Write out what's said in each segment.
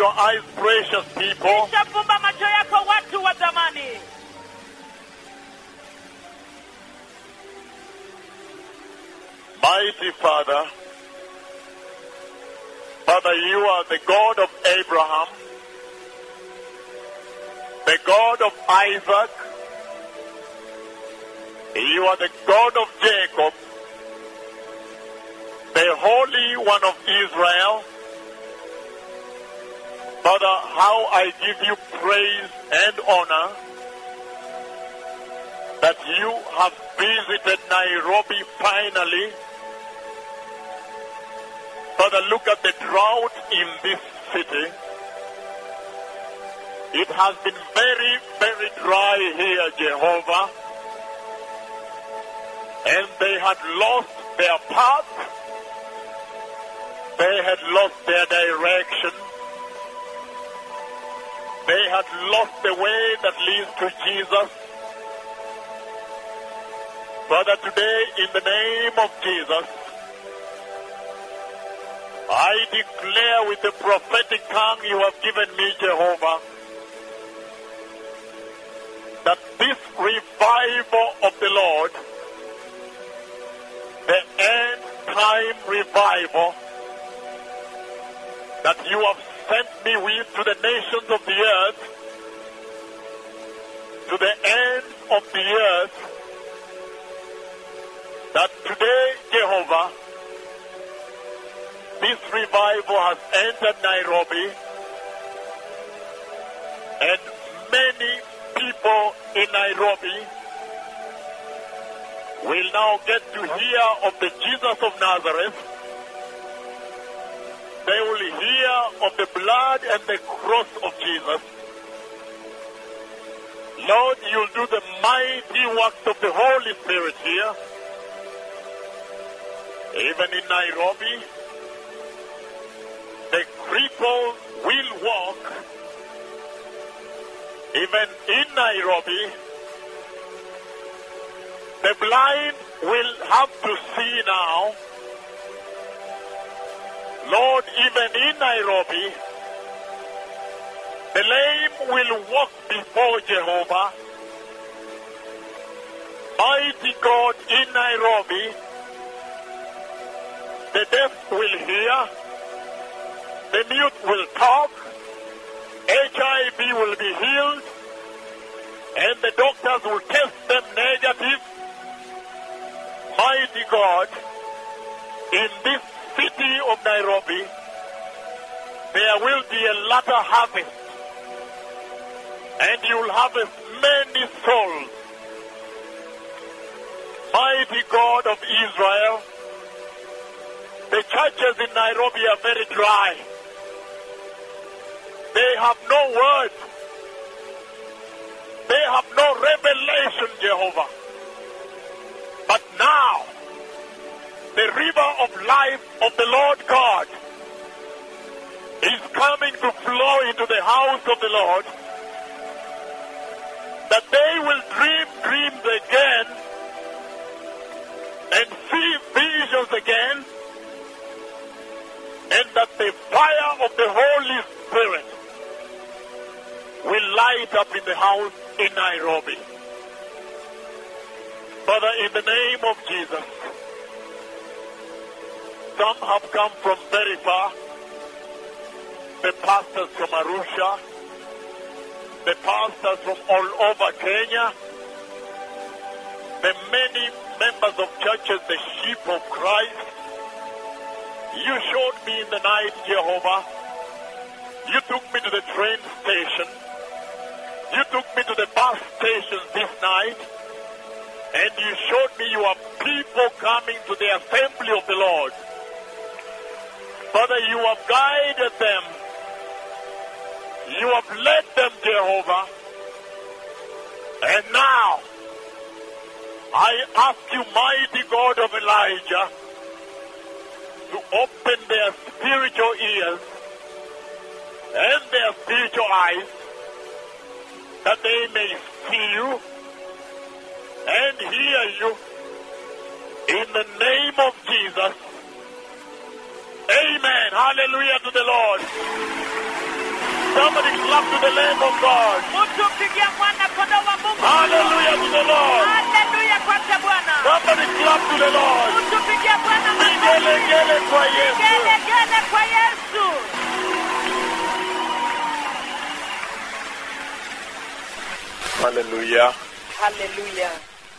your eyes, precious people. kisha fumba macho yako watu wa zamani Mighty Father, Father, you are the God of Abraham, the God of Isaac, you are the God of Jacob, the Holy One of Israel. Father, how I give you praise and honor that you have visited Nairobi finally. Father, look at the drought in this city. It has been very, very dry here, Jehovah. And they had lost their path. They had lost their direction. They had lost the way that leads to Jesus. Father, today, in the name of Jesus, I declare with the prophetic tongue you have given me, Jehovah, that this revival of the Lord, the end time revival that you have sent me with to the nations of the earth, to the ends of the earth, that today, Jehovah, this revival has entered Nairobi and many people in Nairobi will now get to hear of the Jesus of Nazareth. They will hear of the blood and the cross of Jesus. Lord, you'll do the mighty works of the Holy Spirit here. Even in Nairobi, the cripples will walk. Even in Nairobi, the blind will have to see now. Lord, even in Nairobi, the lame will walk before Jehovah. Mighty God in Nairobi, the deaf will hear, the mute will talk, HIV will be healed, and the doctors will test them negative. Mighty God, in this city of Nairobi, there will be a latter harvest, and you will harvest many souls. Mighty God of Israel, the churches in Nairobi are very dry. They have no word. They have no revelation, Jehovah. But now, the river of life of the Lord God is coming to flow into the house of the Lord. That they will dream dreams again and see visions again. And that the fire of the Holy Spirit will light up in the house in Nairobi. Father, in the name of Jesus, some have come from very far. The pastors from Arusha, the pastors from all over Kenya, the many members of churches, the sheep of Christ. You showed me in the night, Jehovah. You took me to the train station. You took me to the bus station this night. And you showed me you are people coming to the assembly of the Lord. Father, you have guided them. You have led them, Jehovah. And now, I ask you, mighty God of Elijah, to open their spiritual ears and their spiritual eyes that they may see you and hear you in the name of Jesus. Amen. Hallelujah to the Lord. Somebody clap to the Lamb of God. mtu mpigia mwana kondoo wa mungu Hallelujah to the Lord. haleluya kwake bwana Somebody clap to the Lord. mtu mpigia bwana makofi Vigelegele kwa Yesu. gelegele kwa yesu Hallelujah. haleluya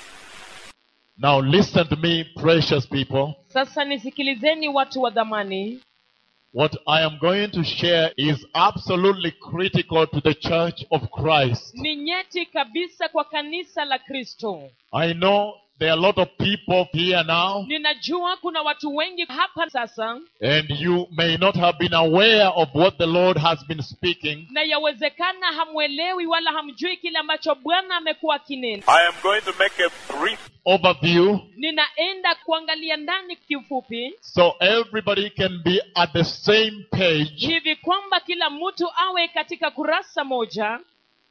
Now listen to me, precious people. sasa nisikilizeni watu wa dhamani What I am going to share is absolutely critical to the church of Christ. ni nyeti kabisa kwa kanisa la kristo I know there are a lot of people here now, ninajua kuna watu wengi hapa sasa and you may not have been aware of what the Lord has been speaking. na yawezekana hamwelewi wala hamjui kile ambacho bwana amekuwa akinena I am going to make a brief Overview ninaenda kuangalia ndani kiufupi so everybody can be at the same page. hivi kwamba kila mtu awe katika kurasa moja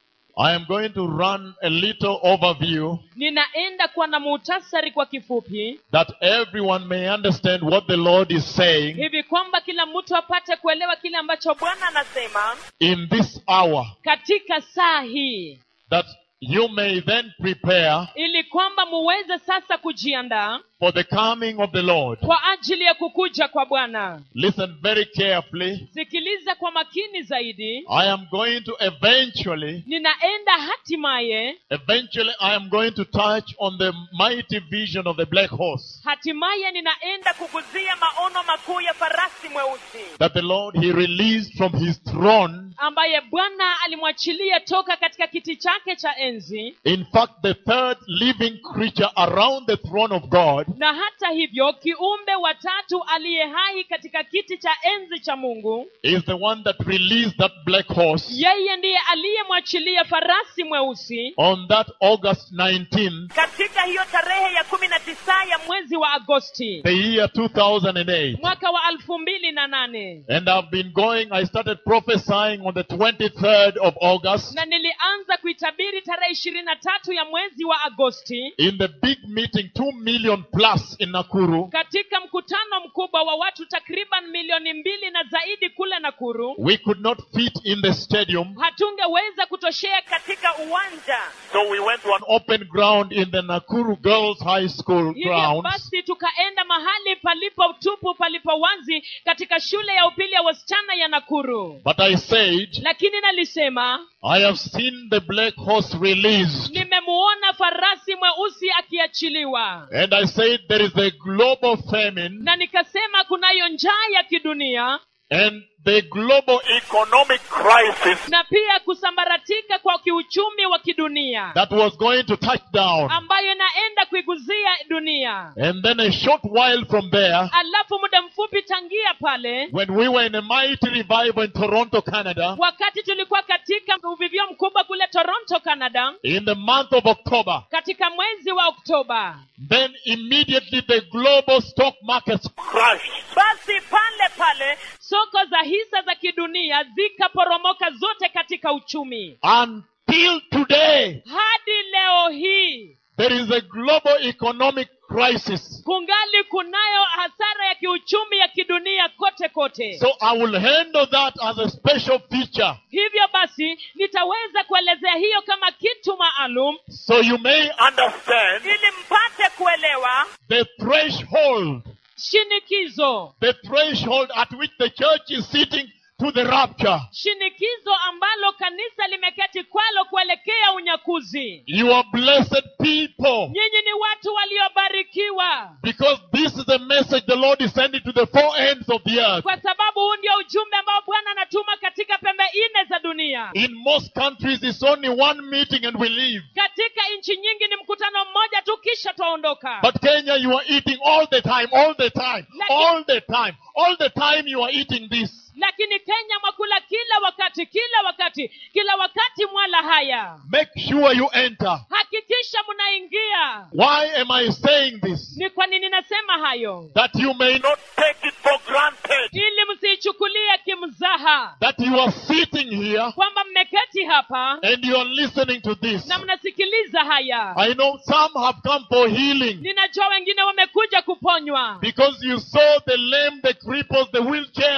I am going to run a little overview ninaenda kuwa na muhtasari kwa kifupi that everyone may understand what the Lord is saying hivi kwamba kila mtu apate kuelewa kile ambacho bwana anasema in this hour. katika saa hii that you may then prepare ili kwamba muweze sasa kujiandaa for the coming of the Lord. kwa ajili ya kukuja kwa bwana Listen very carefully. sikiliza kwa makini zaidi I am going to eventually, ninaenda hatimaye eventually, I am going to touch on the mighty vision of the black horse hatimaye ninaenda kuguzia maono makuu ya farasi mweusi that the Lord He released from His throne. ambaye bwana alimwachilia toka katika kiti chake cha enzi In fact, the third living creature around the throne of God na hata hivyo kiumbe watatu aliye hai katika kiti cha enzi cha mungu is the one that released that black horse yeye ndiye aliyemwachilia farasi mweusi on that August 19th, katika hiyo tarehe ya kumi na tisa ya mwezi wa agosti the year 2008. mwaka wa elfu mbili na nane And I've been going, I started prophesying on the 23rd of August na nilianza kuitabiri tarehe ishirini na tatu ya mwezi wa agosti in the big meeting, 2 million plus in Nakuru. katika mkutano mkubwa wa watu takriban milioni mbili na zaidi kule nakuru We could not fit in the stadium, hatungeweza kutoshea katika uwanja So we went to an an open ground in the Nakuru Girls High School hivyo grounds. basi tukaenda mahali palipo tupu palipo wazi katika shule ya upili ya wasichana ya nakuru But I said, lakini nalisema I have seen the black horse released. nimemuona farasi mweusi akiachiliwa And I said, there is a global famine na nikasema kunayo njaa ya kidunia and the global economic crisis na pia kusambaratika kwa kiuchumi wa kidunia that was going to touch down. ambayo inaenda kuiguzia dunia And then a short while from there, alafu muda mfupi tangia pale when we were in a mighty revival in Toronto, Canada, wakati tulikuwa katika uvivio mkubwa kule toronto canada in the month of October, katika mwezi wa oktoba then immediately the global stock markets crashed. basi pale pale soko za hisa za kidunia zikaporomoka zote katika uchumi until today. hadi leo hii There is a global economic crisis. kungali kunayo hasara ya kiuchumi ya kidunia kote kote So I will handle that as a special feature hivyo basi nitaweza kuelezea hiyo kama kitu maalum so you may Understand ili mpate kuelewa the threshold, shinikizo the threshold at which the church is sitting to the rapture. shinikizo ambalo kanisa limeketi kwalo kuelekea unyakuzi You are blessed people nyinyi ni watu waliobarikiwa because this is the message the Lord is sending to the four ends of the earth. kwa sababu huu ndio ujumbe ambao bwana anatuma katika pembe nne za dunia In most countries, it's only one meeting and we leave. katika nchi nyingi ni mkutano mmoja tu kisha twaondoka But Kenya, you are eating all the time, all the time, Like- all the time, all the time you are eating this. lakini kenya mwakula kila wakati kila wakati kila wakati mwala haya Make sure you enter. hakikisha mnaingia Why am I saying this? ni kwa nini nasema hayo That you may not, not take it for granted. ili msiichukulie kimzaha that you are sitting here kwamba mmeketi hapa and you are listening to this. na mnasikiliza haya I know some have come for healing ninajua wengine wamekuja kuponywa because you saw the lame, the cripples, the wheelchairs,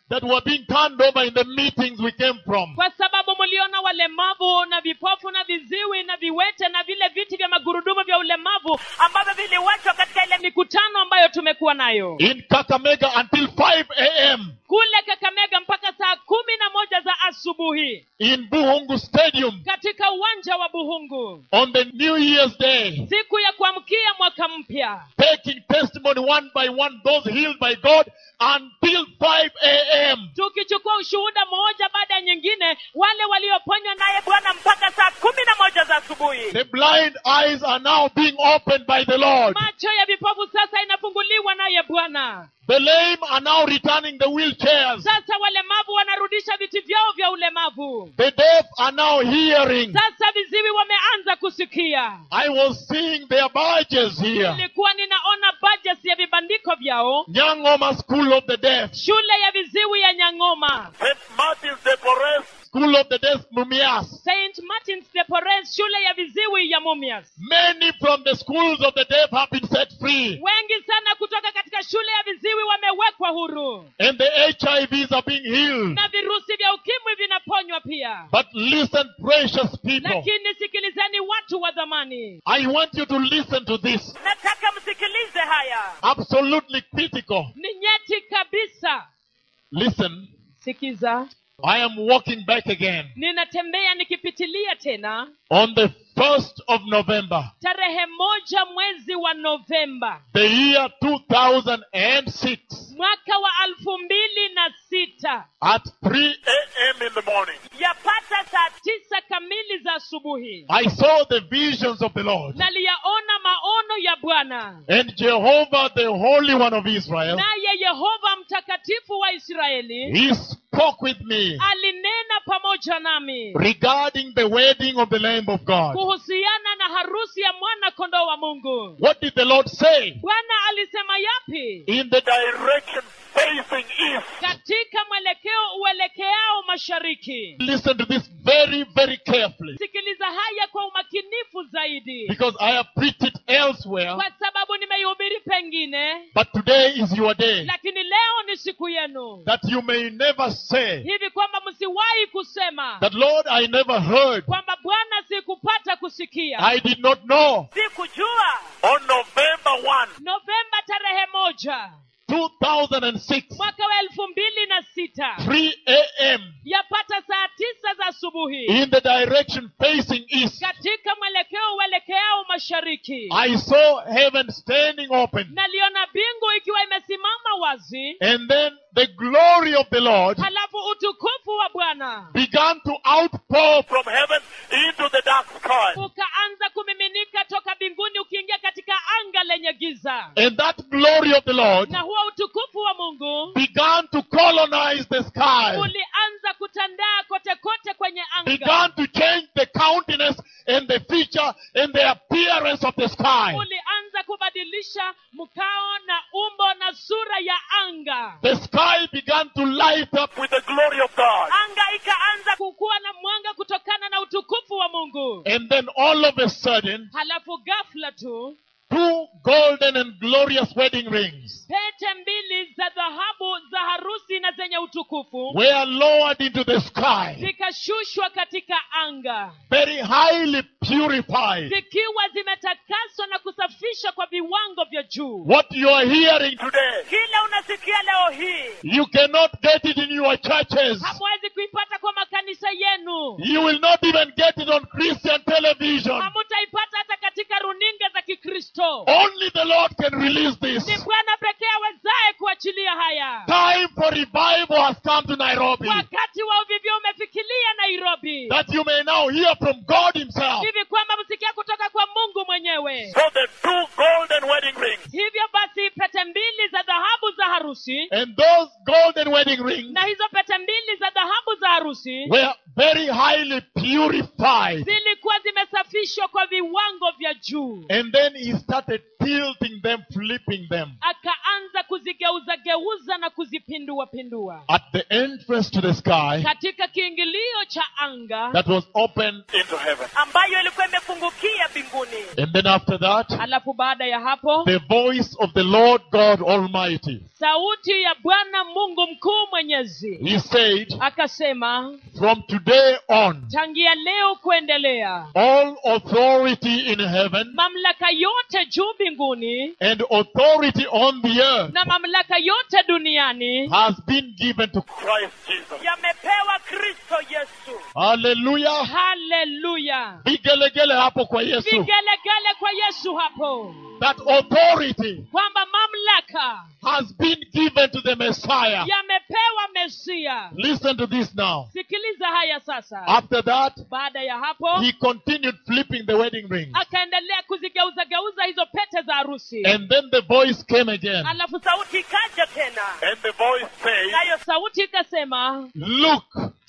that were being turned over in the meetings we came from. kwa sababu mliona walemavu na vipofu na viziwi na viwete na vile viti vya magurudumu vya ulemavu ambavyo viliwachwa katika ile mikutano ambayo tumekuwa nayo In Kakamega until 5 a.m. kule kakamega mpaka saa kumi na moja za asubuhi in Buhungu Stadium katika uwanja wa buhungu on the New Year's Day, siku ya kuamkia mwaka mpya taking testimony one by one, those healed by God until 5 a.m. tukichukua ushuhuda mmoja baada ya nyingine wale walioponywa naye bwana mpaka saa kumi na moja za asubuhi The blind eyes are now being opened by the Lord. macho ya vipofu sasa inafunguliwa naye bwana The lame are now returning the wheelchairs. sasa walemavu wanarudisha viti vyao vya ulemavu The deaf are now hearing. sasa viziwi wameanza kusikia I was seeing their badges here. nilikuwa ninaona budget ya vibandiko vyao Nyangoma School of the Deaf, shule ya viziwi ya nyang'oma St. Martin's de Porres, School of the Deaf Mumias. st martins de porres shule ya viziwi ya mumias Many from the schools of the deaf have been set free. wengi sana kutoka katika shule ya viziwi wamewekwa huru And the HIVs are being healed. na virusi vya ukimwi vinaponywa pia But listen, precious people. lakini sikilizeni watu wa dhamani I want you to listen to this. nataka msikilize haya Absolutely critical. ni nyeti kabisa Listen, sikiza I am walking back again ninatembea nikipitilia tena on the 1st of November, tarehe moja mwezi wa novemba the year 2006, mwaka wa alfu mbili na sita at 3 a.m. in the morning. yapata saa tisa kamili za asubuhi I saw the visions of the Lord. naliyaona maono ya bwana And Jehovah, the Holy One of Israel, naye yehova mtakatifu wa israeli He spoke with me alinena pamoja nami regarding the wedding of the Lamb of God. kuhusiana na harusi ya mwana kondoo wa mungu What did the Lord say? bwana alisema yapi In the Direction facing east. katika mwelekeo uelekeao mashariki listen to this very, very carefully. sikiliza haya kwa umakinifu zaidi Because I have preached it elsewhere, kwa sababu nimeihubiri pengine but today is your day. lakini leo ni siku yenu That you may never say hivi kwamba msiwahi kusema that, Lord, I never heard. kwamba bwana sikupata kusikia I did not know. sikujua On November 1, novemba tarehe moja 2006, mwaka wa elfu mbili na sita 3 a.m. yapata saa tisa za asubuhi in the direction facing east, katika mwelekeo uelekeao mashariki I saw heaven standing open. naliona mbingu ikiwa imesimama wazi And then the glory of the Lord halafu utukufu wa bwana began to outpour from heaven into the dark sky. ukaanza kumiminika toka mbinguni ukiingia katika anga lenye giza And that glory of the Lord na huo utukufu wa mungu began to colonize the sky, ulianza kutandaa kote kote kwenye anga began to change the countenance and the feature and the appearance of the sky. ulianza kubadilisha mkao na umbo na sura ya anga The sky began to light up With the glory of God. anga ikaanza kukuwa na mwanga kutokana na utukufu wa mungu and then all of a sudden, halafu ghafla tu two golden and glorious wedding rings pete mbili za dhahabu za harusi na zenye utukufu were lowered into the sky, zikashushwa katika anga very highly purified. zikiwa zimetakaswa na kusafishwa kwa viwango vya juu What you are hearing, Today, kile unasikia leo hii you cannot get it in your churches. hamwezi kuipata kwa makanisa yenu You will not even get it on Christian television. hamutaipata hata katika runinga za kikristo Only the Lord can release ni this. bwana pekee awezaye kuachilia haya Time for revival has come to Nairobi. wakati wa uvivyo umefikilia nairobi That you may now hear from God Himself. hivi kwamba msikia kutoka kwa mungu mwenyewe so the two golden wedding rings hivyo basi pete mbili za dhahabu za harusi And those golden wedding rings na hizo pete mbili za dhahabu za harusi were very highly purified. zilikuwa zimesafishwa kwa viwango vya juu And then he started tilting them, flipping them. akaanza kuzigeuza geuza na kuzipindua pindua At the entrance to the sky katika kiingilio cha anga that was open. into heaven. ambayo ilikuwa imefungukia mbinguni And then after that, alafu baada ya hapo the voice of the Lord God Almighty. sauti ya bwana mungu mkuu mwenyezi He said, akasema From today on, tangia leo kuendelea all authority in heaven mamlaka yote juu mbinguni and authority on the earth na mamlaka yote duniani has been given to Christ Jesus. yamepewa kristo yesu Hallelujah. haleluya Vigelegele hapo kwa Yesu. vigelegele kwa yesu hapo That authority kwamba mamlaka has been given to the Messiah. yamepewa mesia Listen to this now. sikiliza haya sasa After that, baada ya hapo he continued flipping the wedding ring. akaendelea kuzigeuza geuza hizo pete za harusi And then the voice came again. alafu sauti ikaja tena And the voice says, nayo sauti ikasema Look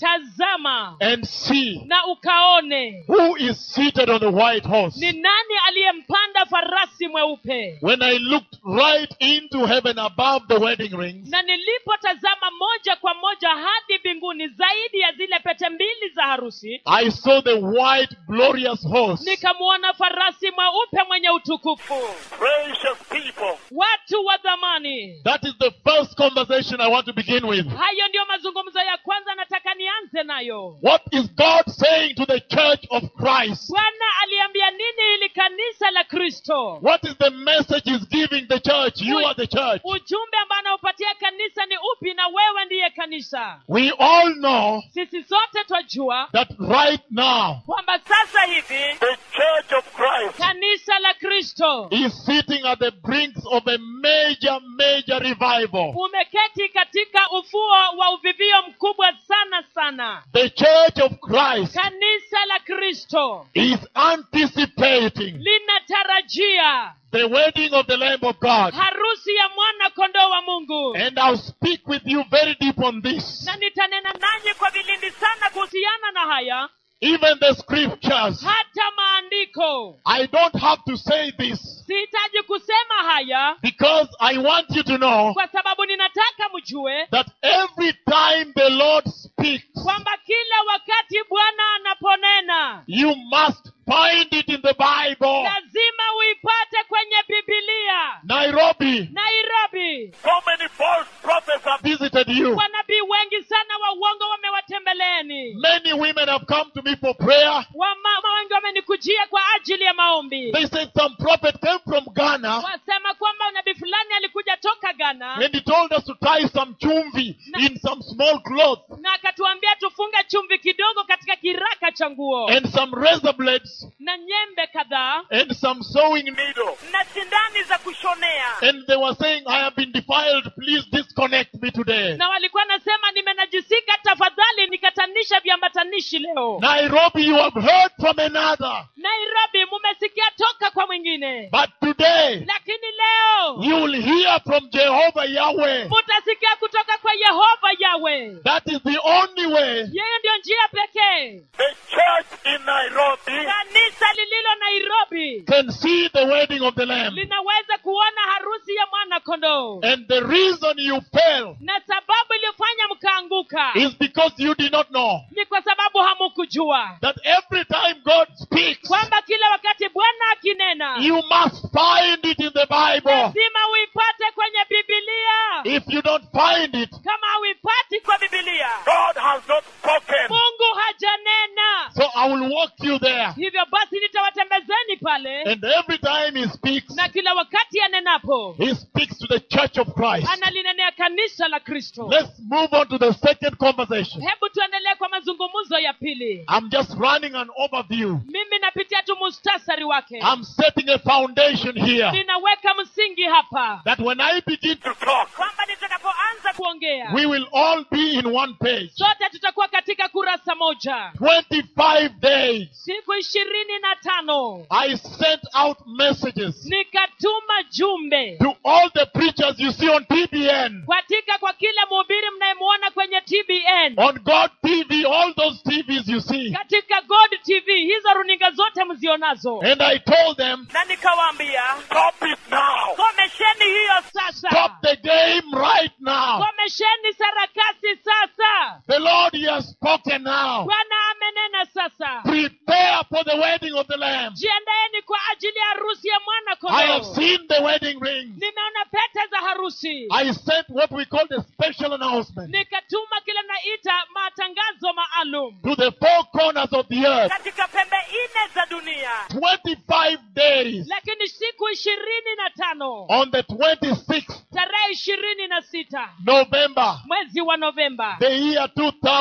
tazama and see na ukaone who is seated on the white horse. ni nani aliyempanda farasi mweupe When I looked right into heaven above the wedding rings, na nilipotazama moja kwa moja hadi mbinguni zaidi ya zile pete mbili za harusi I saw the white glorious horse. nikamwona farasi mweupe mwenye utukufu precious people, watu wa dhamani That is the first conversation I want to begin with. hayo ndiyo mazungumzo ya kwanza nataka nianze nayo What is God saying to the church of Christ? bwana aliambia nini ili kanisa la kristo What is the message he's giving the church? You are the church. ujumbe ambao anaopatia kanisa ni upi na wewe ndiye kanisa We all know sisi sote twajua that right now kwamba sasa hivi the church of Christ kanisa la kristo is sitting at the brinks of a major, major revival. umeketi katika ufuo wa uvivio mkubwa sana sana The church of Christ kanisa la kristo is anticipating linatarajia the wedding of the Lamb of God. harusi ya mwana kondoo wa mungu And I'll speak with you very deep on this. na nitanena nanyi kwa vilindi sana kuhusiana na haya Even the scriptures. hata maandiko I don't have to say this sihitaji kusema haya because I want you to know kwa sababu ninataka mjue that every time the Lord speaks, kwamba kila wakati bwana anaponena you must find it in the Bible. lazima uipate kwenye bibilia Nairobi nairobi So many false prophets have visited you. wanabii wengi sana wa uongo wamewatembeleeni Many women have come to me for prayer. wamama wengi wamenikujia kwa ajili ya maombi They said some prophet came from Ghana wasema kwamba nabii fulani alikuja toka ghana and he told us to tie some chumvi in some small cloth na akatuambia tufunge chumvi kidogo katika kiraka cha nguo and some razor blades na nyembe kadhaa and some sewing needle. needle. na sindani za kushonea And they were saying, I have been defiled. Please disconnect me today. na walikuwa nasema nimenajisika tafadhali nikatanisha viambatanishi leo Nairobi, you have heard from another. nairobi mumesikia toka kwa mwingine But today, lakini leo you will hear from Jehovah Yahweh. mutasikia kutoka kwa yehova yawe That is the only way yeye ndiyo njia pekee The church in Nairobi kanisa lililo nairobi can see the wedding of the Lamb. linaweza kuona harusi ya mwana kondoo And the reason you fell na sababu iliyofanya mkaanguka is because you did not know ni kwa sababu hamukujua that every time God speaks, kwamba kila wakati bwana akinena you must find it in the Bible. lazima uipate kwenye bibilia If you don't find it, kama hauipati kwa bibilia God has not spoken. mungu hajanena so I will walk you there. hivyo basi nitawatembezeni pale And every time He speaks, na kila wakati anenapo He speaks to the church of Christ. analinenea kanisa la kristo Let's move on to the second conversation. hebu tuendelee kwa mazungumzo ya pili I'm just running an overview. mimi napitia tu mustasari wake I'm setting a foundation here ninaweka msingi hapa that when I begin to To talk. kwamba nitakapoanza kuongea we will all be in one page. sote tutakuwa katika kurasa moja 25 days. siku ishirini na tano I sent out messages nikatuma jumbe to all the preachers you see on TBN, katika kwa kila mhubiri mnayemwona kwenye tbn on God TV, all those TVs you see. katika god tv hizo runinga zote mzionazo And I told them, na nikawaambia Stop it now. komesheni hiyo sasa stop the game right now. komesheni sarakasi sasa The Lord, He has spoken now. bwana amenena sasa Prepare for the wedding of the Lamb. jiandaeni kwa ajili ya harusi ya mwana I have kondoo seen the wedding ring. nimeona pete za harusi I sent what we call the special announcement nikatuma kile naita matangazo maalum to the four corners of the earth. katika pembe nne za dunia 25 days lakini siku ishirini na tano on the 26th tarehe ishirini na sita November, mwezi wa novemba the year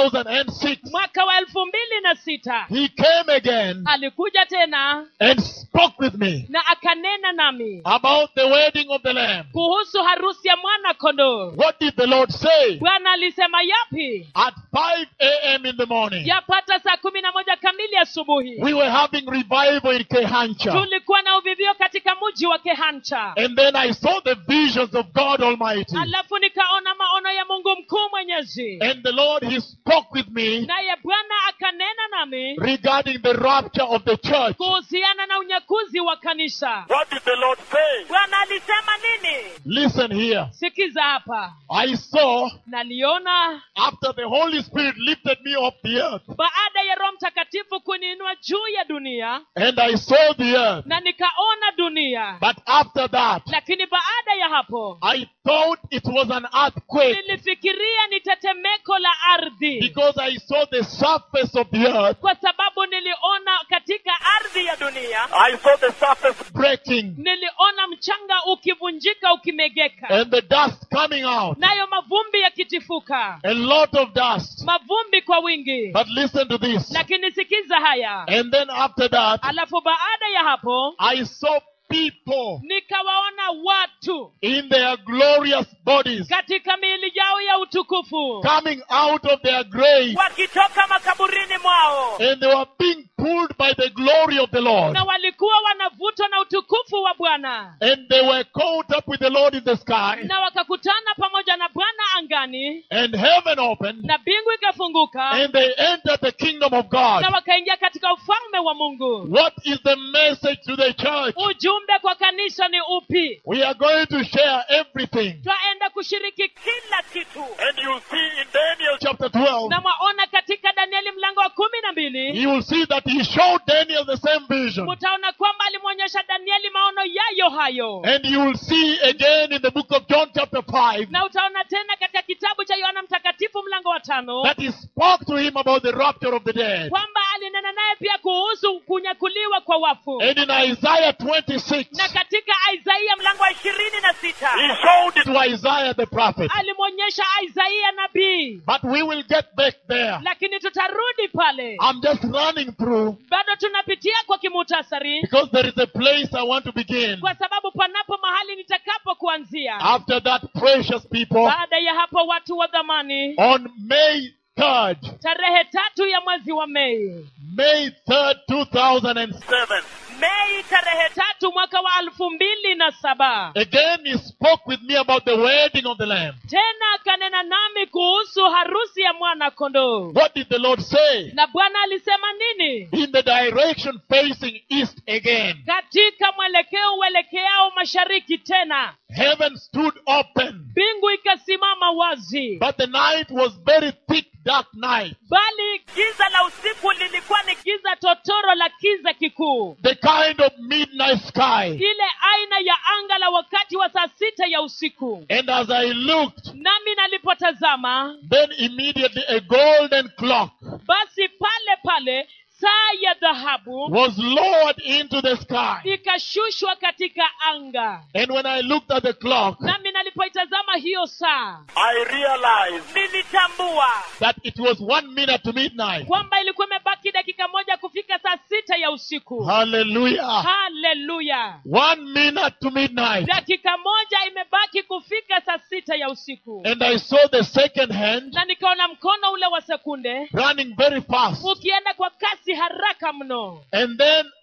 2006. mwaka wa elfu mbili na sita He came again alikuja tena and spoke with me na akanena nami about the wedding of the Lamb. kuhusu harusi ya mwana kondoo What did the Lord say? bwana alisema yapi At 5 a.m. in the morning, yapata saa kumi na moja kamili asubuhi we were having revival in Kehancha. tulikuwa na uvivio katika mji wa kehancha And then I saw the visions of God Almighty. alafu nikaona maono ya mungu mkuu mwenyezi And the Lord, He spoke with me naye bwana akanena nami regarding the rapture of the church. kuhusiana na unyakuzi wa kanisa What did the Lord say? bwana alisema nini Listen here. sikiza hapa I saw naliona after the Holy Spirit lifted me off the earth, baada ya roho mtakatifu kuniinua juu ya dunia and I saw the earth. na nikaona dunia But after that, lakini baada ya hapo I thought it was an earthquake nilifikiria ni tetemeko la ardhi because I saw the surface of the earth kwa sababu niliona katika ardhi ya dunia I saw the surface breaking niliona mchanga ukivunjika ukimegeka and the dust coming out. nayo mavumbi yakitifuka A lot of dust. mavumbi kwa wingi But listen to this. lakini sikiza haya And then after that, alafu baada ya hapo I saw people nikawaona watu in their glorious bodies katika miili yao ya utukufu coming out of their grave wakitoka makaburini mwao and they were being pulled by the glory of the Lord. na walikuwa wanavutwa na utukufu wa bwana And they were caught up with the Lord in the sky na wakakutana pamoja na bwana angani and heaven opened na mbingu ikafunguka and they entered the kingdom of God. na wakaingia katika ufalme wa mungu What is the message to the church? ujumbe kwa kanisa ni upi We are going to share everything. twaenda kushiriki kila kitu and you see in Daniel Chapter 12, na mwaona katika danieli mlango wa kumi na mbili you will see that he showed Daniel the same vision. mutaona kwamba alimwonyesha danieli maono yayo hayo And you will see again in the book of John, chapter 5, na utaona tena katika kitabu cha yohana mtakatifu mlango wa tano that he spoke to him about the rapture of the dead. kwamba alinena naye pia kuhusu kunyakuliwa kwa wafu And in Isaiah 26, na katika isaia mlango wa ishirini na sita he showed it to Isaiah the prophet. alimwonyesha isaia nabii But we will get back there. lakini tutarudi pale I'm just running through bado tunapitia kwa kimutasari because there is a place I want to begin. kwa sababu panapo mahali nitakapo kuanzia After that, precious people, baada ya hapo watu wa dhamani on May 3rd, tarehe tatu ya mwezi wa mei May 3rd, 2007, seven. mei tarehe tatu mwaka wa elfu mbili na saba again he spoke with me about the wedding of the Lamb. tena akanena nami kuhusu harusi ya mwana kondoo What did the Lord say? na bwana alisema nini In the direction facing east again, katika mwelekeo uelekeao mashariki tena heaven stood open, mbingu ikasimama wazi but the night was very thick, dark night. bali giza la usiku lilikuwa ni giza totoro la kiza kikuu The kind of midnight sky. ile aina ya anga la wakati wa saa sita ya usiku And as I looked, nami nalipotazama then immediately a golden clock basi pale pale saa ya dhahabu was lowered into the sky. ikashushwa katika anga And when I looked at the clock, nami nalipoitazama hiyo saa I realized nilitambua that it was one minute to midnight. kwamba ilikuwa imebaki dakika moja kufika saa sita ya usiku Hallelujah. haleluya One minute to midnight. dakika moja imebaki kufika saa sita ya usiku And I saw the second hand na nikaona mkono ule wa sekunde running very fast. ukienda kwa kasi haraka mno And then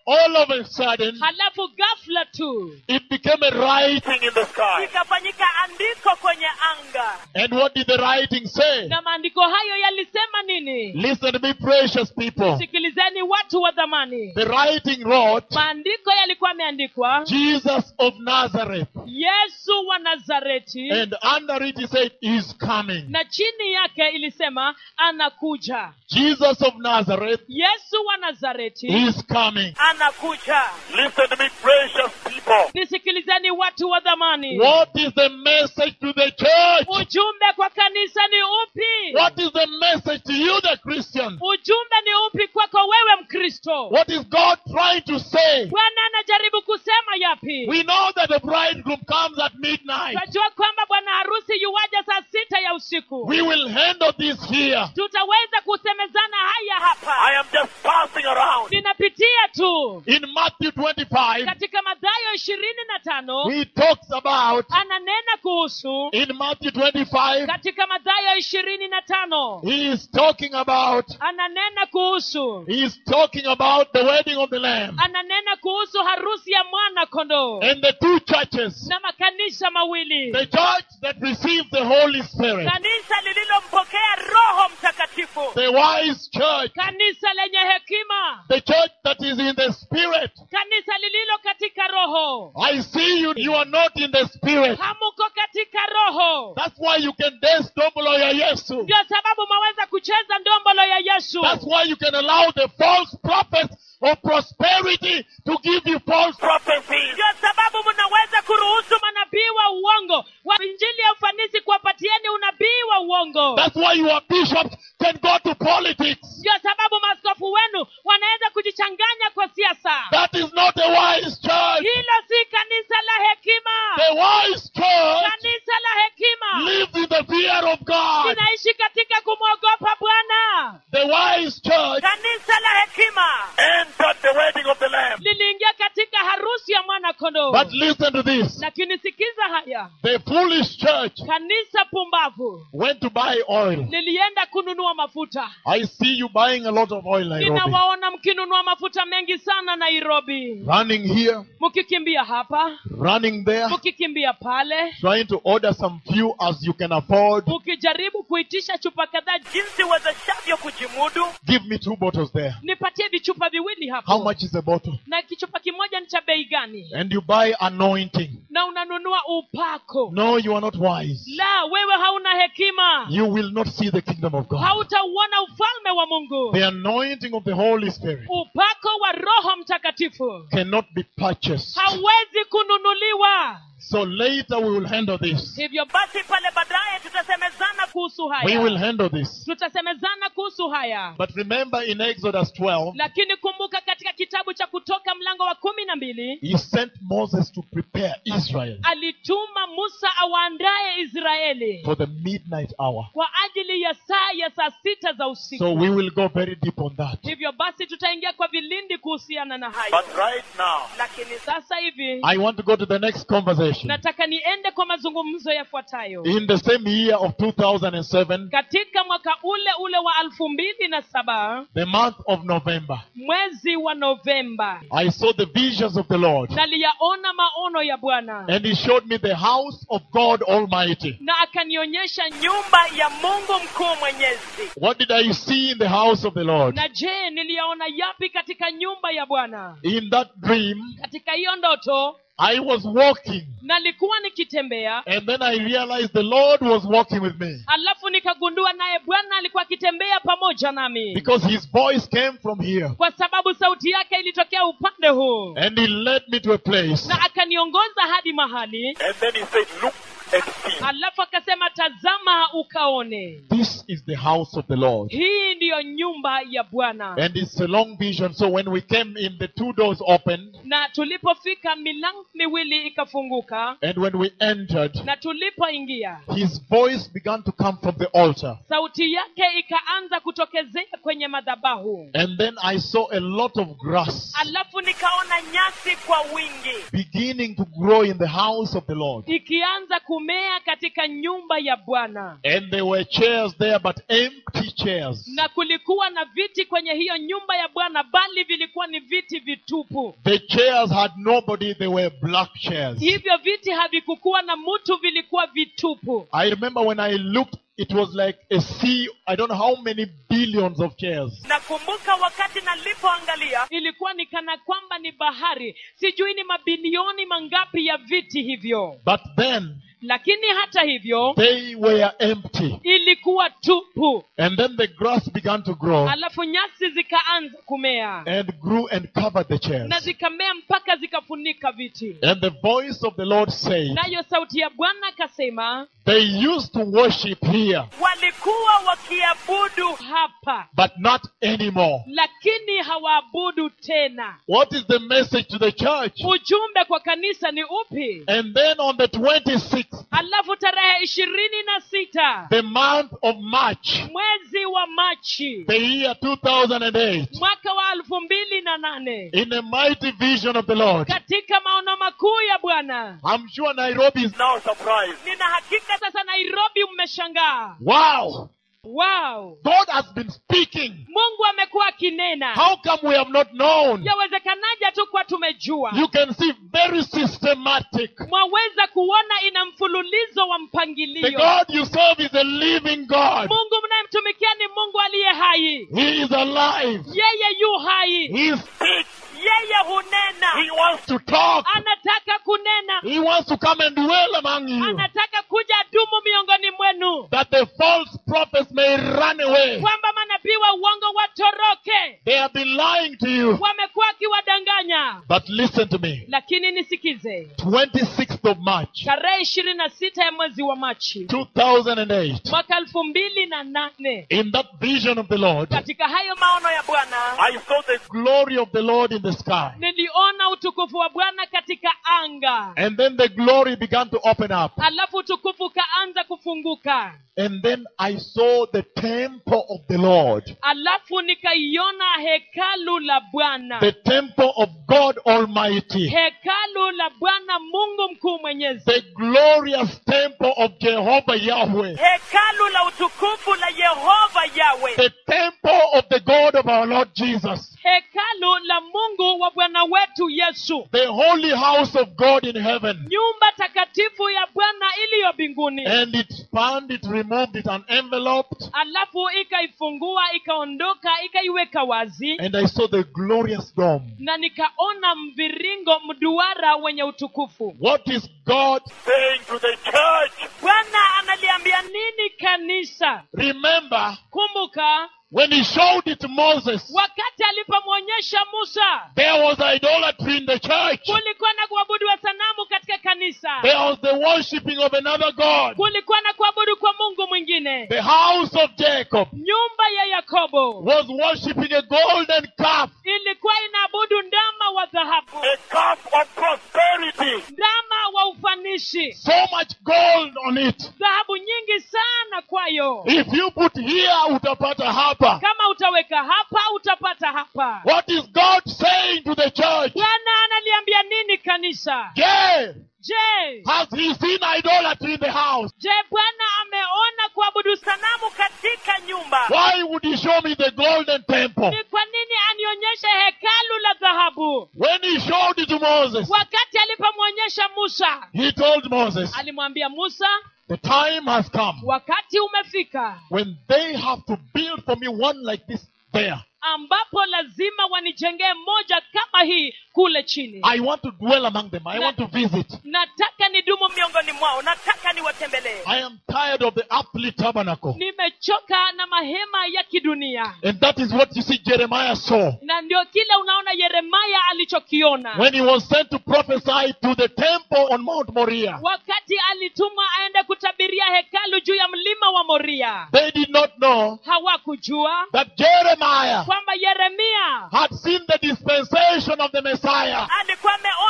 all of a sudden, halafu ghafla tu it became a writing. in the sky. ikafanyika andiko kwenye anga And what did the writing say? na maandiko hayo yalisema nini Listen to me, precious people. sikilizeni watu wa dhamani The writing wrote, maandiko yalikuwa yameandikwa Jesus of Nazareth. yesu wa nazareti And under it he said, is coming. na chini yake ilisema anakuja Jesus of Nazareth yesu wa nazareti is coming. anakuja Listen to me, precious people. nisikilizeni watu wa dhamani What is the message to the church? ujumbe kwa kanisa ni upi What is the message to you, the Christian? ujumbe ni upi kwako wewe mkristo What is God trying to say? bwana anajaribu kusema yapi We know that the bridegroom comes at midnight. tunajua kwamba bwana harusi yuwaja saa sita ya usiku We will handle this here. tutaweza kusemezana haya hapa I am just passing around. ninapitia tu In Matthew 25, katika madhayo ishirini na tano he talks about, ananena kuhusu in Matthew 25, katika madhayo ishirini na tano he is talking about, ananena kuhusu he is talking about the wedding of the Lamb ananena kuhusu harusi ya mwana kondoo and the two churches. na makanisa mawili The church that receives the Holy Spirit, kanisa lililompokea roho mtakatifu the wise church, kanisa lenye hekima the church that is in the Spirit. kanisa lililo katika roho I see you, you are not in the Spirit. hamuko katika roho That's why you can dance Dombolo ya Yesu. ndio sababu mwaweza kucheza ndombolo ya yesu That's why you can allow the false prophets of prosperity to give you false Prophecies. ndio sababu mnaweza kuruhusu manabii wa uongo wa injili ya ufanisi kuwapatieni unabii wa uongo That's why your bishops can go to politics. ndio sababu maaskofu wenu wanaweza kujichanganya kwa siasa That is not a wise church. hilo si kanisa la hekima The wise church kanisa la hekima lives in the fear of God. linaishi katika kumwogopa bwana The wise church kanisa la hekima Entered the wedding of the Lamb. liliingia katika harusi ya mwana kondoo But listen to this. lakini sikiza haya The foolish church kanisa pumbavu went to buy oil. lilienda kununua mafuta I see you buying a lot of oil, Nairobi. ninawaona mkinunua mafuta mengi sana nairobi Running here, mkikimbia hapa running there, mkikimbia pale trying to order some few as you can afford. mkijaribu kuitisha chupa kadhaa jinsi wezeshavyo kujimudu Give me two bottles there. nipatie vichupa viwili How hapo much is a bottle? na kichupa kimoja ni cha bei gani And you buy anointing. na unanunua upako No, you are not wise. la wewe hauna hekima You will not see the kingdom of God. hautauona ufalme wa mungu The anointing of the Holy Spirit upako wa roho mtakatifu cannot be purchased. hauwezi kununuliwa So later we will handle this. hivyo basi pale baadaye tutasemezana kuhusu We will haya handle this. tutasemezana kuhusu haya But remember in Exodus 12, lakini kumbuka katika kitabu cha kutoka mlango wa kumi na mbili he sent Moses to prepare Israel alituma musa awaandaye israeli for the midnight hour. kwa ajili ya saa ya saa sita za usiku So we will go very deep on that. hivyo basi tutaingia kwa vilindi kuhusiana na hayo But right now, lakini sasa hivi I want to go to the next conversation. nataka niende kwa mazungumzo yafuatayo In the same year of 2007, katika mwaka ule ule wa elfu mbili na saba the month of November, mwezi wa novemba I saw the visions of the Lord. naliyaona maono ya bwana And he showed me the house of God Almighty. na akanionyesha nyumba ya mungu mkuu mwenyezi What did I see in the house of the Lord? na je niliyaona yapi katika nyumba ya bwana In that dream, katika hiyo ndoto I was walking. nalikuwa nikitembea And then I realized the Lord was walking with me. alafu nikagundua naye bwana alikuwa akitembea pamoja nami Because his voice came from here. kwa sababu sauti yake ilitokea upande huu And he led me to a place. na akaniongoza hadi mahali and then he said, look and see. alafu akasema tazama ukaone This is the house of the Lord. hii ndiyo nyumba ya bwana And it's a long vision. So when we came in, the two doors opened. na tulipofika milango miwili ikafunguka And when we entered, na tulipoingia his voice began to come from the altar. sauti yake ikaanza kutokezea kwenye madhabahu And then I saw a lot of grass alafu nikaona nyasi kwa wingi beginning to grow in the house of the Lord. ikianza kumea kumea katika nyumba ya bwana And there were chairs there, but empty chairs. na kulikuwa na viti kwenye hiyo nyumba ya bwana bali vilikuwa ni viti vitupu The chairs had nobody, they were black chairs. hivyo viti havikukuwa na mtu vilikuwa vitupu I remember when I looked, it was like a sea, I don't know how many billions of chairs. nakumbuka wakati nalipoangalia ilikuwa ni kana kwamba ni bahari sijui ni mabilioni mangapi ya viti hivyo But then lakini hata hivyo they were empty. ilikuwa tupu And then the grass began to grow alafu nyasi zikaanza kumea and grew and covered the na chairs. zikamea mpaka zikafunika viti And the voice of the Lord said, nayo sauti ya bwana akasema They used to worship here, walikuwa wakiabudu hapa but not anymore. lakini hawaabudu tena What is the message to the church? ujumbe kwa kanisa ni upi And then on the 26th, alafu tarehe ishirini na sita the month of March, mwezi wa machi the year 2008, mwaka wa elfu mbili na nane in a mighty vision of the Lord, katika maono makuu ya bwana I'm sure Nairobi is, Now surprised. nina hakika sasa nairobi mmeshangaa wow, wow God has been speaking. mungu amekuwa akinena How come we have not known? yawezekanaje tu kuwa tumejua You can see very systematic. mwaweza kuona ina mfululizo wa The mpangilio God you serve is a living God. mungu mnayemtumikia ni mungu aliye hai He is alive. yeye yu hai He, is, yeye hunena He wants to talk. anataka kunena He wants to come and dwell among you. anataka kuja dumu miongoni mwenu That the false prophets may run away. kwamba manabii wa uongo watoroke They have been lying to you. wamekuwa wakiwadanganya But listen to me. lakini nisikize 26th of March, tarehe ishirini na sita ya mwezi wa machi 2008. mwaka elfu mbili na nane In that vision of the Lord, katika hayo maono ya bwana I saw the glory of the Lord in the sky. niliona utukufu wa bwana katika anga And then the glory began to open up. alafu utukufu ukaanza kufunguka And then I saw the temple of the Lord, alafu nikaiona hekalu la bwana the temple of God Almighty, hekalu la bwana mungu mkuu mwenyezi the glorious temple of Jehovah Yahweh, hekalu la utukufu la yehova yawe the temple of the God of our Lord Jesus, hekalu la mungu wa bwana wetu yesu the holy house of God in heaven. nyumba takatifu ya bwana iliyo mbinguni And it spanned, it removed it, unenveloped, alafu ikaifungua ikaondoka ikaiweka wazi and I saw the glorious dome. na nikaona mviringo mduara wenye utukufu What is God? saying to the church, bwana analiambia nini kanisa Remember, kumbuka when he showed it to Moses, wakati alipomwonyesha musa there was idolatry in the church. kulikuwa na kuabudiwa sanamu katika kanisa There was the worshipping of another God. kulikuwa na kuabudu kwa mungu mwingine The house of Jacob nyumba ya yakobo was worshipping a golden calf. ilikuwa inaabudu ndama wa dhahabu a cup of prosperity. ndama wa ufanishi So much gold on it. dhahabu nyingi sana kwayo If you put here, utapata hapa. kama utaweka hapa utapata hapa What is God saying to the church? bwana analiambia nini kanisa Yeah. je Has he seen idolatry in the house? je bwana ameona kuabudu sanamu katika nyumba Why would he show me the golden temple? ni kwa nini anionyeshe hekalu la dhahabu When he showed it to Moses, wakati alipomwonyesha musa he told Moses, alimwambia musa the time has come wakati umefika when they have to build for me one like this there. ambapo lazima wanijengee moja kama hii kule chini I want to dwell among them. I want to visit. nataka nidumu miongoni mwao nataka niwatembelee I am tired of the earthly tabernacle. nimechoka na mahema ya kidunia And that is what you see Jeremiah saw na ndio kile unaona yeremaya alichokiona when he was sent to prophesy to the temple on Mount Moriah. wakati alitumwa aende kutabiria hekalu juu ya mlima wa moria They did not know hawakujua that Jeremiah kwamba yeremia had seen the dispensation of the Messiah. alikuwa ameona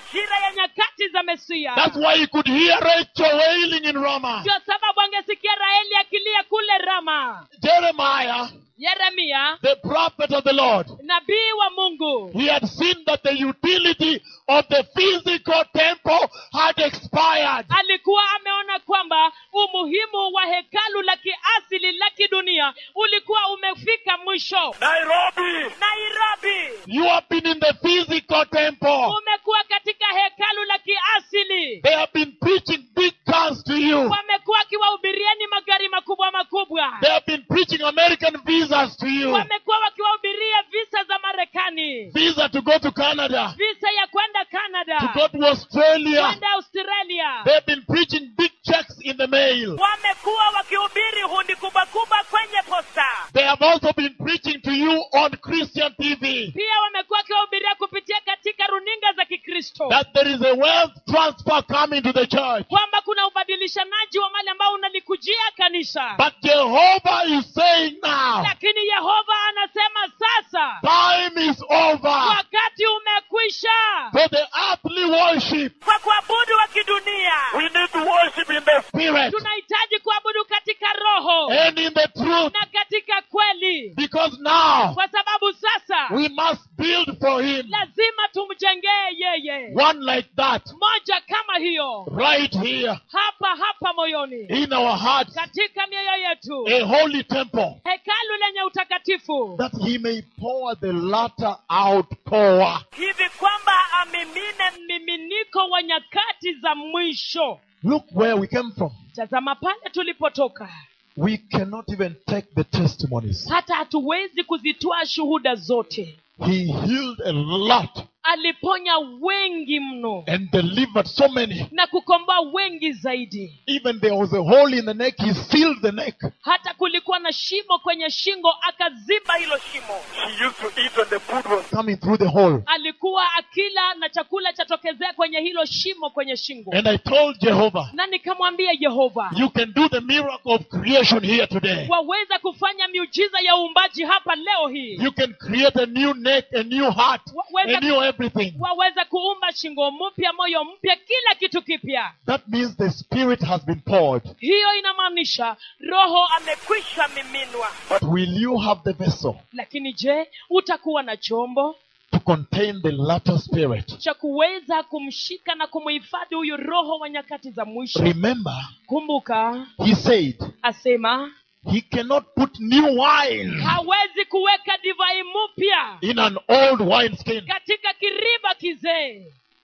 majira ya nyakati za mesia That's why he could hear Rachel wailing in Ramah. ndio sababu angesikia raheli akilia kule rama Jeremiah, yeremia the prophet of the Lord, nabii wa mungu he had seen that the utility of the physical temple had expired. alikuwa ameona kwamba umuhimu wa hekalu la kiasili la kidunia ulikuwa umefika mwisho Nairobi, nairobi You have been in the physical temple. umekuwa katika hekalu la kiasili They have been preaching big guns to you. wamekuwa wakiwahubirieni magari makubwa makubwa They have been preaching American visas to you. wamekuwa wakiwahubiria visa za marekani Visa to go to Canada, visa ya kwenda to canada go to Australia. kwenda australia They've been preaching big checks in the mail. wamekuwa wakihubiri hundi kubwa kubwa kwenye posta They have also been preaching to you on Christian TV pia wamekuwa wakiwahubiria kupitia katika runinga za kikristo that there is a wealth transfer coming to the church. kwamba kuna ubadilishanaji wa mali ambao unalikujia kanisa But Jehovah is saying now, lakini yehova anasema sasa time is over wakati umekwisha for the earthly worship kwa kuabudu wa kidunia we need to worship in the spirit tunahitaji kuabudu katika roho and in the truth na katika kweli because now kwa sababu sasa we must build for him lazima tumjengee yeye one like that moja kama hiyo right here hapa hapa moyoni in our hearts katika mioyo yetu a holy temple hekalu lenye utakatifu that he may pour the latter outpour. hivi kwamba amimine mmiminiko wa nyakati za mwisho Look where we came from. tazama pale tulipotoka We cannot even take the testimonies. hata hatuwezi kuzitoa shuhuda zote He healed a lot aliponya wengi mno and delivered so many. na kukomboa wengi zaidi Even there was a hole in the neck, he sealed the neck. hata kulikuwa na shimo kwenye shingo akaziba hilo shimo She used to eat when the food was Coming through the hole. alikuwa akila na chakula chatokezea kwenye hilo shimo kwenye shingo And I told Jehovah, na nikamwambia yehova you can do the miracle of creation here today. waweza kufanya miujiza ya uumbaji hapa leo hii You can create a new neck, a new heart, a new everything. waweza kuumba shingo mpya moyo mpya kila kitu kipya That means the Spirit has been poured. hiyo inamaanisha roho amekwisha miminwa But will you have the vessel lakini je utakuwa na chombo to contain the latter Spirit? cha kuweza kumshika na kumhifadhi huyu roho wa nyakati za mwisho Remember, kumbuka he said asema he cannot put new wine hawezi kuweka divai mpya in an old wineskin. katika kiriba kizee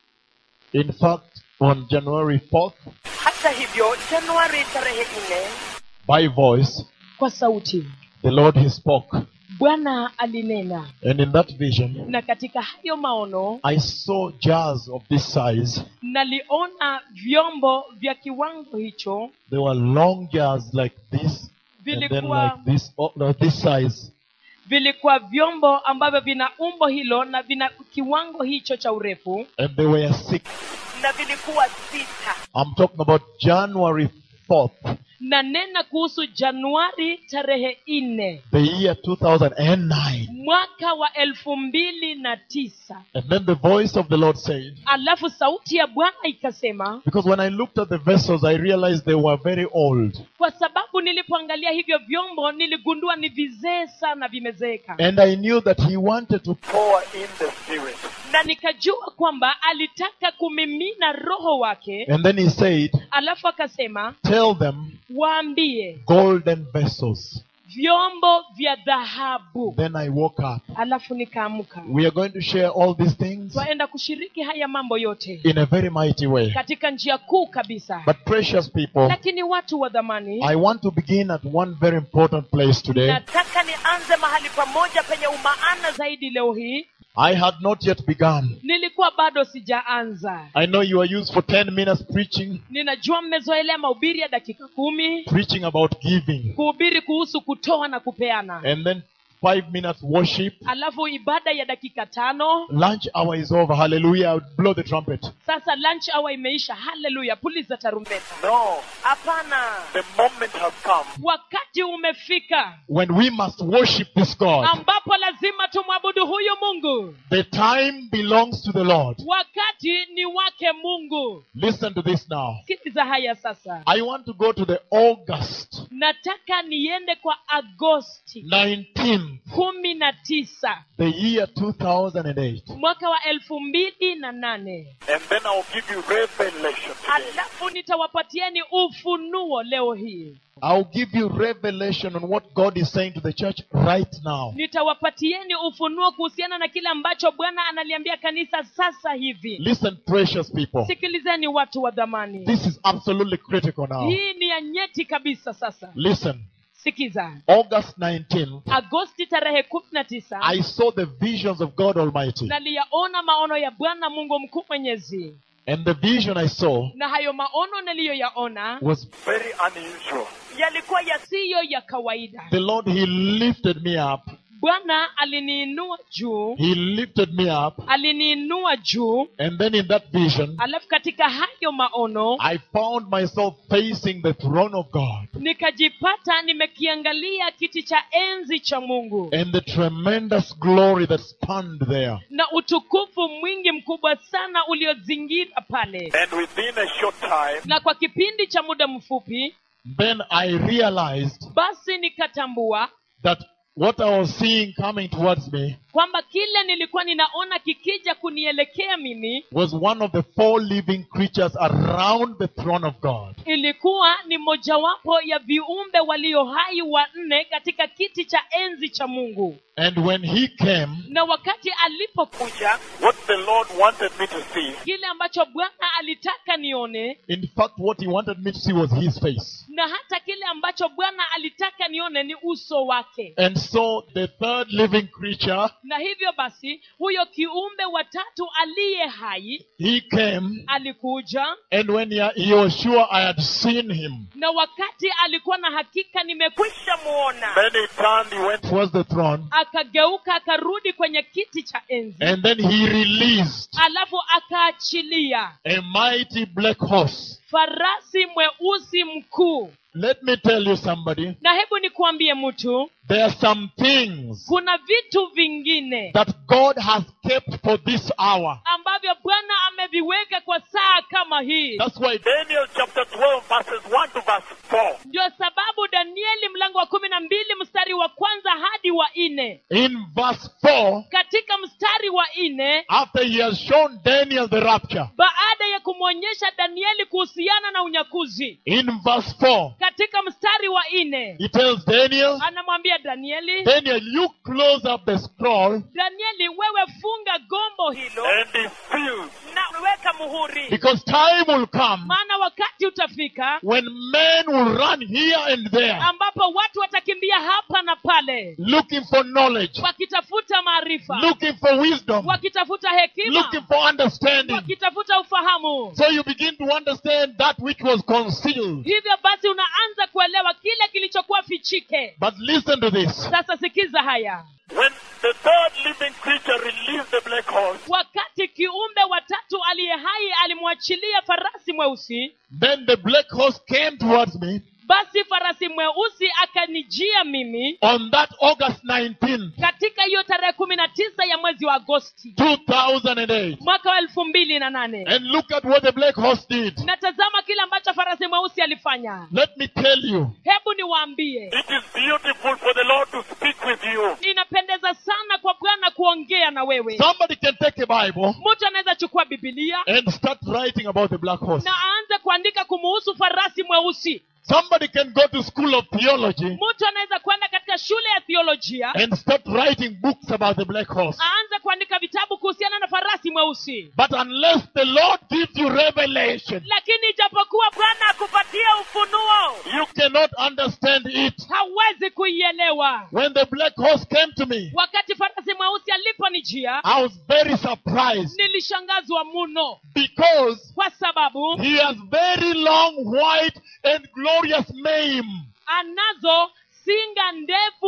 In fact, on January 4th, hata hivyo januari tarehe nne by voice, kwa sauti the Lord he spoke. bwana alinena And in that vision, na katika hayo maono I saw jars of this size. naliona vyombo vya kiwango hicho They were long jars like this, and then vilikuwa like this, oh, no, this size. vilikuwa vyombo ambavyo vina umbo hilo na vina kiwango hicho cha urefu And they were six. na vilikuwa sita I'm talking about January 4th, na nena kuhusu januari tarehe nne the year 2009. mwaka wa elfu mbili na tisa And then the voice of the Lord said, alafu sauti ya bwana ikasema because when I looked at the vessels, I realized they were very old. kwa sababu nilipoangalia hivyo vyombo niligundua ni vizee sana vimezeeka And I knew that He wanted to pour in the Spirit. na nikajua kwamba alitaka kumimina roho wake And then he said, alafu akasema Tell them waambie golden vessels. vyombo vya dhahabu Then I woke up. alafu nikaamka We are going to share all these things twaenda kushiriki haya mambo yote in a very mighty way. katika njia kuu kabisa But precious people, lakini watu wa dhamani I want to begin at one very important place today. nataka nianze mahali pamoja penye umaana zaidi leo hii I had not yet begun. nilikuwa bado sijaanza I know you are used for 10 minutes preaching, ninajua mmezoelea mahubiri ya dakika kumi preaching about giving. kuhubiri kuhusu kutoa na kupeana And then five minutes worship. alafu ibada ya dakika tano Lunch hour is over. Hallelujah. I would blow the trumpet. sasa lunch hour imeisha haleluya puliza tarumbeta No. hapana The moment has come wakati umefika When we must worship this God. ambapo lazima tumwabudu huyu mungu The time belongs to the Lord. wakati ni wake mungu Listen to this now. sikiliza haya sasa I want to go to the August nataka niende kwa agosti 19th, kumi na tisa the year 2008. mwaka wa elfu mbili na nane and then I'll give you revelation today. alafu nitawapatieni ufunuo leo hii I'll give you revelation on what God is saying to the church right now. nitawapatieni ufunuo kuhusiana na kile ambacho bwana analiambia kanisa sasa hivi Listen, precious people. sikilizeni watu wa dhamani This is absolutely critical now. hii ni ya nyeti kabisa sasa Listen, sikiza August 19th, agosti tarehe kumi na tisa I saw the visions of God Almighty. naliyaona maono ya bwana mungu mkuu mwenyezi And the vision I saw na hayo maono niliyoyaona was Very unusual. yalikuwa yasiyo ya kawaida the Lord, He lifted me up. bwana aliniinua juu He lifted me up. aliniinua juu And then in that vision, alafu katika hayo maono I found myself facing the throne of God nikajipata nimekiangalia kiti cha enzi cha mungu and the tremendous glory that spanned there. na utukufu mwingi mkubwa sana uliozingira pale And within a short time, na kwa kipindi cha muda mfupi Then I realized basi nikatambua that what I was seeing coming towards me kwamba kile nilikuwa ninaona kikija kunielekea mimi was one of the four living creatures around the throne of God. ilikuwa ni mojawapo ya viumbe walio hai wanne katika kiti cha enzi cha mungu And when he came, na wakati alipokuja what the Lord wanted me to see kile ambacho bwana alitaka nione in fact, what he wanted me to see was his face. na hata kile ambacho bwana alitaka nione ni uso wake And so the third living creature, na hivyo basi huyo kiumbe watatu aliye hai he came, alikuja and when he, he was sure I had seen him na wakati alikuwa na hakika nimekwisha muona then he turned, he went towards the throne, akageuka akarudi kwenye kiti cha enzi and then he released alafu akaachilia a mighty black horse. farasi mweusi mkuu Let me tell you somebody, na hebu nikuambie mtu there are some things kuna vitu vingine that God has kept for this hour. ambavyo bwana ameviweka kwa saa kama hii That's why Daniel chapter 12 verses 1 to verse 4. ndio sababu danieli mlango wa kumi na mbili mstari wa kwanza hadi wa nne in verse 4, katika mstari wa nne after he has shown Daniel the rapture, baada ya kumwonyesha danieli kuhusiana na unyakuzi in verse 4, katika mstari wa nne he tells Daniel, anamwambia danieli Daniel, you close up the scroll danieli wewe funga gombo hilo And he filled. na weka muhuri because time will come maana wakati utafika when men will run here and there ambapo watu watakimbia hapa na pale looking for knowledge, wakitafuta maarifa looking for wisdom, wakitafuta hekima looking for understanding. wakitafuta ufahamu So you begin to understand that which was concealed. hivyo basi unaanza kuelewa kile kilichokuwa fichike But listen to this. sasa sikiza haya When the third living creature released the black horse, wakati kiumbe watatu aliye hai alimwachilia farasi mweusi Then the black horse came towards me basi farasi mweusi akanijia mimi on that August 19th, katika hiyo tarehe kumi na tisa ya mwezi wa agosti 2008. mwaka wa elfu mbili na nane And look at what the black horse did. na tazama kile ambacho farasi mweusi alifanya Let me tell you, hebu niwaambie it is beautiful for the Lord to speak with you. inapendeza sana kwa bwana kuongea na wewe somebody can take a Bible mtu anaweza chukua bibilia and start writing about the black horse. na aanze kuandika kumuhusu farasi mweusi Somebody can go to school of theology mtu anaweza kwenda katika shule ya theolojia and start writing books about the black horse. aanze kuandika vitabu kuhusiana na farasi mweusi But unless the Lord gives you revelation, lakini ijapokuwa bwana akupatia ufunuo you cannot understand it. hawezi kuielewa When the black horse came to me, wakati farasi mweusi aliponijia I was very surprised nilishangazwa muno because kwa sababu he has very long, white, and glorious mane. anazo singa ndefu nyeusi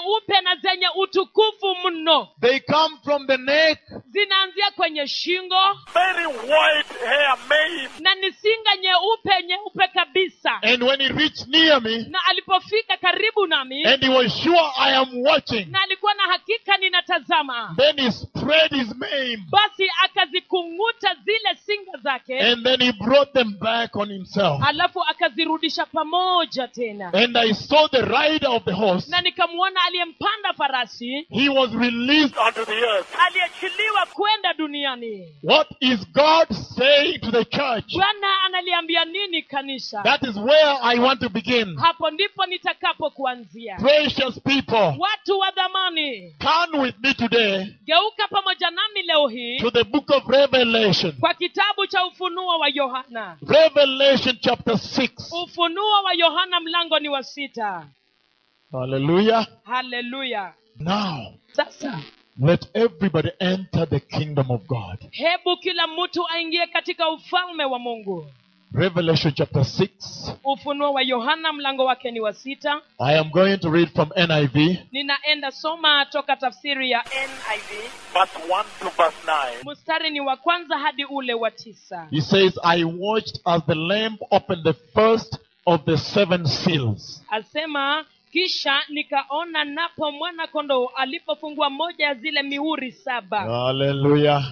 nyeupe na zenye utukufu mno They come from the neck zinaanzia kwenye shingo very white hair mane. na ni singa nyeupe nyeupe kabisa and when he reached near me na alipofika karibu nami and he was sure I am watching, na alikuwa na hakika ninatazama then he spread his mane basi akazikung'uta zile singa zake and then he brought them back on himself. alafu akazirudisha pamoja tena And I saw the rider of the horse. na nikamwona aliyempanda farasi He was released. Unto the earth. aliachiliwa kwenda duniani What is God saying to the church? bwana analiambia nini kanisa That is where I want to begin. hapo ndipo nitakapo kuanzia Precious people, watu wa dhamani turn with me today geuka pamoja nami leo hii to the book of Revelation. kwa kitabu cha ufunuo wa yohana Revelation chapter 6. ufunuo wa yohana mlango ni wa sita Hallelujah. haleluya Now, sasa let everybody enter the kingdom of God. hebu kila mtu aingie katika ufalme wa mungu Revelation chapter 6. ufunuo wa yohana mlango wake ni wa sita I am going to read from NIV. ninaenda soma toka tafsiri ya niv Verse 1 to verse 9. mstari ni wa kwanza hadi ule wa tisa He says, I watched as the Lamb opened the first of the seven seals. asema kisha nikaona napo mwana kondoo alipofungua moja ya zile mihuri saba Hallelujah.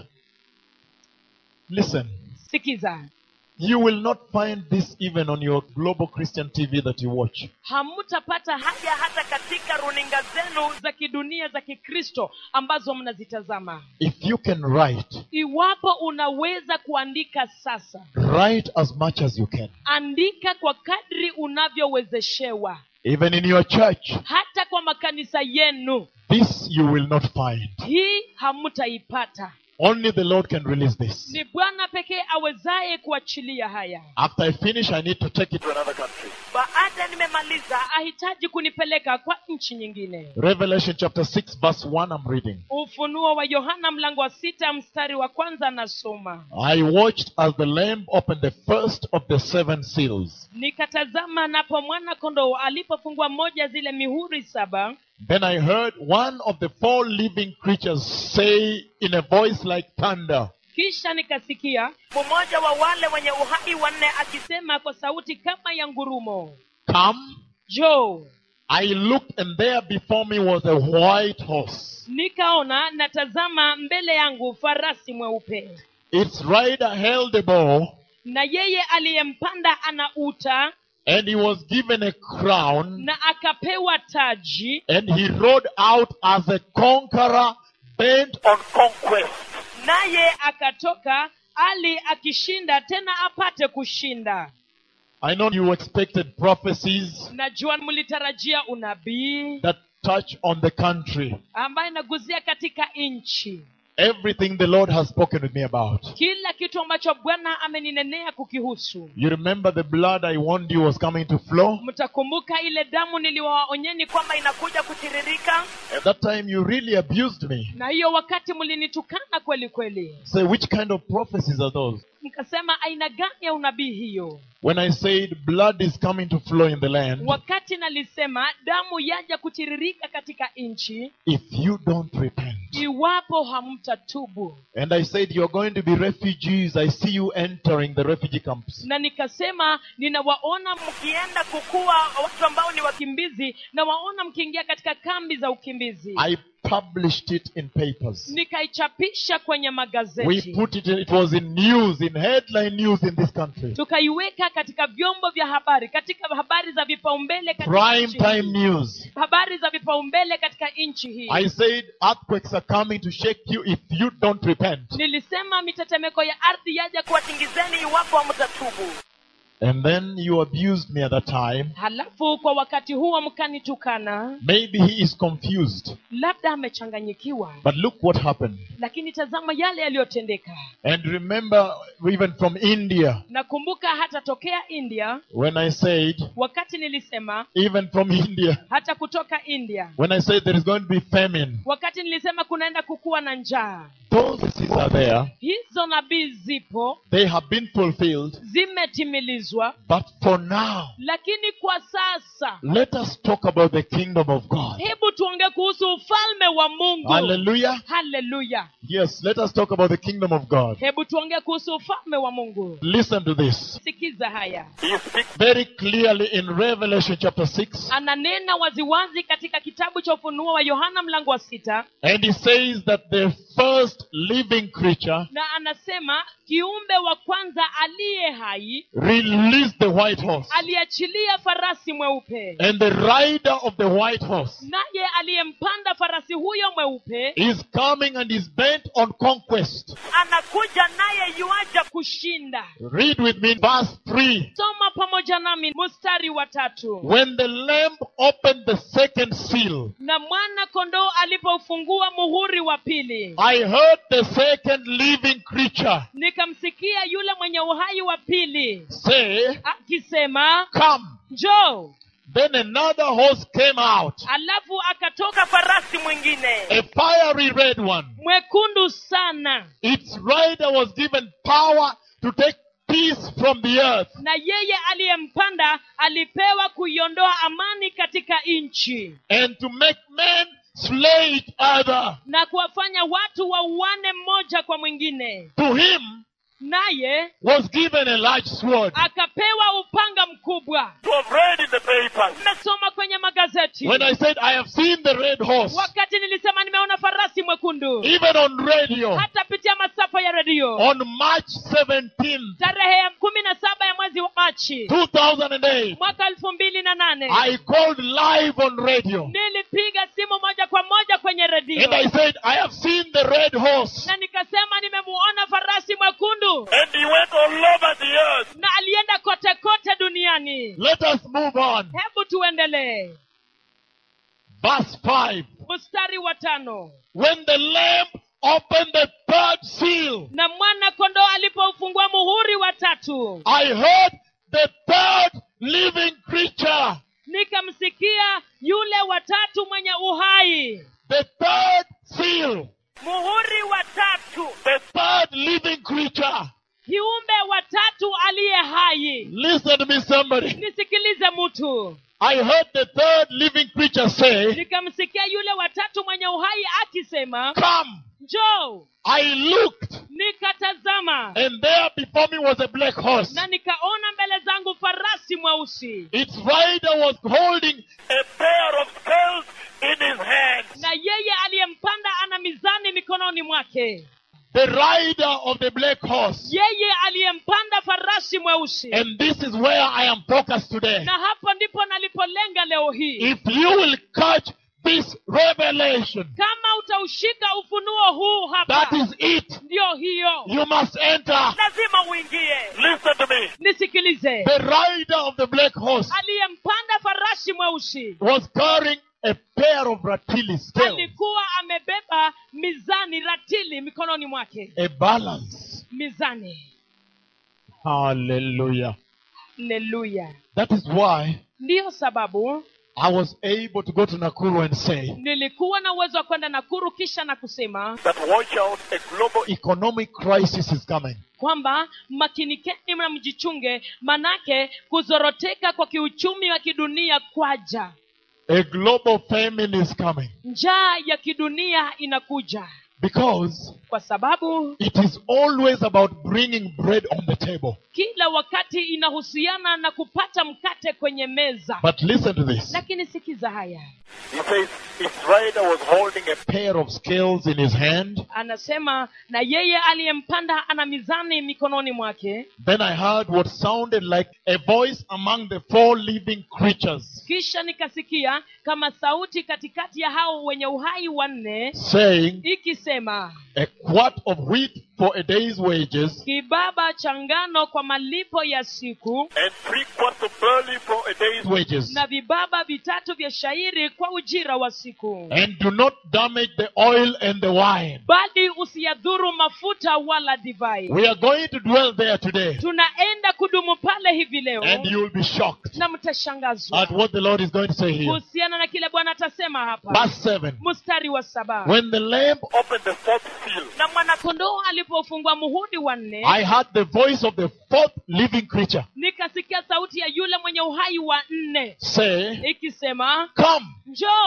Listen, sikiza you will not find this even on your global Christian TV that you watch. hamutapata haja hata katika runinga zenu za kidunia za kikristo ambazo mnazitazama If you can write, iwapo unaweza kuandika sasa write as much as you can. andika kwa kadri unavyowezeshewa Even in your church, hata kwa makanisa yenu this you will not find. hii hamutaipata Only the Lord can release this. ni bwana pekee awezaye kuachilia haya After I finish, I need to take it. To another country. baada nimemaliza ahitaji kunipeleka kwa nchi nyingine Revelation chapter 6, verse 1, I'm reading. ufunuo wa yohana mlango wa sita mstari wa kwanza nasoma I watched as the Lamb opened the first of the seven seals. nikatazama napo mwana kondoo alipofungua moja zile mihuri saba Then I heard one of the four living creatures say in a voice like thunder, kisha nikasikia mmoja wa wale wenye uhai wanne akisema kwa sauti kama ya ngurumo Come. jo I looked, and there before me was a white horse. nikaona natazama mbele yangu farasi mweupe Its rider held a bow, na yeye aliyempanda ana uta and he was given a crown, na akapewa taji and he rode out as a conqueror, bent On conquest. naye akatoka ali akishinda tena apate kushinda I know you expected prophecies najua mlitarajia unabii that touch on the country. ambaye inaguzia katika nchi Everything the Lord has spoken with me about. kila kitu ambacho bwana ameninenea kukihusu You remember the blood I warned you was coming to flow? mtakumbuka ile damu niliwaonyeni kwamba inakuja kutiririka At that time, you really abused me. na hiyo wakati mlinitukana kweli kweli Say, which kind of prophecies are those? mkasema aina gani ya unabii hiyo When I said blood is coming to flow in the land, wakati nalisema damu yaja kutiririka katika nchi if you don't repent. iwapo hamtatubu And I said, You're going to be refugees. I see you entering the refugee camps. na nikasema ninawaona mkienda kukuwa watu ambao ni wakimbizi na waona mkiingia katika kambi za ukimbizi I published it in papers. nikaichapisha kwenye We magazeti put it in, it was in news, in headline news in this country. tukaiweka katika vyombo vya habari katika habari za vipaumbele katika Prime nchi time hii. news. habari za vipaumbele katika nchi hii I said, earthquakes are coming to shake you if you don't repent. nilisema mitetemeko ya ardhi yaja kuwatingizeni iwapo hamtatubu And then you abused me at that time. halafu kwa wakati huo mkanitukana Maybe he is confused. labda amechanganyikiwa But look what happened. lakini tazama yale yaliyotendeka And remember, even from India, nakumbuka hata tokea india when I said, wakati nilisema even from India, hata kutoka india when I said there is going to be famine, wakati nilisema kunaenda kukuwa na njaa those things are there. hizo nabii zipo They have been fulfilled. zimetimilizwa But for now, lakini kwa sasa let us talk about the kingdom of God. hebu tuongee tuongee kuhusu ufalme wa mungu Hallelujah. haleluya Yes, let us talk about the kingdom of God. hebu tuongee kuhusu ufalme wa mungu Listen to this. sikiza haya He speaks Very clearly in Revelation chapter 6. ananena waziwazi katika kitabu cha ufunuo wa yohana mlango wa sita And he says that the first living creature na anasema kiumbe wa kwanza aliye hai released the white horse. aliachilia farasi mweupe And the rider of the white horse naye aliyempanda farasi huyo mweupe is coming and is bent on conquest. anakuja naye yuaja kushinda Read with me verse 3. soma pamoja nami mstari wa tatu When the lamb opened the second seal, na mwana kondoo alipoufungua muhuri wa pili I heard the second living creature nikamsikia yule mwenye uhai wa pili say, akisema Come. njoo Then another horse came out, alafu akatoka farasi mwingine a fiery red one. mwekundu sana Its rider was given power to take peace from the earth na yeye aliyempanda alipewa kuiondoa amani katika nchi and to make men slay each other. na kuwafanya watu wauane mmoja kwa mwingine To him naye was given a large sword. akapewa upanga mkubwa to have read in the papers. nimesoma kwenye magazeti When I said, I have seen the red horse, wakati nilisema nimeona farasi mwekundu even on radio, hata pitia masafa ya redio on March 17th, tarehe ya kumi na saba ya mwezi wa machi 2008, mwaka elfu mbili na nane I called live on radio nilipiga simu moja kwa moja kwenye redio and I said, I have seen the red horse. na nikasema nimemuona farasi mwekundu And he went all over the earth. na alienda kote kote duniani Let us move on. hebu tuendelee Verse 5. mstari wa tano When the lamb opened the third seal, na mwana kondoo alipoufungua muhuri wa tatu I heard the third living creature, nikamsikia yule watatu mwenye uhai the third seal, muhuri wa tatu the third living creature. kiumbe watatu aliye hai Listen to me, somebody. nisikilize mtu I heard the third living creature say, nikamsikia yule watatu mwenye uhai akisema Come. njoo I looked, nikatazama and there before me was a black horse. na nikaona mbele zangu farasi mweusi Its rider was holding A pair of scales in his hand. na yeye aliyempanda ana mizani mikononi mwake the rider of the black horse. yeye aliyempanda farasi mweusi And this is where I am focused today. na hapo ndipo nalipolenga leo hii If you will catch this revelation, kama utaushika ufunuo huu that hapa is it. ndio hiyo You must enter. lazima uingie Listen to me. nisikilize The rider of the black horse aliyempanda farasi mweusi was carrying a pair of ratili scales, alikuwa amebeba mizani ratili mikononi mwake a balance. mizani Hallelujah. haleluya That is why ndiyo sababu I was able to go to Nakuru and say, nilikuwa na uwezo wa kwenda nakuru kisha na kusema That watch out, a global economic crisis is coming. kwamba makinikeni na mjichunge manake kuzoroteka kwa kiuchumi wa kidunia kwaja A global famine is coming. njaa ya kidunia inakuja Because kwa sababu it is always about bringing bread on the table. kila wakati inahusiana na kupata mkate kwenye meza But listen to this. lakini sikiza haya He says his rider was holding a pair of scales in his hand. anasema na yeye aliyempanda ana mizani mikononi mwake Then I heard what sounded like a voice among the four living creatures kisha nikasikia kama sauti katikati ya hao wenye uhai wanne saying, ikisema A quart of wheat for a day's wages, kibaba cha ngano kwa malipo ya siku and three quarts of barley for a day's wages. na vibaba vitatu vya shairi kwa ujira wa siku And do not damage the oil and the wine. bali usiyadhuru mafuta wala divai We are going to dwell there today. tunaenda kudumu pale hivi leo And you will be shocked na mtashangazwa at what the Lord is going to say here. kuhusiana na kile bwana atasema hapa Verse 7. mstari wa saba When the lamb, opened the fourth seal. na mwanakondoo alipofungua muhuri wa nne I heard the voice of the fourth living creature nikasikia sauti ya yule mwenye uhai wa nne say, ikisema Come. njoo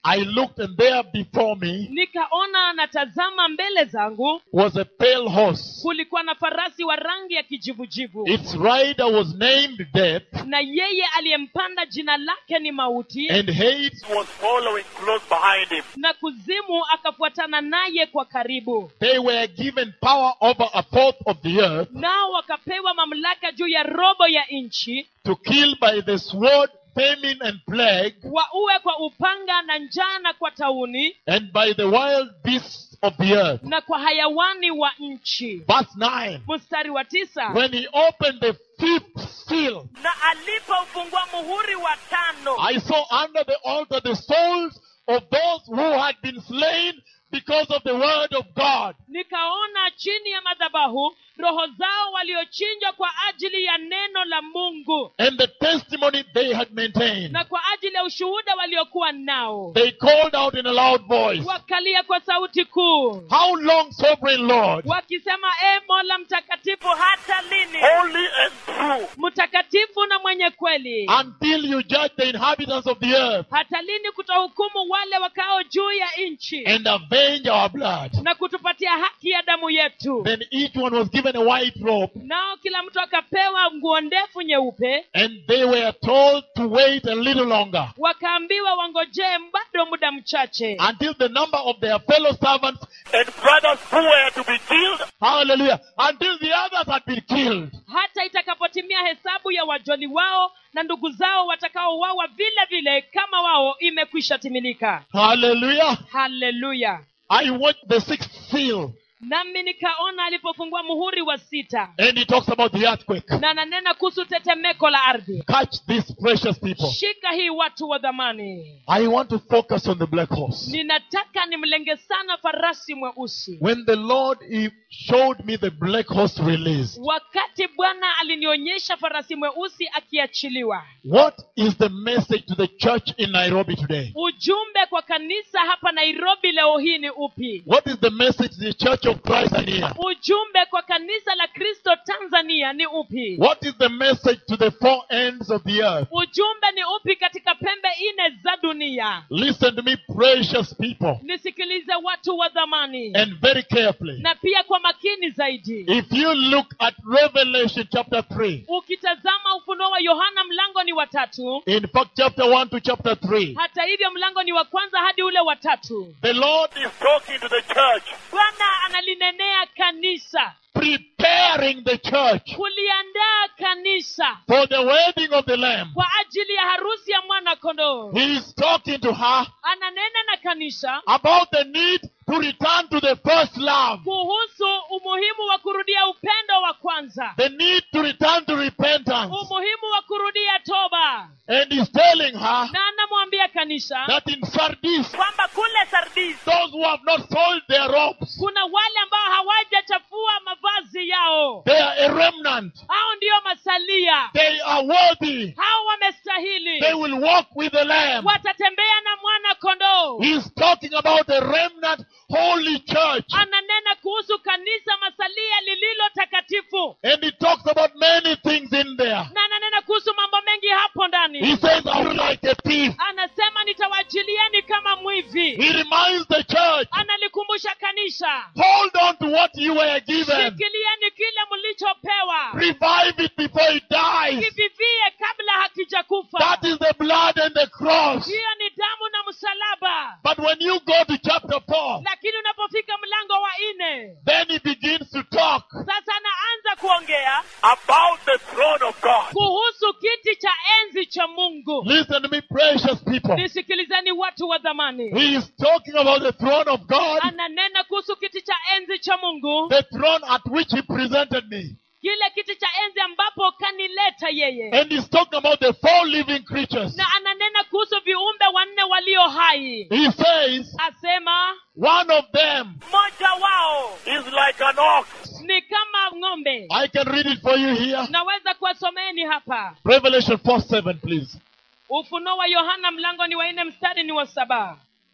I looked and there before me nikaona natazama mbele zangu was a pale horse. kulikuwa na farasi wa rangi ya kijivujivu Its rider was named Death, na yeye aliyempanda jina lake ni mauti and Hades was following close behind him. na kuzimu akafuatana naye kwa karibu they were given power over a fourth of the earth nao wakapewa mamlaka juu ya robo ya nchi to kill by the sword, famine, and plague, waue kwa upanga na njaa na kwa tauni and by the wild beasts of the earth. na kwa hayawani wa nchi Verse 9. mstari wa tisa When he opened the fifth seal, na alipofungua muhuri wa tano I saw under the altar the souls of those who had been slain because of the word of God. nikaona chini ya madhabahu roho zao waliochinjwa kwa ajili ya neno la mungu and the testimony they had maintained. na kwa ajili ya ushuhuda waliokuwa nao They called out in a loud voice, wakalia kwa sauti kuu How long, sovereign Lord, wakisema e mola mtakatifu hata lini Holy and true. mtakatifu na mwenye kweli until you judge the inhabitants of the earth hata lini kutohukumu wale wakao juu ya nchi and avenge our blood? na kutupatia haki ya damu yetu Then each one was given a white robe, nao kila mtu akapewa nguo ndefu nyeupe and they were told to wait a little longer wakaambiwa wangojee bado muda mchache until the number of their fellow servants, And brothers who were to be killed hallelujah, until the others had been killed. hata itakapotimia hesabu ya wajoli wao na ndugu zao watakaouawa vile vile kama wao imekwisha timilika Hallelujah. haleluya I watched the sixth seal, nami nikaona alipofungua muhuri wa sita and he talks about the earthquake. na ananena kuhusu tetemeko la ardhi Catch these precious people. shika hii watu wa dhamani I want to focus on the black horse. ninataka nimlenge sana farasi mweusi When the Lord he showed me the black horse release, wakati bwana alinionyesha farasi mweusi akiachiliwa what is the message to the church in Nairobi today? ujumbe kwa kanisa hapa nairobi leo hii ni upi What is the message to the church of Christ in here? ujumbe kwa kanisa la kristo tanzania ni upi What is the message to the four ends of the earth? ujumbe ni upi katika pembe nne za dunia Listen to me, precious people, nisikilize watu wa dhamani and very carefully. na pia kwa makini zaidi If you look at Revelation chapter 3, ukitazama ufunuo wa yohana mlango ni watatu in fact, chapter 1 to chapter 3, hata hivyo mlango ni wa kwanza hadi ule wa tatu the Lord is talking to the church. bwana analinenea kanisa preparing the church kuliandaa kanisa for the wedding of the Lamb. kwa ajili ya harusi ya mwana kondoo He is talking to her ananena na kanisa about the need to return to the first love, kuhusu umuhimu wa kurudia upendo wa kwanza the need to return to repentance. umuhimu wa kurudia toba And he's telling her na anamwambia kanisa that in Sardis, kwamba kule sardis those who have not soiled their robes, kuna wale ambao hawajachafua mavazi yao they are a remnant. hao ndiyo masalia They are worthy. hao wamestahili They will walk with the Lamb. watatembea na mwana kondoo He's talking about a remnant holy church. ananena kuhusu kanisa masalia lililo takatifu And he talks about many things in there. na ananena kuhusu mambo mengi hapo He ndani says, I will like a thief. anasema nitawajilieni kama mwivi He reminds the church, analikumbusha kanisa hold on to what you were given. shikilieni kile mlichopewa Revive it before it dies. kivivie kabla hakijakufa That is the blood and the cross. hiyo ni damu na msalaba But when you go to chapter 4, lakini unapofika mlango wa nne then he begins to talk sasa anaanza kuongea About the throne of God. kuhusu kiti cha enzi cha mungu Listen to me, precious people. nisikilizeni watu wa dhamani He is talking about the throne of God, ananena kuhusu kiti cha enzi cha mungu the throne at which He presented me. kile kiti cha enzi ambapo kanileta yeye And He's talking about the four living creatures. na ananena kuhusu viumbe wanne walio hai He says, asema one of them, mmoja wao Is like an ox. ni kama ng'ombe I can read it for you here. naweza kuwasomeeni hapa Revelation 4 7, please. ufunuo wa yohana mlango ni wa nne mstari ni wa saba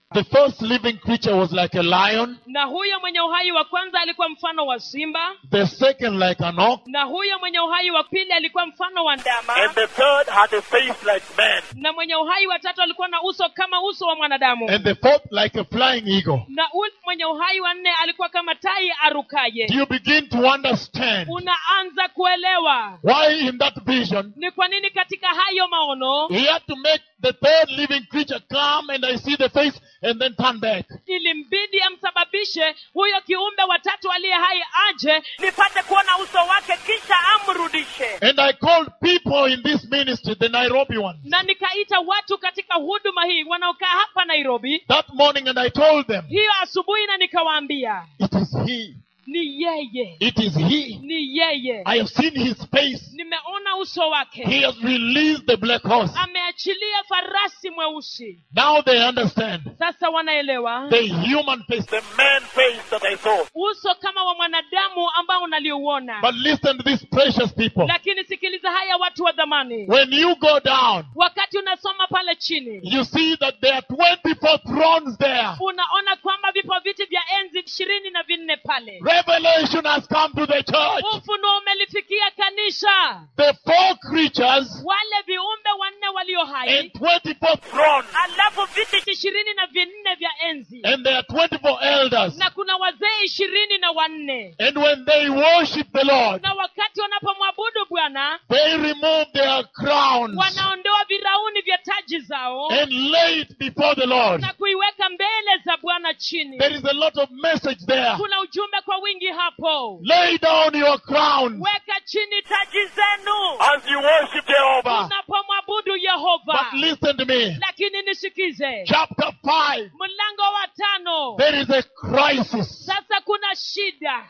The first living creature was like a lion, na huyo mwenye uhai wa kwanza alikuwa mfano wa simba the second like an ox, na huyo mwenye uhai wa pili alikuwa mfano wa ndama and the third had a face like man. na mwenye uhai wa tatu alikuwa na uso kama uso wa mwanadamu and the fourth like a flying eagle. na ule mwenye uhai wa nne alikuwa kama tai arukaye Do you begin to understand unaanza kuelewa why in that vision ni kwa nini katika hayo maono he had to make the third living creature come and I see the face and then turn back? ilimbidi amsababishe huyo kiumbe watatu aliye hai aje nipate kuona uso wake kisha amrudishe And I called people in this ministry, the Nairobi one, na nikaita watu katika huduma hii wanaokaa hapa nairobi that morning and I told them, hiyo asubuhi na nikawaambia it is he. ni yeye It is he. ni yeye I have seen his face. nimeona uso wake He has released the black horse. ameachilia farasi mweusi Now they understand sasa wanaelewa the human face. The man face that I saw. uso kama wa mwanadamu ambao unaliuona But listen to these precious people. lakini sikiliza haya watu wa dhamani When you go down, wakati unasoma pale chini you see that there are 24 thrones there. unaona kwamba vipo viti vya enzi ishirini na vinne pale Revelation has come to the church. ufunuo umelifikia kanisa The four creatures wale viumbe wanne walio and hai 24 Throne. alafu viti ishirini na vinne vya enzi and there are 24 elders. na kuna wazee ishirini na wanne And when they worship the Lord, na wakati wanapomwabudu bwana they remove their crowns wanaondoa virauni vya taji zao and lay it before the Lord. na kuiweka mbele za bwana chini There is a lot of message there. kuna ujumbe kwa wingi hapo Lay down your crowns. weka chini taji zenu As you worship Jehovah. unapomwabudu But yehova listen to me. lakini nisikize Chapter 5. mlango wa tano There is a crisis. sasa kuna shida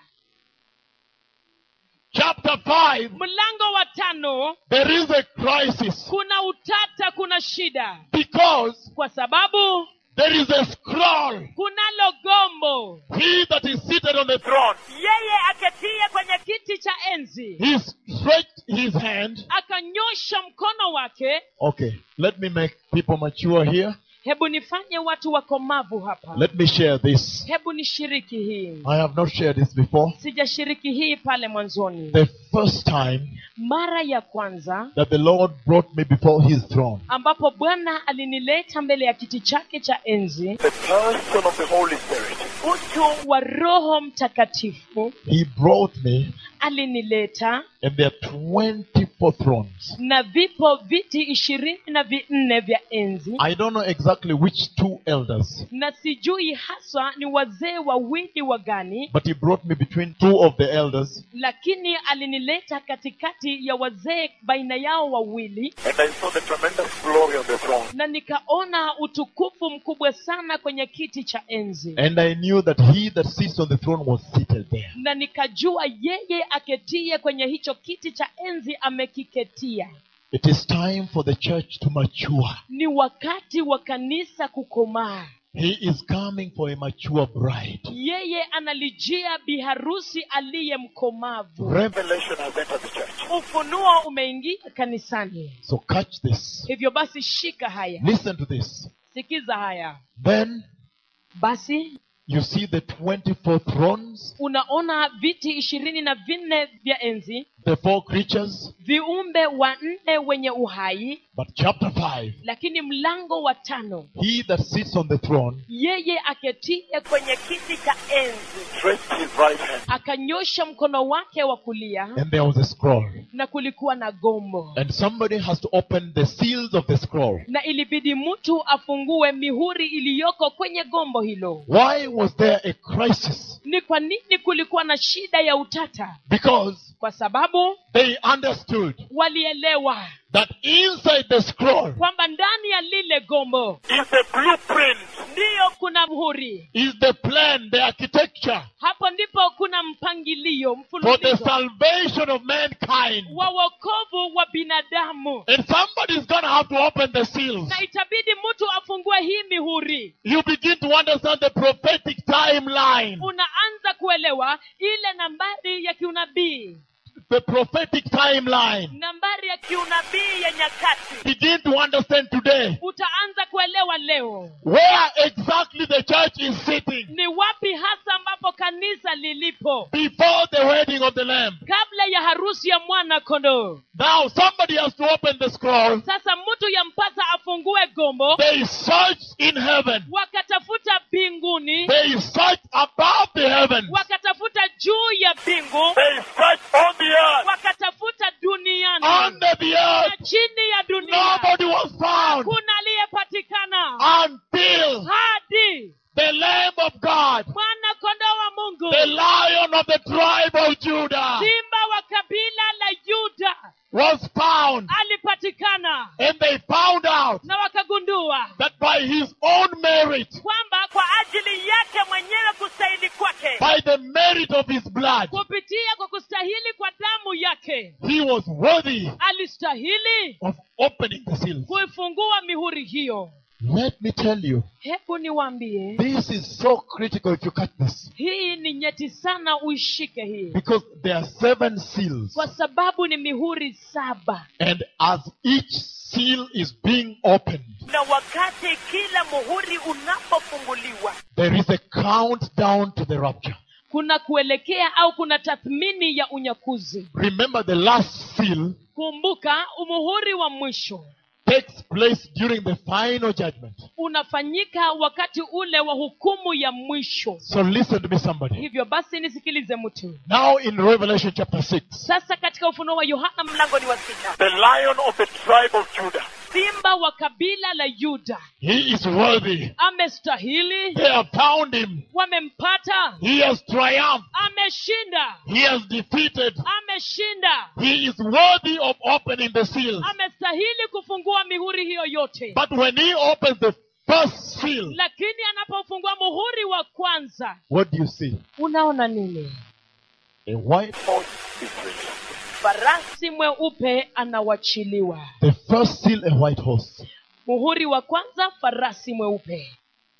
Chapter 5. mlango wa tano There is a crisis. kuna utata kuna shida Because kwa sababu there is a scroll. kunalo gombo He that is seated on the throne, Throne. yeye aketie kwenye kiti cha enzi he stretched his hand. akanyosha mkono wake Okay, let me make people mature here. hebu nifanye watu wakomavu hapa Let me share this. hebu nishiriki hii I have not shared this before. sijashiriki hii pale mwanzoni The first time mara ya kwanza that the Lord brought me before his throne, ambapo bwana alinileta mbele ya kiti chake cha enzi The person of the Holy Spirit. utu wa roho mtakatifu he brought me, alinileta and there are 24 thrones. na vipo viti ishirini na vinne vya enzi I don't know exactly which two elders, na sijui haswa ni wazee wawili wa gani but he brought me between two of the elders, lakini alinileta katikati ya wazee baina yao wawili And I saw the tremendous glory on the throne. na nikaona utukufu mkubwa sana kwenye kiti cha enzi and I knew that he that sits on the throne was seated there. na nikajua yeye aketie kwenye hicho kiti cha enzi amekiketia It is time for the church to mature. ni wakati wa kanisa kukomaa He is coming for a mature bride. yeye analijia biharusi aliye mkomavu Rev- Revelation has entered the church. ufunuo umeingia kanisani So catch this. hivyo basi shika haya Listen to this. sikiza haya Then basi you see the 24 thrones, unaona viti ishirini na vinne vya enzi the four creatures. viumbe wanne wenye uhai But chapter 5, lakini mlango wa tano he that sits on the throne yeye aketie kwenye kiti cha enzi Stretched his right hand. akanyosha mkono wake wa kulia and there was a scroll. na kulikuwa na gombo And somebody has to open the seals of the scroll. na ilibidi mtu afungue mihuri iliyoko kwenye gombo hilo Why was there a crisis? ni kwa nini kulikuwa na shida ya utata Because kwa sababu they understood walielewa that inside the scroll kwamba ndani ya lile gombo Is a blueprint. ndiyo kuna mhuri is the plan, the architecture hapo ndipo kuna mpangilio for the mfululizo salvation of mankind. wa wokovu wa binadamu And somebody's gonna have to open the seals. na itabidi mtu afungue hii mihuri You begin to understand the prophetic timeline. unaanza kuelewa ile nambari ya kiunabii the prophetic timeline, nambari ya kiunabii ya nyakati begin to understand today utaanza kuelewa leo where exactly the church is sitting ni wapi hasa ambapo kanisa lilipo before the wedding of the Lamb. kabla ya harusi ya mwana kondoo Now, somebody has to open the scroll. sasa mtu yampasa afungue gombo They searched in heaven. wakatafuta mbinguni They searched above the heavens. wakatafuta juu ya mbingu They search on the earth. wakatafuta duniani Under the na earth, chini ya dunia nobody was found kuna aliyepatikana until hadi the Lamb of God, mwana kondoo wa mungu the Lion of the tribe of Judah, simba wa kabila la yuda was found. alipatikana And they found out na wakagundua that by his own merit, kwamba kwa ajili yake mwenyewe kustahili kwake by the merit of his blood, kupitia kwa kustahili kwa damu yake he was worthy alistahili of opening the seals. kuifungua mihuri hiyo Let me tell you, hebu niwaambie this is so critical if you catch this. hii ni nyeti sana uishike hii Because there are seven seals. kwa sababu ni mihuri saba And as each seal is being opened, na wakati kila muhuri unapofunguliwa there is a countdown to the rapture. kuna kuelekea au kuna tathmini ya unyakuzi Remember, the last seal kumbuka umuhuri wa mwisho takes place during the final judgment. unafanyika wakati ule wa hukumu ya mwisho So listen to me, somebody. hivyo basi nisikilize mtu Now in Revelation chapter 6, sasa katika ufunuo wa yohana mlangoni wa sita The lion of the tribe of Judah. simba wa kabila la yuda he is worthy. amestahili They have found him. wamempata He has triumphed. ameshinda He has defeated. ameshinda He is worthy of opening the seals. amestahili kufungua mihuri hiyo yote But when he opens the first seal, lakini anapofungua muhuri wa kwanza what do you see? unaona nini A white Horse is released. farasi mweupe anawachiliwa The first seal, a white horse. muhuri wa kwanza farasi mweupe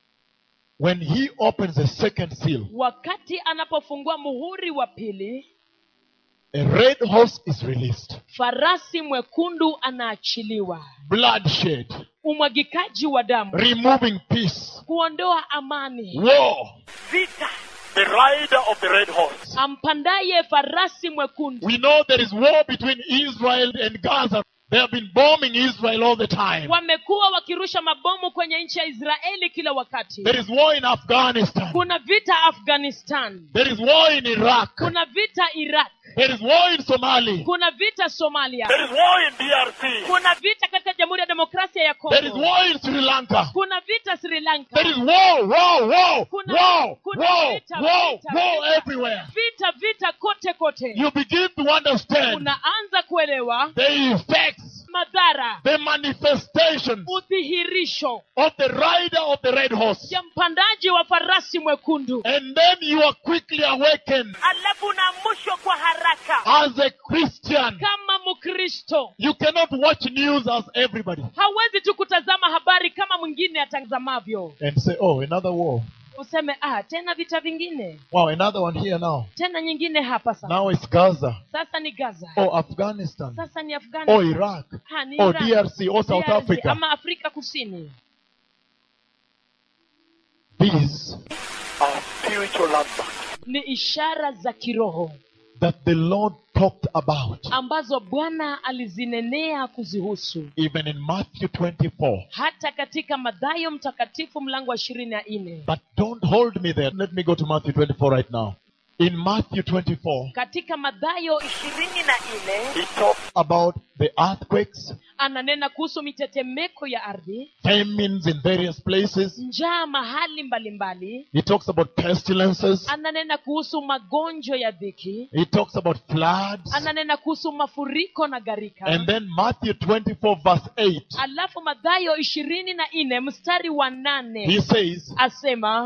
When he opens the second seal, wakati anapofungua muhuri wa pili a red horse is released. farasi mwekundu anaachiliwa Bloodshed, umwagikaji wa damu removing peace, kuondoa amani war. vita The rider of the red horse. ampandaye farasi mwekundu We know there is war between Israel and Gaza. They have been bombing Israel all the time. wamekuwa wakirusha mabomu kwenye nchi ya israeli kila wakati There is war in Afghanistan. kuna vita afghanistan There is war in Iraq. kuna vita iraq There is war in Somalia. kuna vita somalia There is war in DRC. kuna vita katika jamhuri ya demokrasia ya There is kongo war in Sri Lanka. kuna vita sri lanka There is war, war, war, Kuna- war, kuna war, vita, war, vita, war vita. everywhere. vita vita kote kote You begin to understand unaanza kuelewa the effects, madhara the manifestations udhihirisho of the rider of the red horse. ya mpandaji wa farasi mwekundu And then you are quickly awakened alafu unaamushwa kwa haraka as a Christian. kama mkristo You cannot watch news as everybody hawezi tu kutazama habari kama mwingine atazamavyo and say, oh, another war. useme ah tena vita vingine Wow, another one here now. tena nyingine hapa sasa Now it's Gaza. sasa ni gaza Oh, Afghanistan. sasa ni Oh, afghanistan Iraq. ha, ni Oh, Iran. DRC. Oh, South DRC, Africa. ama afrika kusini These Our spiritual landmark. ni ishara za kiroho that the Lord talked about, ambazo bwana alizinenea kuzihusu even in Matthew 24. hata katika madhayo mtakatifu mlango wa ishirini na nne But don't hold me there. Let me go to Matthew 24 right now. In Matthew 24, katika madhayo ishirini na nne He talks about the earthquakes, ananena kuhusu mitetemeko ya ardhi famines in various places. njaa mahali mbalimbali He talks about pestilences. ananena kuhusu magonjwa ya dhiki He talks about floods. ananena kuhusu mafuriko na gharika And then Matthew 24, verse 8, alafu madhayo ishirini na nne mstari wa nane he says, asema These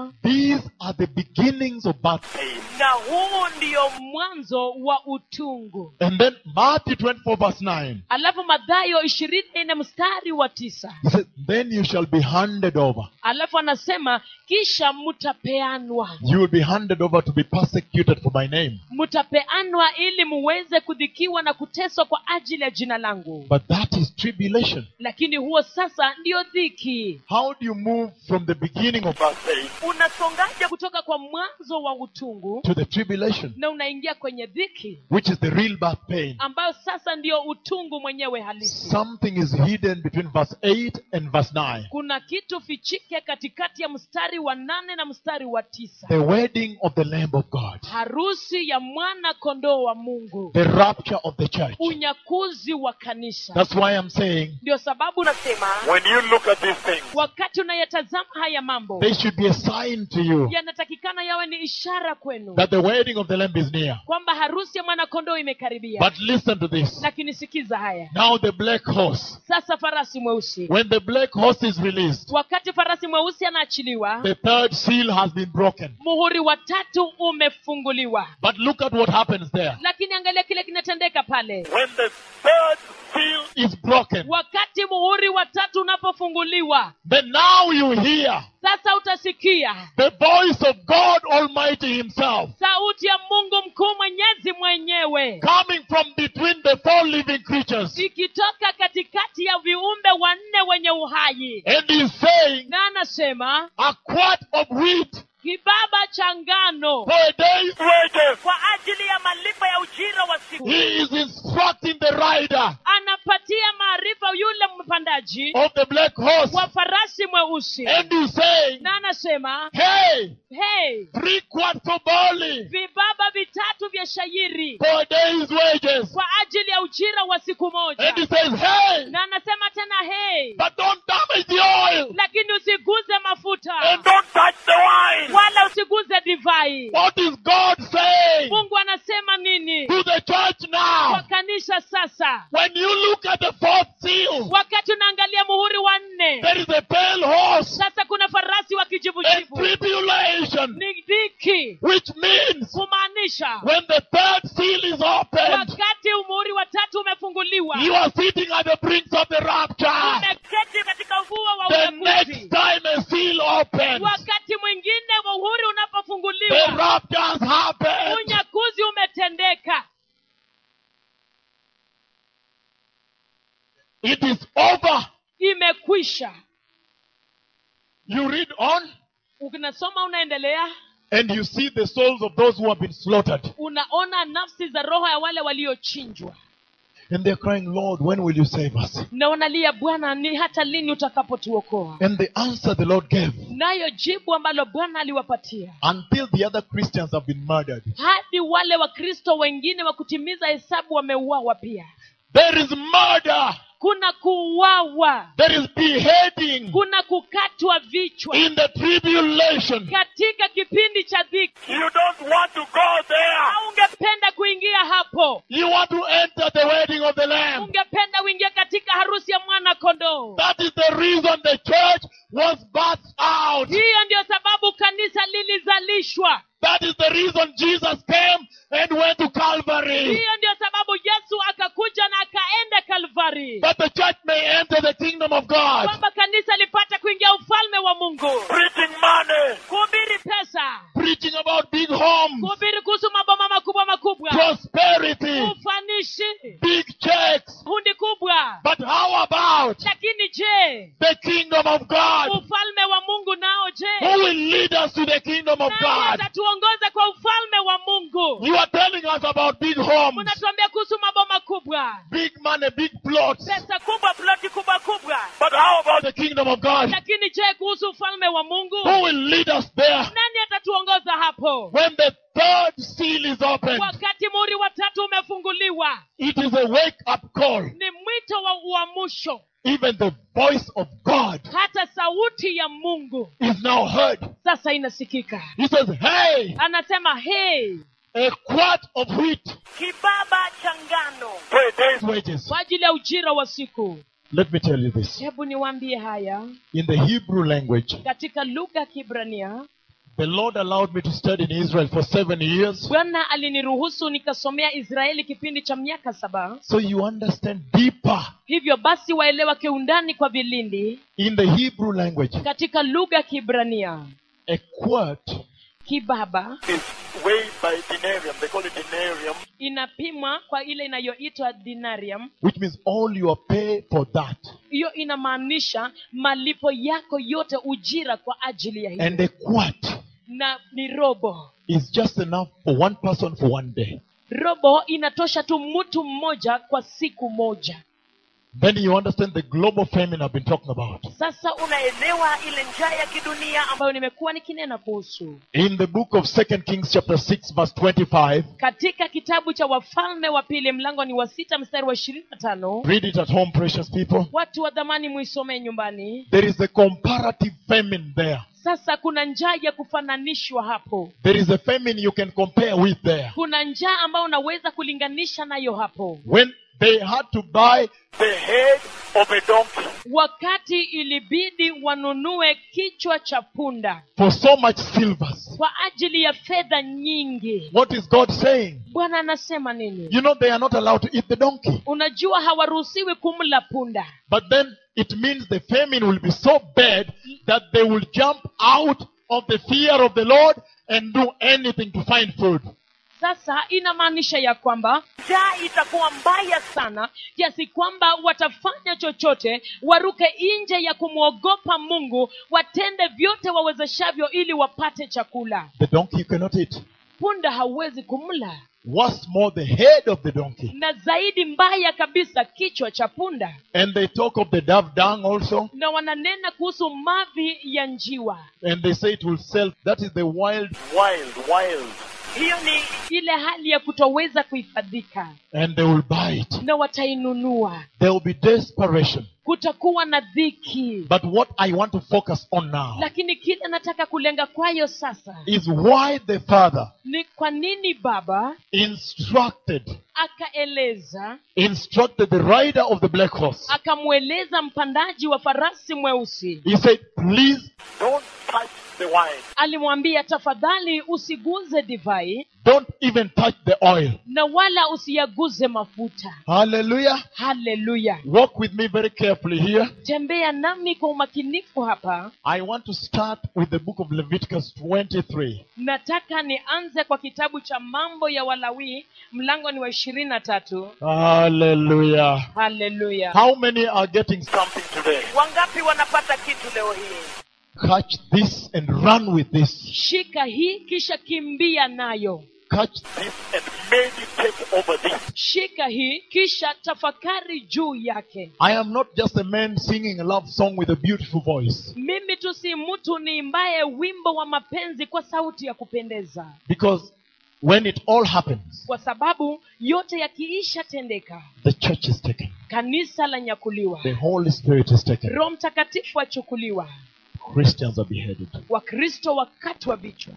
these are the beginnings of birth. na huu ndio mwanzo wa utungu And then Matthew 24 verse 9. alafu madhayo ishirini na mstari wa tisa He says, Then you shall be handed over. alafu anasema kisha mtapeanwa You will be handed over to be persecuted for my name. mtapeanwa ili muweze kudhikiwa na kuteswa kwa ajili ya jina langu But that is tribulation. lakini huo sasa ndio dhiki How do you move from the beginning of Verse 8. unasongaje kutoka kwa mwanzo wa utungu to the tribulation, na unaingia kwenye dhiki which is the real birth pain? ambayo sasa ndio utungu mwenyewe halisi Something is hidden between verse 8 and verse 9. kuna kitu fichike katikati ya mstari wa nane na mstari wa tisa The wedding of the Lamb of God. harusi ya mwana kondoo wa mungu The rapture of the church. unyakuzi wa kanisa That's why I'm saying ndio sababu nasema When you look at these things, wakati unayatazama haya mambo they should be a sign to you yanatakikana yawe ni ishara kwenu that the wedding of the Lamb is near. kwamba harusi ya mwanakondoo imekaribia But listen to this. lakini sikiza haya Now the black horse. sasa farasi mweusi When the black horse is released, wakati farasi mweusi anaachiliwa the third seal has been broken. muhuri wa tatu umefunguliwa But look at what happens there. lakini angalia kile kinatendeka pale when the third seal Is broken. wakati muhuri wa tatu unapofunguliwa Then now you hear sasa utasikia the voice of God Almighty Himself sauti ya mungu mkuu mwenyezi mwenyewe coming from between the four living creatures. ikitoka katikati ya viumbe wanne wenye uhai And He's saying, na anasema a quart of wheat kibaba cha ngano for a day's wages. kwa ajili ya malipo ya ujira wa siku He is instructing the rider anapatia maarifa yule mpandaji of the black horse. wa farasi mweusi And He's saying, na anasema hey, hey three quarts of barley vibaba vitatu vya shairi for a day's wages. kwa ajili ya ujira wa siku moja And He says, hey, na anasema tena hey but don't damage the oil. lakini usiguze mafuta And don't touch the wine. wala usiguze divai What is God saying mungu anasema nini to the church kwa now? kanisa sasa When you look at the fourth seal, wakati unaangalia muhuri wa nne there is a pale horse sasa kuna farasi wa and kijivujivu tribulation, ni dhiki which means kumaanisha when the third seal is opened, wakati muhuri wa tatu umefunguliwa you are sitting at the brink of the rapture. umeketi katika ufuo wa The next unyakuzi time a seal opens, wakati mwingine muhuri the unapofunguliwa rapture has happened. unyakuzi umetendeka It is over. imekwisha You read on unasoma unaendelea and you see the souls of those who have been slaughtered. unaona nafsi za roho ya wale waliochinjwa And they're crying, Lord, when will you save us? na wanalia bwana ni hata lini utakapotuokoa And the answer the Lord gave nayo jibu ambalo bwana aliwapatia until the other Christians have been murdered. hadi wale wakristo wengine wa kutimiza hesabu wameuawa pia There is murder. kuna kuuawa There is beheading kuna kukatwa vichwa in the tribulation. katika kipindi cha dhiki You don't want to go there. au ungependa kuingia hapo You want to enter the wedding of the Lamb. ungependa uingia katika harusi ya mwana kondoo That is the reason the church was birthed out. hiyo ndio sababu kanisa lilizalishwa That is the reason Jesus came and went to Calvary. hiyo ndio sababu yesu akakuja na akaenda kalvari That the church may enter the kingdom of God. kwamba kanisa lipate kuingia ufalme wa mungu Preaching money. kuhubiri pesa Preaching about big homes, kuhubiri kuhusu maboma makubwa makubwa prosperity, ufanishi big checks. hundi kubwa But how about lakini je the kingdom of God? ufalme wa mungu nao je Who will lead us to the kingdom of nani God? atatuongoza kwa ufalme wa mungu You are telling us about big homes, unatuambia kuhusu maboma kubwa big money, big plots. pesa kubwa ploti kubwa kubwa But how about The kingdom of God. lakini je kuhusu ufalme wa mungu Who will lead us there nani atatuongoza hapo when the third seal is opened? wakati muri wa tatu umefunguliwa It is a wake up call. ni mwito wa uamsho Even the voice of God hata sauti ya mungu is now heard. sasa inasikika He says, Hey, anasema hey a quart of wheat kibaba cha ngano for a day's wages. kwa ajili ya ujira wa siku Let me tell you this. hebu niwaambie haya In the Hebrew language, katika lugha ya kibrania The Lord allowed me to study in Israel for seven years. bwana aliniruhusu nikasomea israeli kipindi cha miaka saba So you understand deeper hivyo basi waelewa kiundani kwa vilindi in the Hebrew language. katika lugha ya kibrania A quart kibaba Is weighed by denarium. They call it denarium. inapimwa kwa ile inayoitwa dinarium which means all your pay for that. hiyo inamaanisha malipo yako yote ujira kwa ajili ya hiyo And a quart na ni robo is just enough for one person for one day. robo inatosha tu mtu mmoja kwa siku moja Then you understand the global famine I've been talking about. sasa unaelewa ile njaa ya kidunia ambayo nimekuwa nikinena kuhusu In the book of Second Kings chapter 6 verse 25, katika kitabu cha wafalme wa pili mlango ni wa sita mstari wa ishirini na tano read it at home, precious people. watu wa dhamani muisomee nyumbani There is a comparative famine there. sasa kuna njaa ya kufananishwa hapo There is a famine you can compare with there. kuna njaa ambayo unaweza kulinganisha nayo hapo When they had to buy The head of a donkey. wakati ilibidi wanunue kichwa cha punda for so much silvers. kwa ajili ya fedha nyingi What is God saying? bwana anasema nini You know they are not allowed to eat the donkey. unajua hawaruhusiwi kumla punda But then it means the famine will be so bad that they will jump out of the fear of the Lord and do anything to find food. sasa inamaanisha ya kwamba njaa itakuwa mbaya sana kiasi kwamba watafanya chochote waruke nje ya kumwogopa mungu watende vyote wawezeshavyo ili wapate chakula The donkey you cannot eat. punda hauwezi kumla What's more, the head of the donkey. na zaidi mbaya kabisa kichwa cha punda And they talk of the dove dung also. na wananena kuhusu mavi ya njiwa And they say it will sell. That is the wild. Wild, wild. hiyo ni ile hali ya kutoweza kuhifadhika And they will buy it. na watainunua There will be desperation. kutakuwa na dhiki But what I want to focus on now lakini kile nataka kulenga kwayo sasa is why the father ni kwa nini baba instructed akaeleza instructed the rider of the black horse. akamweleza mpandaji wa farasi mweusi He said, please Don't touch the wine. alimwambia tafadhali usiguze divai don't even touch the oil. na wala usiyaguze mafuta Hallelujah. haleluya Walk with me very carefully here. tembea nami kwa umakinifu hapa I want to start with the book of Leviticus 23. nataka nianze kwa kitabu cha mambo ya walawii mlango ni wa ishirini na tatu Hallelujah. haleluya How many are getting Something today. wangapi wanapata kitu leo hii catch this and run with this? shika hii kisha kimbia nayo Catch This and meditate over this. shika hii kisha tafakari juu yake I am not just a man singing a love song with a beautiful voice. mimi tu si mtu niimbaye wimbo wa mapenzi kwa sauti ya kupendeza Because when it all happens, kwa sababu yote yakiisha tendeka the church is taken. kanisa la nyakuliwa The Holy Spirit is taken. roho mtakatifu achukuliwa Christians are beheaded. wakristo wakatwa vichwa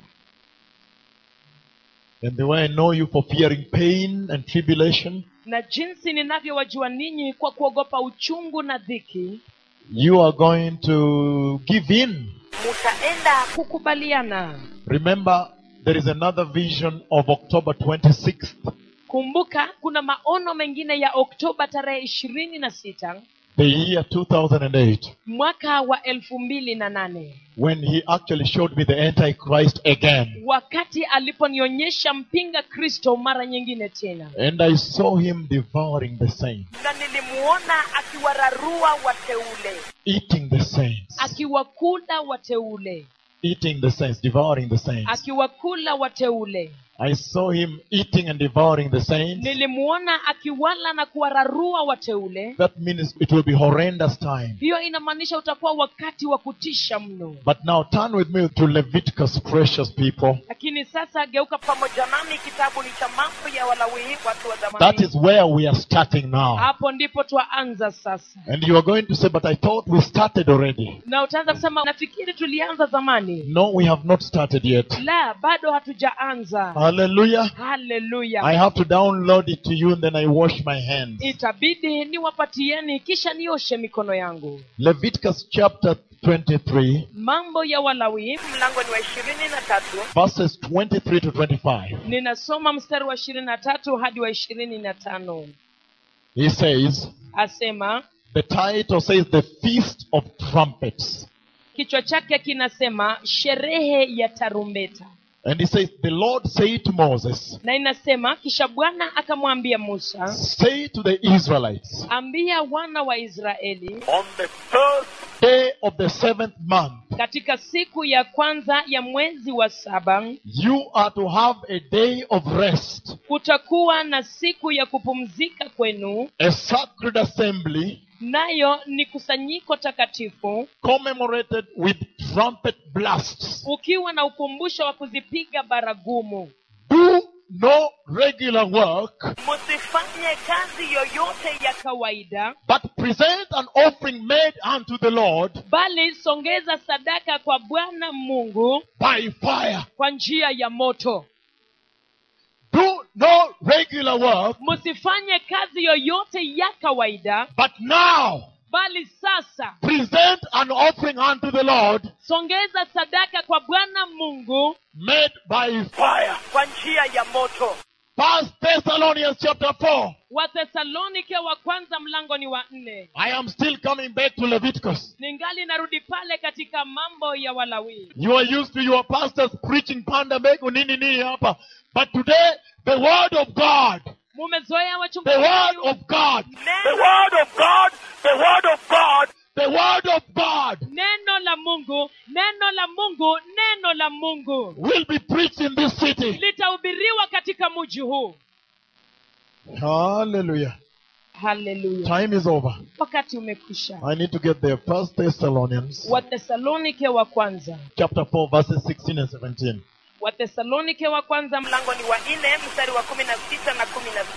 And the way I know you for fearing pain and tribulation, na jinsi ninavyowajua ninyi kwa kuogopa uchungu na dhiki you are going to give in. mutaenda kukubaliana Remember, there is another vision of October 26th. kumbuka kuna maono mengine ya oktoba tarehe ishirini na sita the year 2008 mwaka wa elfu mbili na nane when he actually showed me the antichrist again wakati aliponionyesha mpinga kristo mara nyingine tena and i saw him devouring the saints na nilimuona akiwararua wateule eating the saints akiwakula wateule eating the saints devouring the saints akiwakula wateule i saw him eating and devouring the saints nilimuona akiwala na kuwararua wateule that means it will be horrendous time hiyo inamaanisha utakuwa wakati wa kutisha mno but now turn with me to leviticus precious people lakini sasa geuka pamoja nami kitabu ni cha mambo ya walawii watu wa that zamani is where we are starting now hapo ndipo twaanza sasa and you are going to say but i thought we started already na utaanza kusema nafikiri tulianza zamani no we have not started yet la bado hatujaanza hallelujah haleluya I have to download it to you and then I wash my hands. itabidi niwapatieni kisha nioshe mikono yangu Leviticus chapter 23, mambo ya walawi mlango ni wa ishirini na tatu verses 23 to 25. ninasoma mstari wa ishirini na tatu hadi wa ishirini na tano He says, asema the title says, The Feast of Trumpets. kichwa chake kinasema sherehe ya tarumbeta And he says, The Lord said to Moses, na inasema kisha bwana akamwambia musa Say to the Israelites, ambia wana wa israeli On the first day of the seventh month, katika siku ya kwanza ya mwezi wa saba you are to have a day of rest, kutakuwa na siku ya kupumzika kwenu a sacred assembly nayo ni kusanyiko takatifu commemorated with trumpet blasts. ukiwa na ukumbusho wa kuzipiga baragumu Do no regular work, msifanye kazi yoyote ya kawaida but present an offering made unto the Lord bali songeza sadaka kwa bwana mungu by fire. kwa njia ya moto Do no regular work, msifanye kazi yoyote ya kawaida but now bali sasa present an offering unto the Lord songeza sadaka kwa bwana mungu made by fire. kwa njia ya moto First Thessalonians chapter 4. wathesalonike wa kwanza mlango ni wa nne I am still coming back to Leviticus. ningali narudi pale katika mambo ya walawii You are used to your pastors preaching panda mbegu nini nini hapa. But today, the word of God, mumezoea the wachungaji word of God, The word of God, the word of God the word of God neno la mungu neno la mungu neno la mungu will be preached in this city. litahubiriwa katika mji huu Hallelujah. haleluya Time is over. wakati umekwisha I need to get there. First Thessalonians wathesalonike wa kwanza chapter 4, verses 16 and 17. wathesalonike wa kwanza mlango mlango ni wa nne mstari wa kumi na sita na kumi na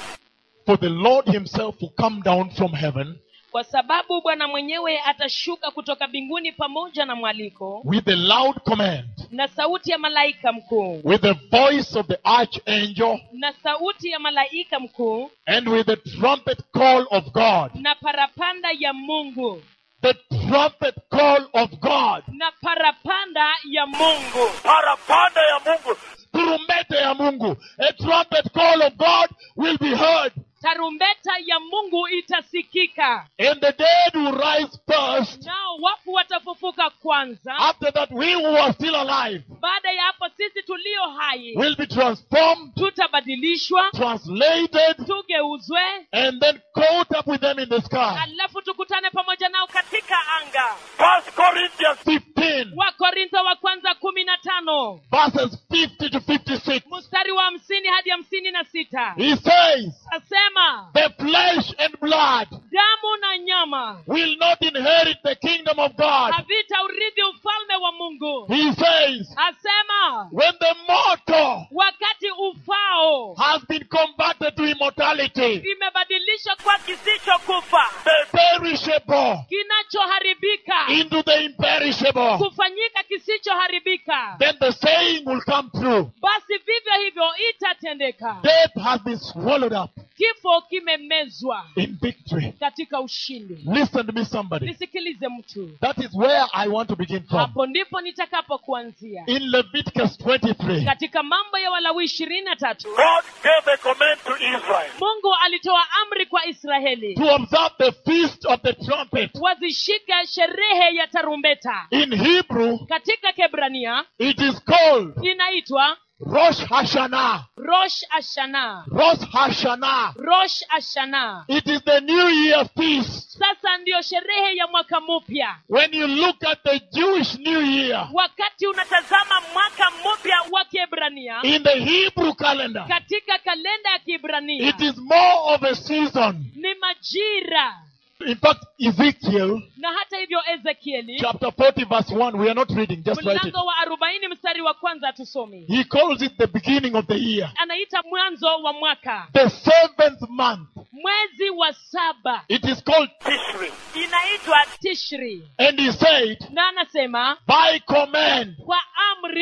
For the Lord himself will come down from heaven kwa sababu bwana mwenyewe atashuka kutoka mbinguni pamoja na mwaliko with a loud command, na sauti ya malaika mkuu with the voice of the archangel, na sauti ya malaika mkuu and with the trumpet call of God. na parapanda ya mungu The trumpet call of God. na parapanda ya mungu parapanda ya mungu Turumbete ya Mungu. A trumpet call of God will be heard. tarumbeta ya mungu itasikika And the dead will rise first. nao wafu watafufuka kwanza After that, we who are still alive baada ya hapo sisi tulio hai will be transformed, tutabadilishwa translated, tugeuzwe and then caught up with them in the sky. alafu tukutane pamoja nao katika anga First Corinthians 15, wakorintho wa kwanza kumi na tano verses 50 to 56. mstari wa hamsini hadi hamsini na sita He says, asema The flesh and blood damu na nyama will not inherit the kingdom of God. havita urithi ufalme wa mungu He says, asema When the mortal wakati ufao has been converted to immortality, imebadilishwa kwa kisichokufa the perishable kinachoharibika into the imperishable, kufanyika kisichoharibika then the saying will come true. basi vivyo hivyo itatendeka Death has been swallowed up kifo kimemezwa in victory. katika ushindi Listen to me, somebody. nisikilize mtu That is where I want to begin from. hapo ndipo nitakapo kuanzia In Leviticus 23, katika mambo ya walawi ishirini na tatu God gave a command to Israel mungu alitoa amri kwa israeli to observe the feast of the trumpet. wazishike sherehe ya tarumbeta In Hebrew, katika kebrania it is called inaitwa Rosh Hashanah. rosh ashana Rosh Hashanah. rosh ashana It is the New Year feast. sasa ndiyo sherehe ya mwaka mpya When you look at the Jewish New Year wakati unatazama mwaka mpya wa kiebrania in the Hebrew calendar, katika kalenda ya kiebrania it is more of a season. ni majira In fact, Ezekiel na hata hivyo ezekieli chapter 40, verse 1, we are not reading, just write it. mlango wa arobaini mstari wa kwanza hatusomi He calls it the beginning of the year, anaita mwanzo wa mwaka the seventh month. mwezi wa saba It is called, Tishri. inaitwa tishri and he said, na anasema by command, kwa amri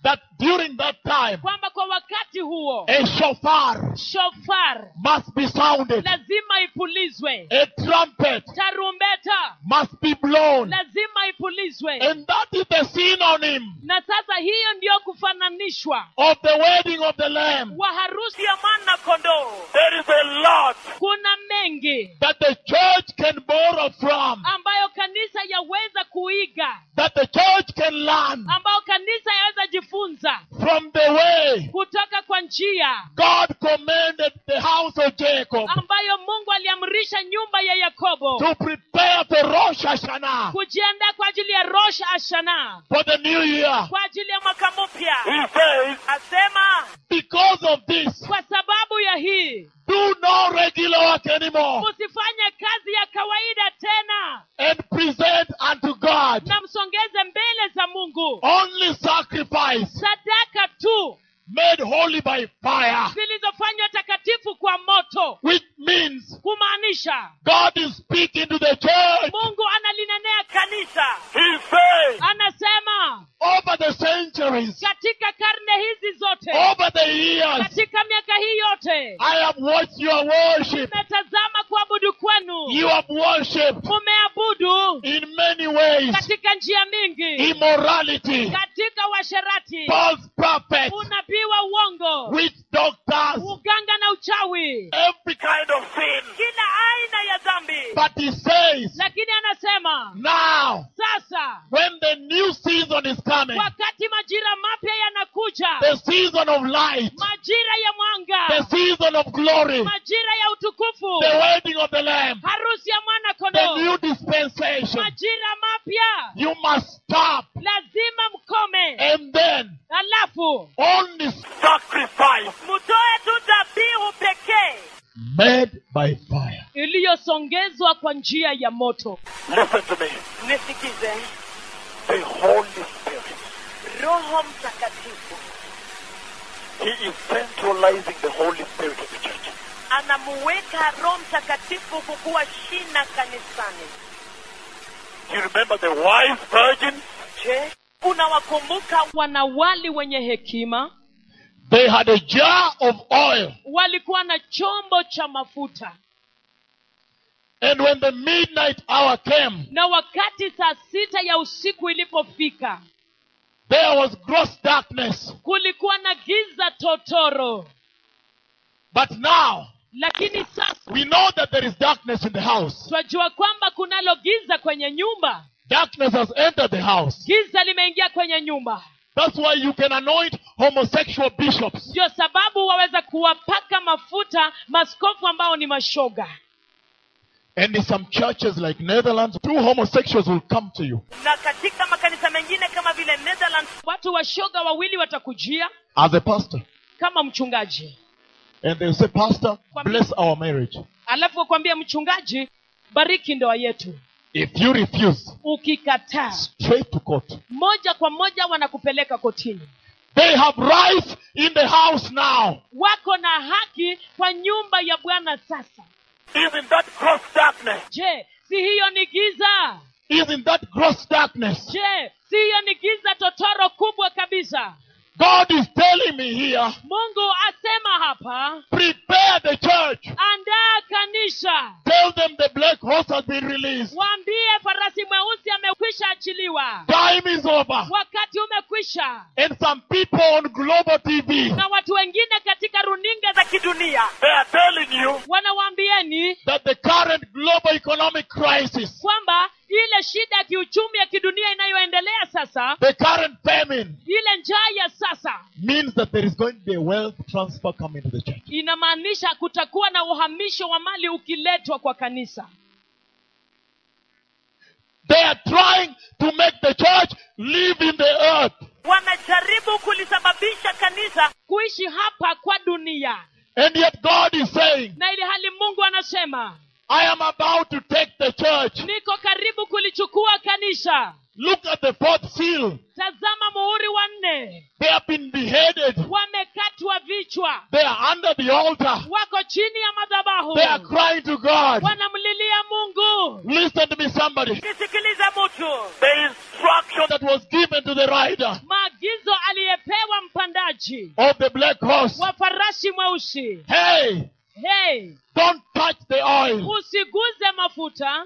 that during that time kwamba kwa wakati huo a shofar shofar must be sounded, lazima ipulizwe a trumpet tarumbeta must be blown. lazima ipulizwe And that is the synonym na sasa hiyo ndiyo kufananishwa of the wedding of the Lamb. wa harusi ya mwana kondoo There is a lot kuna mengi That the church can borrow from, ambayo kanisa yaweza kuiga that the church can learn ambayo kanisa yaweza jifunza from the way kutoka kwa njia God commanded the house of Jacob ambayo mungu aliamrisha nyumba ya yakobo to prepare for Rosh Hashanah, kujiandaa kwa ajili ya rosh ashana for the new year. kwa ajili ya mwaka mpya He says, asema Because of this, kwa sababu ya hii do no regular work anymore msifanye kazi ya kawaida tena and present unto God na msongeze mbele za mungu only sacrifice sadaka tu made holy by fire, zilizofanywa takatifu kwa moto which means kumaanisha God is speaking to the church mungu analinenea kanisa he says, anasema over the centuries, katika karne hizi zote over the years. katika miaka hii yote I have watched your worship. nimetazama kuabudu kwenu You have worshipped mumeabudu in many ways katika njia mingi immorality, katika washerati false prophets, unabii wa uongo witch doctors, uganga na uchawi every kind of sin. kila aina ya dhambi But he says, lakini anasema now, sasa when the new season is coming, wakati majira mapya yanakuja the season of light, majira ya the mwanga season of glory, majira ya utukufu the wedding of the Lamb, harusi ya mwana the kondoo new dispensation, majira mapya you must stop lazima mkome and then alafu only Sacrifice mtoe tu dhabihu pekee made by fire. iliyosongezwa kwa njia ya moto Listen to me. nisikize The Holy Spirit. roho mtakatifu He is centralizing the Holy Spirit of the church. anamuweka roho mtakatifu kukuwa shina kanisani You remember the wise virgins? je unawakumbuka wanawali wenye hekima They had a jar of oil, walikuwa na chombo cha mafuta and when the midnight hour came, na wakati saa sita ya usiku ilipofika there was gross darkness. kulikuwa na giza totoro But now, lakini sasa we know that there is darkness in the house. twajua kwamba kunalo giza kwenye nyumba Darkness has entered the house. giza limeingia kwenye nyumba That's why you can anoint homosexual bishops. ndio sababu waweza kuwapaka mafuta maskofu ambao ni mashoga And in some churches like Netherlands, two homosexuals will come to you na katika makanisa mengine kama vile netherlands watu washoga wawili watakujia as a pastor. kama mchungaji And they'll say, Pastor, bless our marriage. alafu wakwambia mchungaji bariki ndoa yetu If you refuse, ukikataa straight to court. moja kwa moja wanakupeleka kotini They have rights in the house now. wako na haki kwa nyumba ya bwana sasa Even that gross darkness. je si hiyo ni giza Isn't that gross darkness? je si hiyo ni giza totoro kubwa kabisa God is telling me here, mungu asema hapa prepare the church. andaa kanisa Tell them the black horse has been released. waambie farasi mweusi amekwisha achiliwa Time is over. wakati umekwisha And some people on global TV, na watu wengine katika runinga za za kidunia They are telling you wanawaambieni that the current global economic crisis, kwamba ile shida ya kiuchumi ya kidunia inayoendelea sasa the current famine, ile njaa ya sasa means that there is going to be a wealth transfer coming to the church. inamaanisha kutakuwa na uhamisho wa mali ukiletwa kwa kanisa They are trying to make the church live in the earth. wanajaribu kulisababisha kanisa kuishi hapa kwa dunia And yet God is saying, na ili hali mungu anasema I am about to take the church. niko karibu kulichukua kanisa Look at the fourth seal. tazama muhuri wa nne They have been beheaded. wamekatwa vichwa They are under the altar. wako chini ya madhabahu They are crying to God. wanamlilia mungu Listen to me, somebody. nisikilize mtu the instruction That was given to the rider. maagizo aliyepewa wachungaji of the black horse, wa farashi mweusi hey, hey don't touch the oil. usiguze mafuta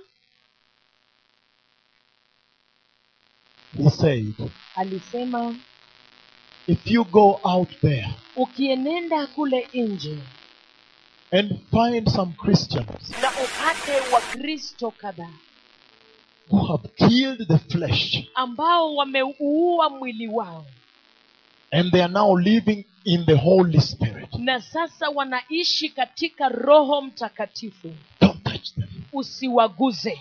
He said, alisema if you go out there ukienenda kule nje and find some Christians na upate wa kristo kadhaa who have killed the flesh ambao wameuua mwili wao and they are now living in the Holy Spirit, na sasa wanaishi katika roho mtakatifu don't touch them. usiwaguze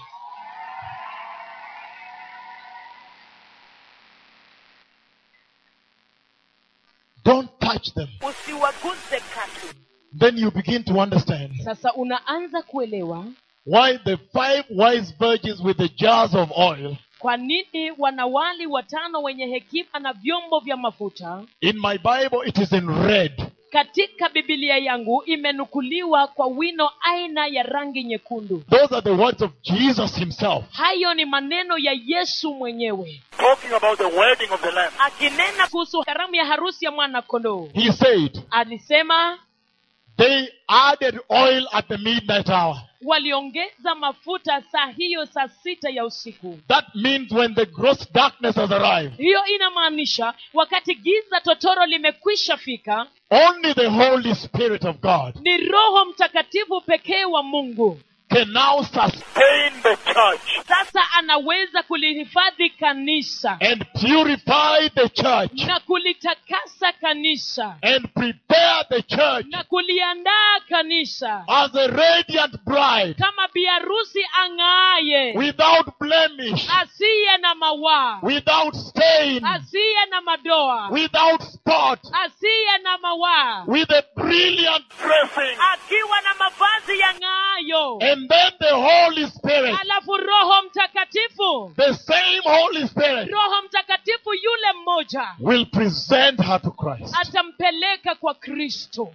Don't touch them. usiwaguze katu Then you begin to understand sasa unaanza kuelewa why the five wise virgins with the jars of oil kwa nini wanawali watano wenye hekima na vyombo vya mafuta in my Bible it is in red. katika bibilia yangu imenukuliwa kwa wino aina ya rangi nyekundu Those are the words of Jesus himself. hayo ni maneno ya yesu mwenyewe Talking about the wedding of the Lamb. akinena kuhusu karamu ya harusi ya mwana kondoo He said, alisema they added oil at the midnight hour. waliongeza mafuta saa hiyo saa sita ya usiku That means when the gross darkness has arrived, hiyo inamaanisha wakati giza totoro limekwisha fika only the Holy Spirit of God ni roho mtakatifu pekee wa mungu can now sustain Stay in the church. sasa anaweza kulihifadhi kanisa and purify the church na kulitakasa kanisa and prepare the church na kuliandaa kanisa as a radiant bride kama biharusi ang'aaye without blemish, asiye na mawaa without stain, asiye na madoa without spot, asiye na mawaa with a brilliant Dressing. akiwa na mavazi ya ng'aayo and then the Holy Spirit, alafu roho mtakatifu the same Holy Spirit, roho mtakatifu yule mmoja will present her to Christ. atampeleka kwa kristo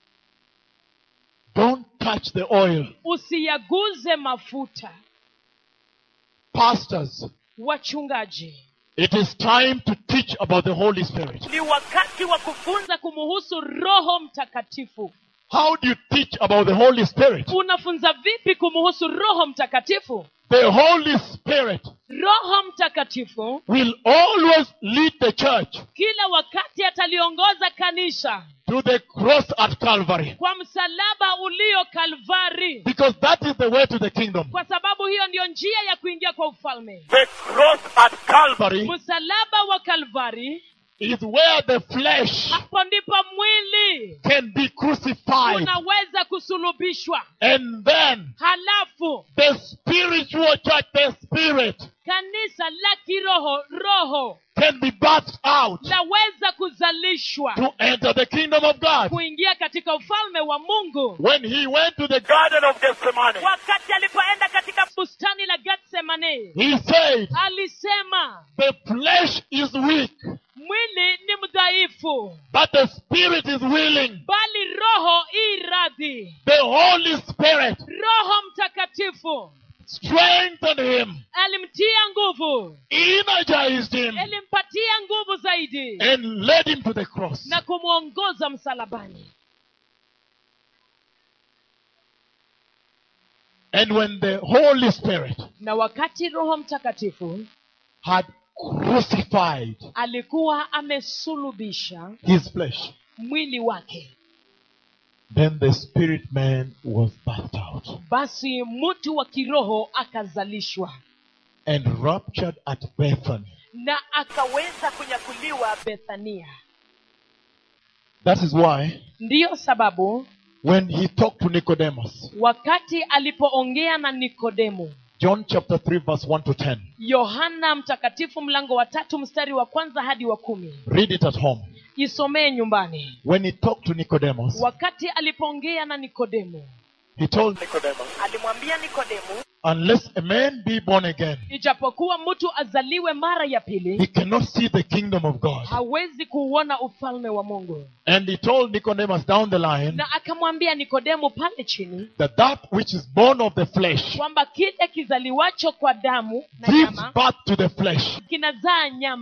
Don't touch the oil. usiyaguze mafuta Pastors, wachungaji it is time to teach about the Holy Spirit. ni wakati wa kufunza funza kumuhusu roho mtakatifu How do you teach about the Holy Spirit? unafunza vipi kumuhusu roho mtakatifu The Holy Spirit roho mtakatifu will always lead the church kila wakati ataliongoza kanisa to the cross at Calvary kwa msalaba ulio kalvari because that is the way to the kingdom. kwa sababu hiyo ndiyo njia ya kuingia kwa ufalme The cross at Calvary Calvary msalaba wa kalvari is where the flesh hapo ndipo mwili can be crucified unaweza kusulubishwa and then halafu the spiritual church, the spirit, kanisa la kiroho roho can be birthed out laweza kuzalishwa to enter the kingdom of God. kuingia katika ufalme wa mungu When he went to the Garden of Gethsemane. wakati alipoenda katika bustani la getsemane he said, alisema The flesh is weak, mwili ni mdhaifu but the spirit is willing. bali roho i radhi The Holy Spirit roho mtakatifu strengthened him, alimtia nguvu energized him, alimpatia nguvu zaidi and led him to the cross. na kumwongoza msalabani And when the Holy Spirit na wakati roho mtakatifu had crucified alikuwa amesulubisha his flesh, mwili wake then the spirit man was birthed out basi mtu wa kiroho akazalishwa and raptured at Bethany. na akaweza kunyakuliwa bethania That is why ndiyo sababu when he talked to Nicodemus, wakati alipoongea na nikodemu John chapter 3, verse 1 to 10, yohana mtakatifu mlango wa tatu mstari wa kwanza hadi wa kumi read it at home. isomee nyumbani When he talked to Nicodemus, wakati alipoongea na nikodemu he told, Nicodemus. alimwambia nikodemu Unless a man be born again, ijapokuwa mtu azaliwe mara ya he pili cannot see the kingdom of God. hawezi kuuona ufalme wa mungu And he told Nicodemus down the line na akamwambia nikodemu pale chini that that which is born of the flesh kwamba kile kizaliwacho kwa damu na gives nyama birth to the flesh. kinazaa nyama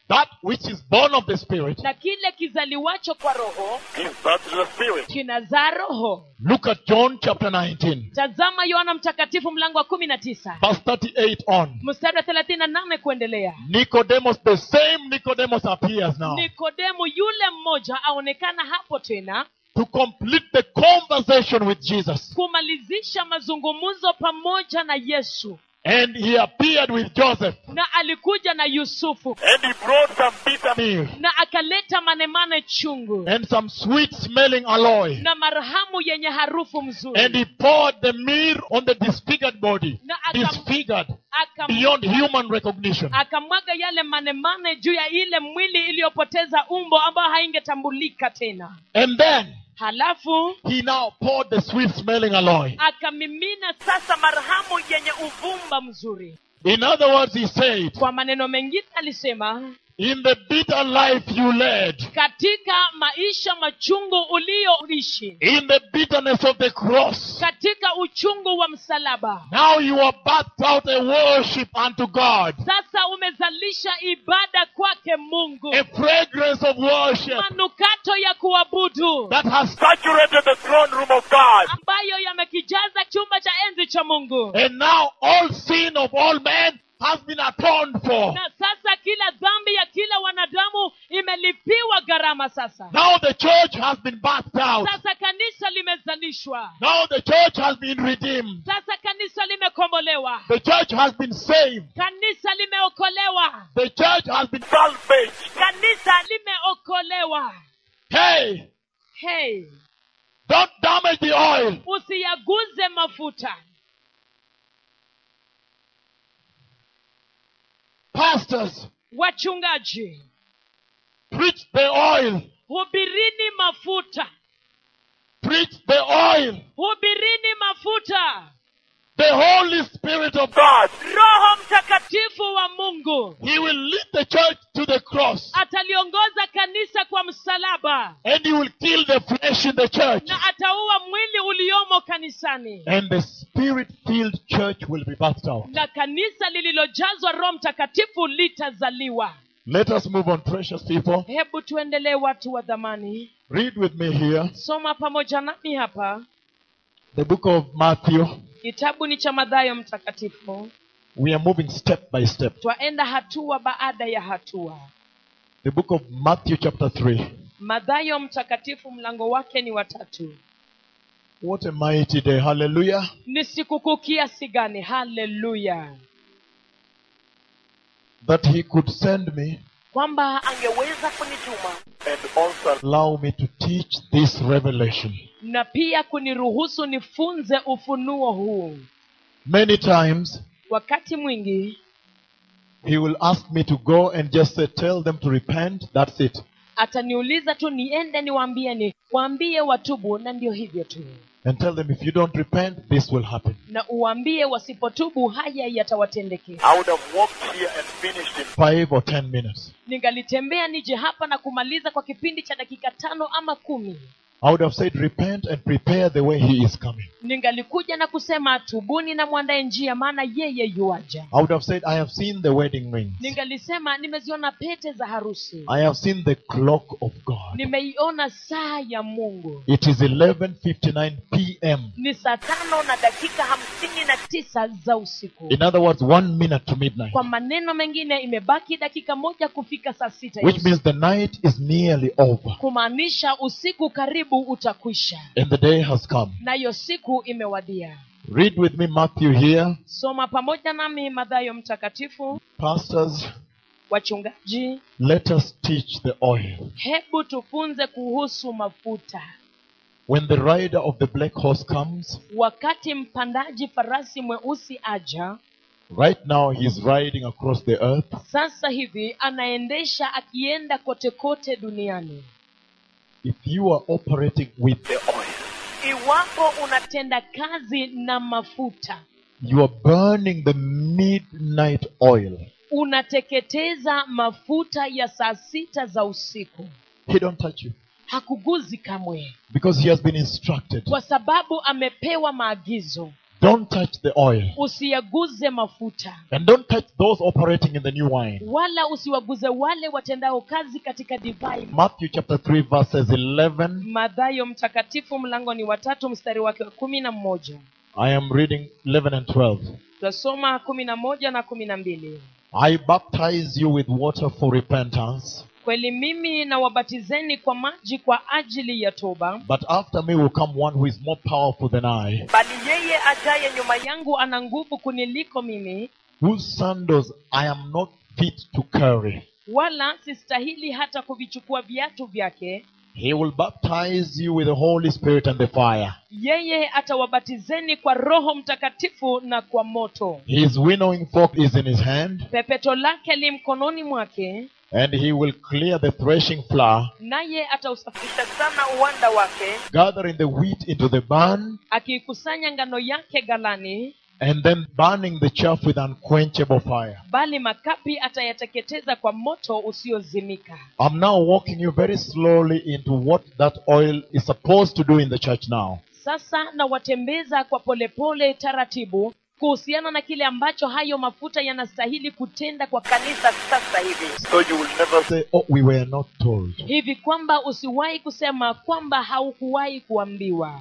that which is born of the Spirit na kile kizaliwacho kwa roho gives birth to the Spirit. kinazaa roho Look at John chapter 19, tazama yohana mtakatifu mlango wa kumi na tisa verse 38 on. mstari wa thelathini na nane kuendelea Nicodemus, the same Nicodemus appears now nikodemu yule mmoja aonekana hapo tena to complete the conversation with Jesus. kumalizisha mazungumzo pamoja na yesu And he appeared with Joseph na alikuja na yusufu And he brought some bitter meal na akaleta manemane chungu and some sweet smelling alloy. na marhamu yenye harufu And mzuri he poured the meal on the disfigured body. na akam, Disfigured akam, beyond human recognition. akamwaga yale manemane juu ya ile mwili iliyopoteza umbo ambayo haingetambulika tena And then halafu he now poured the sweet smelling alloy. akamimina sasa marhamu yenye uvumba umba mzuri In other words, he said, kwa maneno mengine alisema In the bitter life you led, katika maisha machungu uliyoishi in the bitterness of the cross, katika uchungu wa msalaba now you are bathed out a worship unto God, sasa umezalisha ibada kwake mungu a fragrance of worship manukato ya kuabudu that has saturated the throne room of God. ambayo yamekijaza chumba cha enzi cha mungu And now all sin of all men has been atoned for. na sasa kila dhambi ya kila wanadamu imelipiwa gharama sasa Now the church has been bathed out. sasa kanisa limezalishwa Now the church has been redeemed. sasa kanisa limekombolewa The church has been saved. kanisa limeokolewa The church has been. Salvage. kanisa limeokolewa Hey, hey don't damage the oil. usiyaguze mafuta Pastors, wachungaji preach the oil. hubirini mafuta Preach the oil. hubirini mafuta The Holy Spirit of God. roho mtakatifu tifu wa mungu He will lead the church to the cross. ataliongoza kanisa kwa msalaba And he will kill the flesh in the church. na ataua mwili uliomo kanisani And the spirit filled church will be bathed out. na kanisa lililojazwa roho mtakatifu litazaliwa Let us move on, precious people. hebu tuendelee watu wa dhamani Read with me here soma pamoja nami hapa the book of Matthew. kitabu ni cha madhayo mtakatifu We are moving step by step. twaenda hatua baada ya hatua The book of Matthew, chapter 3. madhayo mtakatifu mlango wake ni watatu What a mighty day. Hallelujah. ni sikukuu kiasi gani haleluya That he could send me, kwamba angeweza kunituma And also allow me to teach this revelation. na pia kuniruhusu nifunze ufunuo huu Many times wakati mwingi he will ask me to go and just say, tell them to repent. That's it. ataniuliza tu niende niwaambieni waambie watubu na ndio hivyo tu And tell them if you don't repent, this will happen. na uwaambie wasipotubu haya yatawatendekea I would have walked here and finished in Five or ten minutes. ningalitembea nije hapa na kumaliza kwa kipindi cha dakika tano ama kumi I would have said, repent and prepare the way he is coming. ningalikuja na kusema tubuni na mwandae njia maana yeye yuaja I would have said, I have seen the wedding rings. ningalisema nimeziona pete za harusi I have seen the clock of God. nimeiona saa ya mungu It is 11:59 p.m. ni saa tano na dakika hamsini na tisa za usiku In other words, one minute to midnight, kwa maneno mengine imebaki dakika moja kufika saa sita ya which usiku. means the night is nearly over kumaanisha usiku karibu utakwisha and the day has come. nayo siku imewadia Read with me Matthew here. soma pamoja nami madhayo mtakatifu Pastors, wachungaji let us teach the oil. hebu tufunze kuhusu mafuta When the rider of the black horse comes, wakati mpandaji farasi mweusi aja right now he is riding across the earth. sasa hivi anaendesha akienda kote kote duniani If you are operating with the oil. iwapo una tenda kazi na mafuta you are burning the midnight oil. unateketeza mafuta ya saa sita za usiku He don't touch you hakuguzi kamwe because he has been instructed. kwa sababu amepewa maagizo Don't touch the oil. usiyaguze mafuta And don't touch those operating in the new wine. wala usiwaguze wale watendao kazi katika divai Matthew chapter 3 verses 11. madhayo mtakatifu mlango ni watatu mstari wake wa kumi na mmoja I am reading 11 and 12. tutasoma kumi na moja na kumi na mbili I baptize you with water for repentance, kweli mimi na wabatizeni kwa maji kwa ajili ya toba but after me will come one who is more powerful than I, bali yeye ajaye nyuma yangu yangu ana nguvu kuniliko mimi whose sandals I am not fit to carry. wala sistahili hata kuvichukua viatu vyake He will baptize you with the Holy Spirit and the fire. yeye atawabatizeni kwa roho mtakatifu na kwa moto His winnowing fork is in his hand, pepeto lake li mkononi mwake and he will clear the threshing floor, naye atausafisha kisha sana uwanda wake gathering the wheat into the barn, akiikusanya ngano yake galani and then burning the chaff with unquenchable fire. bali makapi atayateketeza kwa moto usiozimika I'm now walking you very slowly into what that oil is supposed to do in the church now. sasa nawatembeza kwa polepole taratibu kuhusiana na kile ambacho hayo mafuta yanastahili kutenda kwa kanisa sasa hivi So you will never Say, oh, we were not told. hivi kwamba usiwahi kusema kwamba haukuwahi kuambiwa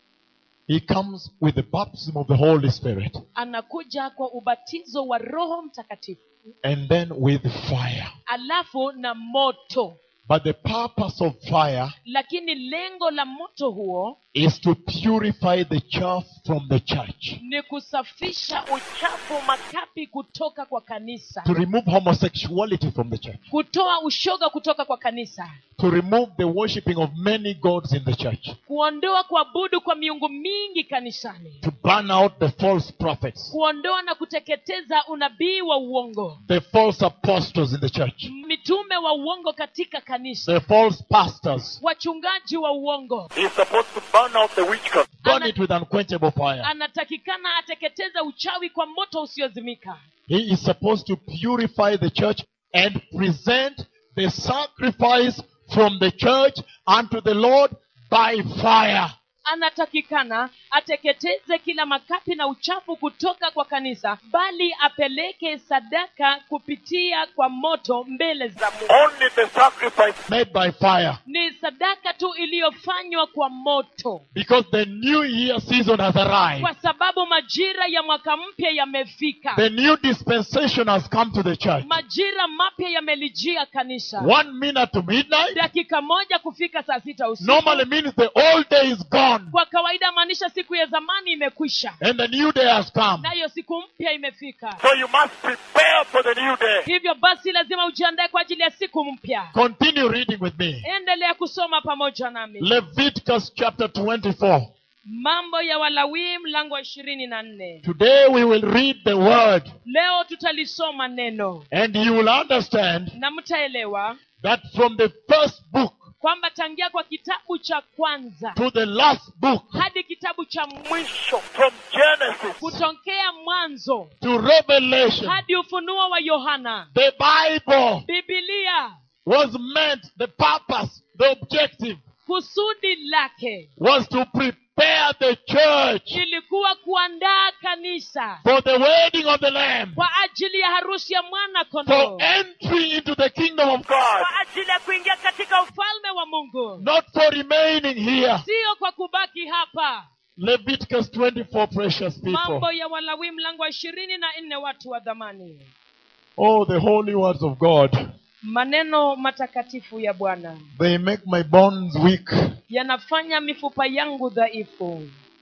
He comes with the baptism of the Holy Spirit anakuja kwa ubatizo wa roho mtakatifu and then with fire. alafu na moto But the purpose of fire lakini lengo la moto huo is to purify the chaff from the church, ni kusafisha uchafu makapi kutoka kwa kanisa to remove homosexuality from the church, kutoa ushoga kutoka kwa kanisa to remove the worshipping of many gods in the church, kuondoa kuabudu kwa miungu mingi kanisani to burn out the false prophets, kuondoa na kuteketeza unabii wa uongo the false apostles in the church, mitume wa uongo katika kanisa the false pastors. wachungaji wa uongo He's supposed to burn out the witchcraft. Burn Ana- it with unquenchable fire. anatakikana ateketeza uchawi kwa moto usiozimika He is supposed to purify the church and present the sacrifice from the church unto the Lord by fire. anatakikana ateketeze kila makapi na uchafu kutoka kwa kanisa bali apeleke sadaka kupitia kwa moto mbele za mungu Only the sacrifice Made by fire. ni sadaka tu iliyofanywa kwa moto Because the new year season has arrived. kwa sababu majira ya mwaka mpya yamefika The new dispensation has come to the church. majira mapya yamelijia kanisa One minute to midnight dakika moja kufika saa sita usiku normally means the old day is gone kwa kawaida maanisha siku ya zamani imekwisha and the new day has come. nayo siku mpya imefika So you must prepare for the new day. hivyo basi lazima ujiandae kwa ajili ya siku mpya Continue reading with me. endelea kusoma pamoja nami Leviticus chapter 24. mambo ya walawii mlango wa ishirini na nne Today we will read the word leo tutalisoma neno and you will understand na mtaelewa that from the first book kwamba tangia kwa kitabu cha kwanza to the last book hadi kitabu cha mwisho Mwisho from Genesis kutokea mwanzo to Revelation, hadi ufunuo wa yohana the Bible bibilia was meant, the purpose, the objective kusudi lake was to prepare the church ilikuwa kuandaa kanisa for the wedding of the Lamb, kwa ajili ya harusi ya mwana for kondoo entry into the kingdom of God, God. kwa ajili ya kuingia katika ufalme ufalme wa mungu not for remaining here. sio kwa kubaki hapa Leviticus 24, precious people. mambo ya walawi mlango wa ishirini na nne watu wa dhamani Oh, the holy words of God. maneno matakatifu ya bwana They make my bones weak yanafanya mifupa yangu dhaifu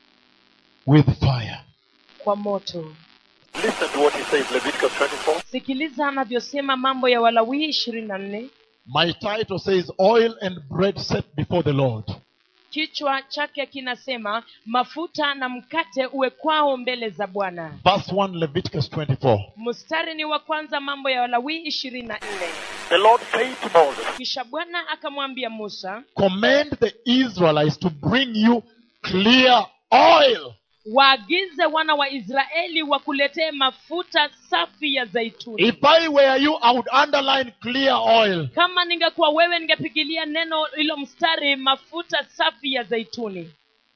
with fire. kwa moto Listen to what he says, Leviticus 24. sikiliza anavyosema mambo ya walawii ishirini na nne My title says, Oil and bread set before the Lord. kichwa chake kinasema mafuta na mkate uwekwao mbele za bwana Verse 1, Leviticus 24. mstari ni wa kwanza mambo ya walawii ishirini na nne The Lord said to Moses, kisha bwana akamwambia musa Command the Israelites to bring you clear oil waagize wana wa israeli wakuletee mafuta safi ya zaituni If I were you, I would underline clear oil. kama ningekuwa wewe ningepigilia neno hilo mstari mafuta safi ya zaituni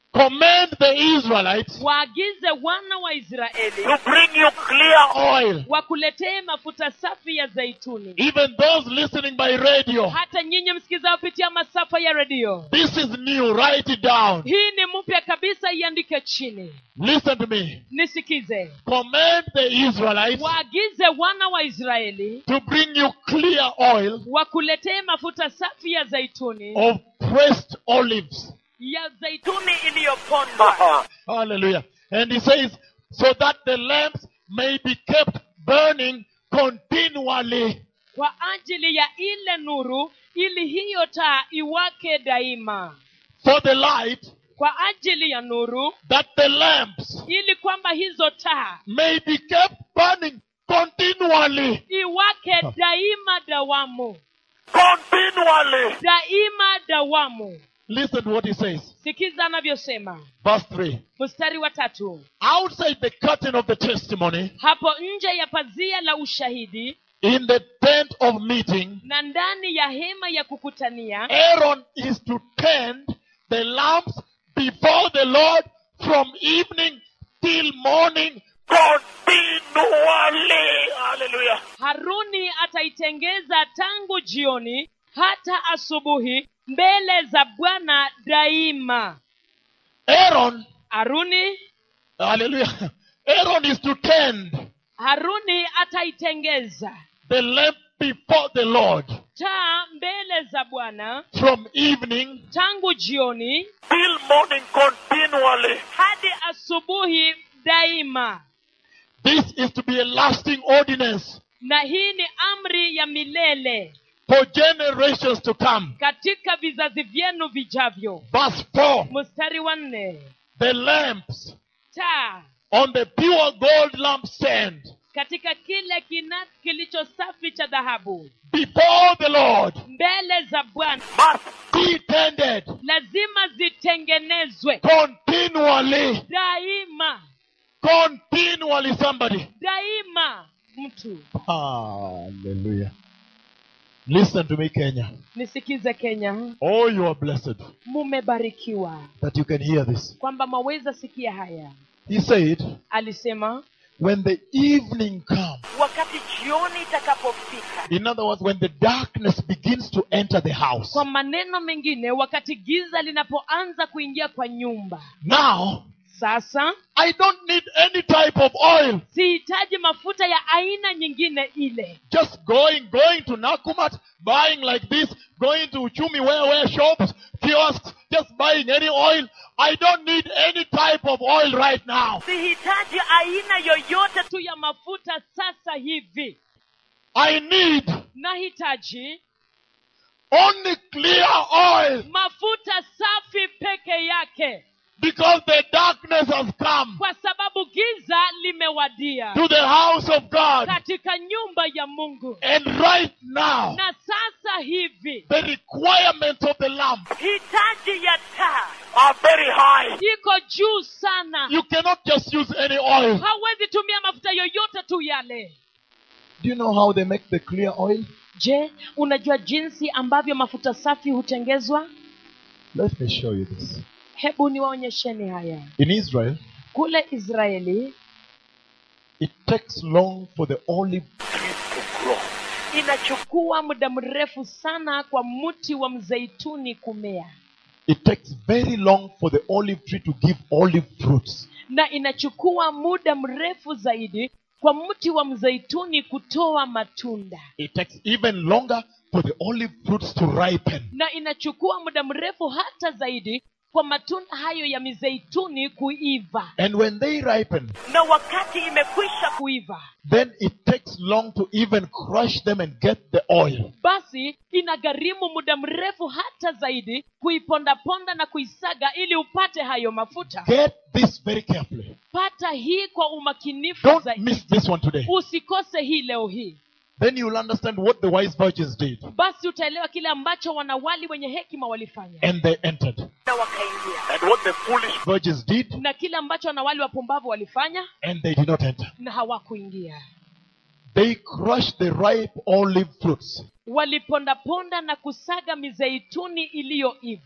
command the Israelites waagize wana wa israeli to bring you clear oil. wakuletee mafuta safi ya zaituni Even those listening by radio. hata nyinyi msikizao kupitia masafa ya redio This is new. Write it down. hii ni mpya kabisa iandike chini Listen to me. nisikize Command the Israelites waagize wana wa israeli to bring you clear oil wakuletee mafuta safi ya zaituni of pressed olives. ya zaituni tuni iliyopondwa Hallelujah. And he says, so that the lamps may be kept burning continually. kwa ajili ya ile nuru ili hiyo taa iwake daima For the light, kwa ajili ya nuru that the lamps ili kwamba hizo taa may be kept burning continually. iwake daima dawamu continually. daima dawamu Listen to what he says. sikiza anavyosema Verse 3. mstari wa tatu Outside the curtain of the testimony, hapo nje ya pazia la ushahidi in the tent of meeting, na ndani ya hema ya kukutania Aaron is to tend the lamps before the Lord from evening till morning. Continually. Hallelujah. haruni ataitengeza tangu jioni hata asubuhi mbele za bwana daima Aaron, haruni hallelujah. Aaron is to tend haruni ataitengeza the lamp before the Lord taa mbele za bwana from evening tangu jioni Till morning continually. hadi asubuhi daima This is to be a lasting ordinance na hii ni amri ya milele for generations to come. katika vizazi vyenu vijavyo Verse 4 mstari wa nne The lamps taa on the pure gold lampstand katika kile kina kilicho safi cha dhahabu before the Lord mbele za bwana Must be tended lazima zitengenezwe continually. daima Continually, somebody. daima mtu Hallelujah. Listen to me, Kenya. nisikize kenya Oh, you are blessed mumebarikiwa that you can hear this. kwamba maweza sikia haya He said, alisema when the evening comes, wakati jioni itakapofika in other words, when the darkness begins to enter the house, kwa maneno mengine wakati giza linapoanza kuingia kwa nyumba now sasa I don't need any type of oil. sihitaji mafuta ya aina nyingine ile Just going, going to Nakumat, buying like this, going to Uchumi where where shops, kiosks, just buying any oil. I don't need any type of oil right now. sihitaji aina yoyote tu ya mafuta sasa hivi I need nahitaji only clear oil mafuta safi peke yake because the darkness has come kwa sababu giza limewadia to the house of God. katika nyumba ya mungu And right now, na sasa hivi the requirements of the lamp, hitaji ya taa are very high. iko juu sana you cannot just use any oil. hauwezi tumia mafuta yoyote tu yale Do you know how they make the clear oil? je unajua jinsi ambavyo mafuta safi hutengezwa Let me show you this. hebu niwaonyesheni haya In Israel, kule israeli it takes long for the olive inachukua muda mrefu sana kwa mti wa mzeituni kumea it takes very long for the olive tree to give olive fruits. na inachukua muda mrefu zaidi kwa mti wa mzeituni kutoa matunda It takes even longer for the olive fruits to ripen. na inachukua muda mrefu hata zaidi kwa matunda hayo ya mizeituni kuiva And when they ripen, na wakati imekwisha kuiva then it takes long to even crush them and get the oil. basi inagharimu muda mrefu hata zaidi kuipondaponda na kuisaga ili upate hayo mafuta Get this very carefully. pata hii kwa umakinifu Don't zaidi miss this one today. usikose hii leo hii Then you'll understand what the wise virgins did. basi utaelewa kile ambacho wanawali wenye hekima walifanya And they entered. na wakaingia And what the foolish Virgins did, na kile ambacho wanawali wapumbavu walifanya and they did not enter. na hawakuingia They crushed the ripe olive fruits walipondaponda na kusaga mizeituni iliyoiva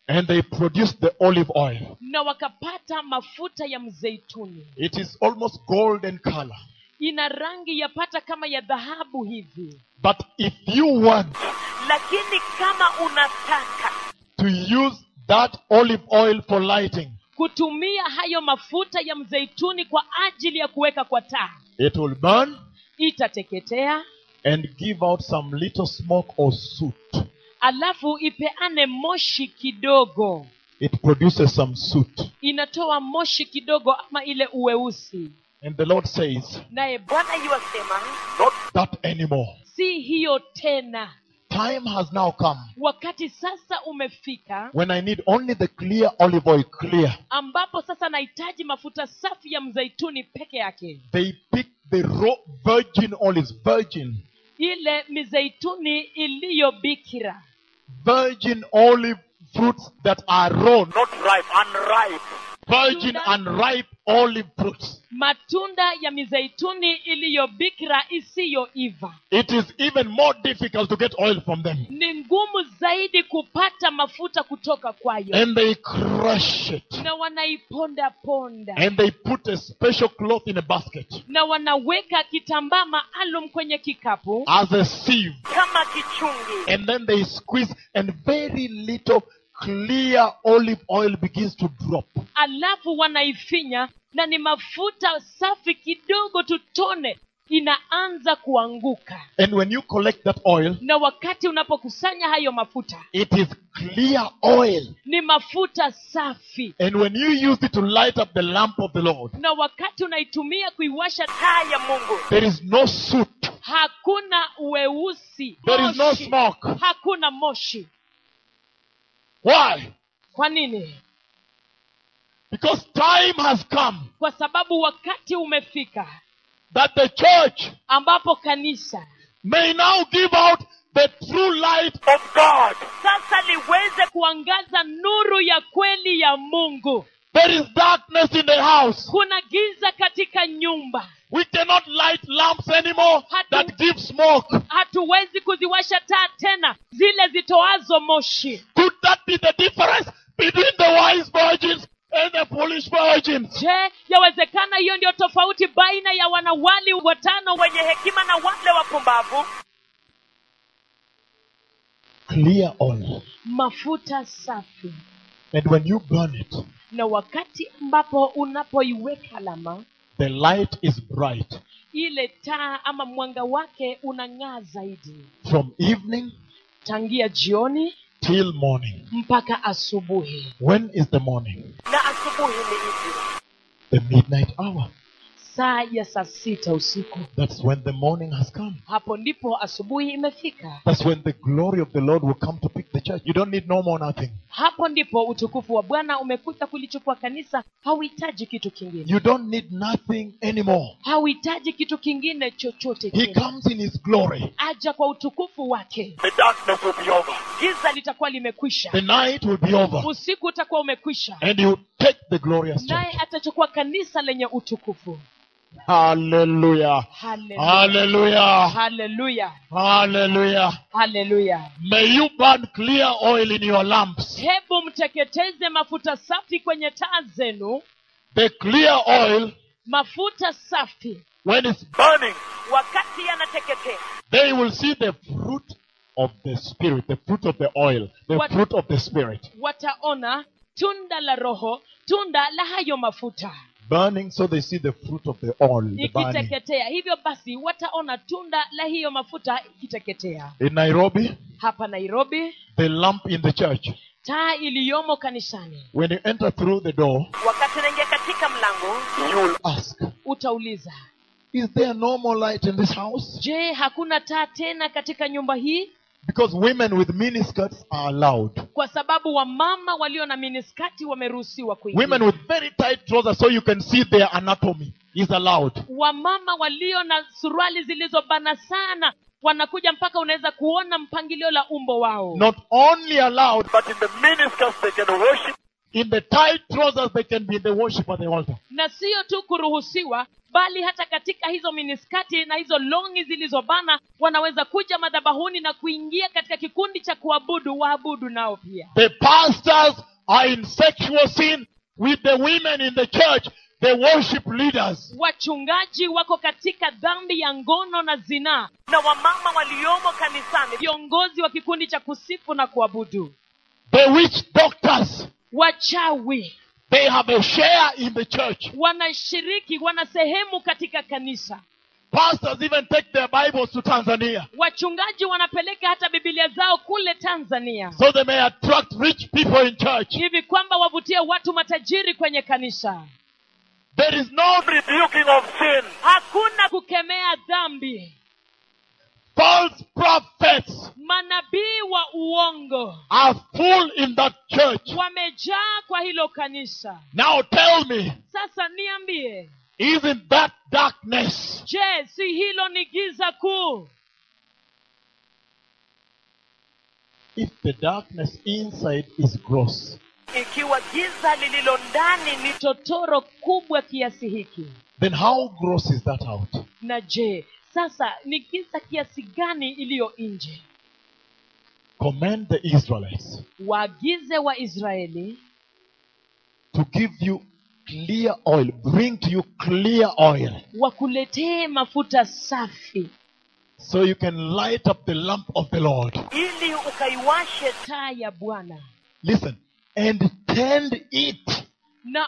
and they produced the olive oil. na wakapata mafuta ya mzeituni It is almost golden color. ina rangi yapata kama ya dhahabu hivi But if you want lakini kama unataka to use that olive oil for lighting, kutumia hayo mafuta ya mzeituni kwa ajili ya kuweka kwa taa it will burn itateketea and give out some little smoke or soot. alafu ipeane moshi kidogo It produces some soot. inatoa moshi kidogo ama ile uweusi And the Lord says, naye Bwana bwana yuwasema Not that anymore. si hiyo tena Time has now come wakati sasa umefika when I need only the clear olive oil, clear. ambapo sasa nahitaji mafuta safi ya mzeituni peke yake They pick the raw virgin olives, virgin, ile mizeituni iliyo bikira virgin olive fruits that are raw, Not ripe, unripe. virgin unripe olive fruits. matunda ya mizeituni iliyo bikira isiyoiva It is even more difficult to get oil from them. ni ngumu zaidi kupata mafuta kutoka kwayo And they crush it. na wanaiponda ponda And they put a special cloth in a basket na wanaweka kitambaa maalum kwenye kikapu as a sieve. kama kichungi And then they squeeze, and very little clear olive oil begins to drop. alafu wanaifinya na ni mafuta safi kidogo tutone inaanza kuanguka And when you collect that oil, na wakati unapokusanya hayo mafuta it is clear oil. ni mafuta safi And when you use it to light up the lamp of the Lord, na wakati unaitumia kuiwasha taa ya mungu there is no soot, hakuna weusi there is no moshi. smoke. hakuna moshi Why? kwa nini Because time has come kwa sababu wakati umefika that the church ambapo kanisa may now give out the true light Of God. sasa liweze kuangaza nuru ya kweli ya mungu There is darkness in the house. kuna giza katika nyumba We cannot light lamps anymore that give smoke. hatuwezi kuziwasha taa tena zile zitoazo moshi Could that be the difference between the wise virgins and the foolish virgins? je yawezekana hiyo ndio tofauti baina ya wanawali watano wenye hekima na wale wapumbavu Clear oil. mafuta safi And when you burn it, na wakati ambapo unapoiweka alama the light is bright. ile taa ama mwanga wake unang'aa zaidi From evening tangia jioni till morning. mpaka asubuhi When is the morning? na asubuhi ni ipi The midnight hour. saa ya saa sita usiku That's when the morning has come. hapo ndipo asubuhi imefika That's when the glory of the Lord will come to pick the church. You don't need no more nothing. hapo ndipo utukufu wa bwana umekuja kulichukua kanisa hauhitaji kitu kingine You don't need nothing anymore. hauhitaji kitu kingine chochote He tena. comes in his glory. aja kwa utukufu wake The darkness will be over. giza litakuwa limekwisha The night will be over. usiku utakuwa umekwisha And you take the glorious naye church. atachukua kanisa lenye utukufu Hallelujah. haleluya Hallelujah. haleluya Hallelujah. haleluya May you burn clear oil in your lamps. hebu mteketeze mafuta safi kwenye taa zenu The clear oil, mafuta safi when it's Burning. wakati yanateketea they will see the fruit of the spirit, the fruit of the oil, the What- fruit of the spirit. wataona tunda la roho tunda la hayo mafuta Burning so they see the fruit of the oil, the burning. ikiteketea hivyo basi wataona tunda la hiyo mafuta ikiteketea In Nairobi, hapa nairobi the lamp in the church, taa iliyomo kanisani when you enter through the door, wakati unaingia katika mlango You will ask, utauliza is there no more light in this house? je hakuna taa tena katika nyumba hii Because women with miniskirts are allowed. kwa sababu wamama walio na miniskati wameruhusiwa kuingia Women with very tight trousers so you can see their anatomy is allowed. wamama walio na suruali zilizobana sana wanakuja mpaka unaweza kuona mpangilio la umbo wao Not only allowed, but in the ministers they can worship in the tight trousers they can be in the worship at the altar. na sio tu kuruhusiwa bali hata katika hizo miniskati na hizo longi zilizobana wanaweza kuja madhabahuni na kuingia katika kikundi cha kuabudu waabudu nao pia The pastors are in sexual sin with the women in the church, the worship leaders. wachungaji wako katika dhambi ya ngono na zinaa na wamama waliomo kanisani viongozi wa kikundi cha kusifu na kuabudu The witch doctors, wachawi they have a share in the church. wanashiriki wana sehemu katika kanisa Pastors even take their Bibles to Tanzania wachungaji wanapeleka hata bibilia zao kule tanzania so they may attract rich people in church. hivi kwamba wavutie watu matajiri kwenye kanisa There is no rebuking of sin. hakuna kukemea dhambi false prophets manabii wa uongo are full in that church. wamejaa kwa hilo kanisa Now tell me, sasa niambie isn't that darkness? je si hilo ni giza kuu If the darkness inside is gross, ikiwa giza lililo ndani ni totoro kubwa kiasi hiki then how gross is that out? na je sasa ni giza kiasi gani iliyo nje Command the Israelites waagize waisraeli to give you clear oil, bring to you clear oil, wakuletee mafuta safi so you can light up the lamp of the Lord. ili ukaiwashe taa ya bwana Listen, and tend it. na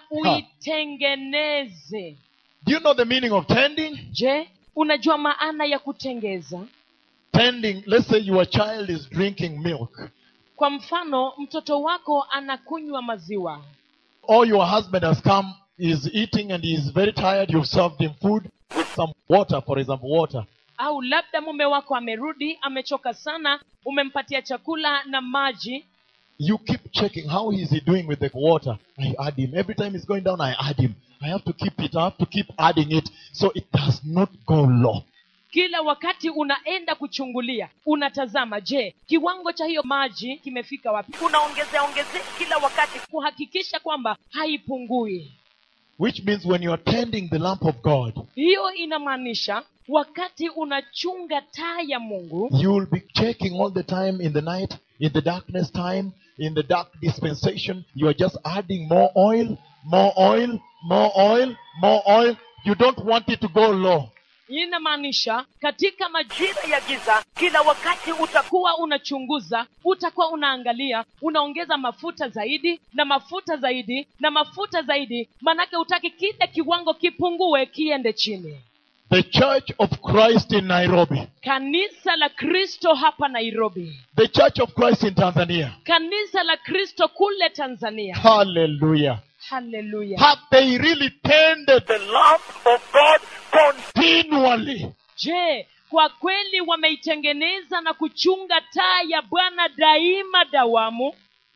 uitengeneze Do you know the meaning of tending? je unajua maana ya kutengeza Tending, let's say your child is drinking milk, kwa mfano mtoto wako anakunywa maziwa or your husband has come, is eating and he is very tired, you've served him food with some water, for example, water. au labda mume wako amerudi amechoka sana umempatia chakula na maji You keep checking how is he doing with the water. I add him. Every time it's going down, I add him. I have to keep it, I have to keep adding it so it does not go low. kila wakati unaenda kuchungulia unatazama je kiwango cha hiyo maji kimefika wapi unaongezea ongezea kila wakati kuhakikisha kwamba haipungui Which means when you are tending the lamp of God, hiyo inamaanisha wakati unachunga taa ya mungu you will be checking all the time in the night, in the darkness time, in the dark dispensation. You are just adding more oil, more oil, more oil, more oil. You don't want it to go low. inamaanisha katika majira jira ya giza kila wakati uta utakuwa unachunguza utakuwa unaangalia unaongeza mafuta zaidi na mafuta zaidi na mafuta zaidi manake utaki kile kiwango kipungue kiende chini The Church of Christ in Nairobi, kanisa la kristo hapa nairobi the Church of Christ in Tanzania. kanisa la kristo kule tanzania Hallelujah. haleluya Have they really tended The lamp of God continually? je kwa kweli wameitengeneza na kuchunga taa ya bwana daima dawamu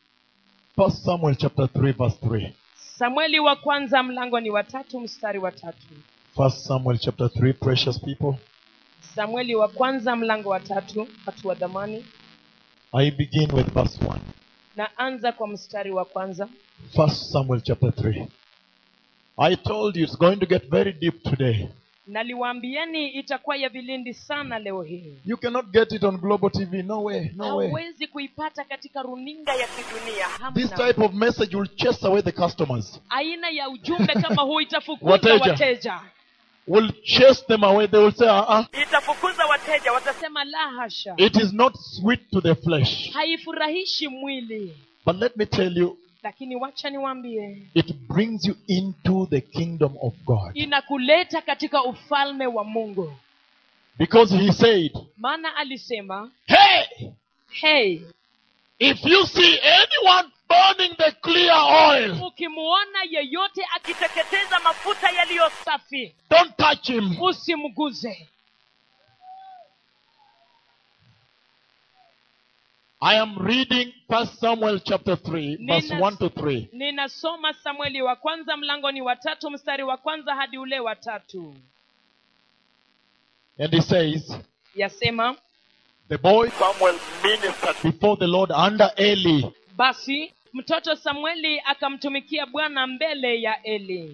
First Samuel chapter 3, verse 3. samueli wa kwanza mlango ni watatu mstari wa tatu First Samuel chapter 3, precious people. samueli wa kwanza mlango wa tatu watu wa dhamani I begin with verse 1. naanza kwa mstari wa kwanza First Samuel chapter 3. I told you it's going to get very deep today. naliwaambieni itakuwa ya vilindi sana leo hii You cannot get it on Global TV. No way, no way. hauwezi kuipata katika runinga anga ya kidunia This hamna type of message will chase away the customers, aina ya ujumbe kama huu itafukuza Wateja. wateja will chase them away. They will say, uh-uh, itafukuza wateja watasema sema la hasha it is not sweet to the flesh. haifurahishi mwili But let me tell you, lakini wacha niwaambie it brings you into the kingdom of God. inakuleta katika ufalme wa mungu Because he said, maana alisema hey, hey if you see anyone burning the clear oil, ukimuona yeyote akiteketeza mafuta yaliyo safi don't touch him. usimguze I am reading First Samuel chapter 3, verse Nina- 1 to 3. ninasoma samueli wa kwanza mlango ni watatu mstari wa kwanza hadi ule wa tatu And he says, yasema The boy Samuel ministered before the Lord under Eli. basi mtoto samueli akamtumikia bwana mbele ya eli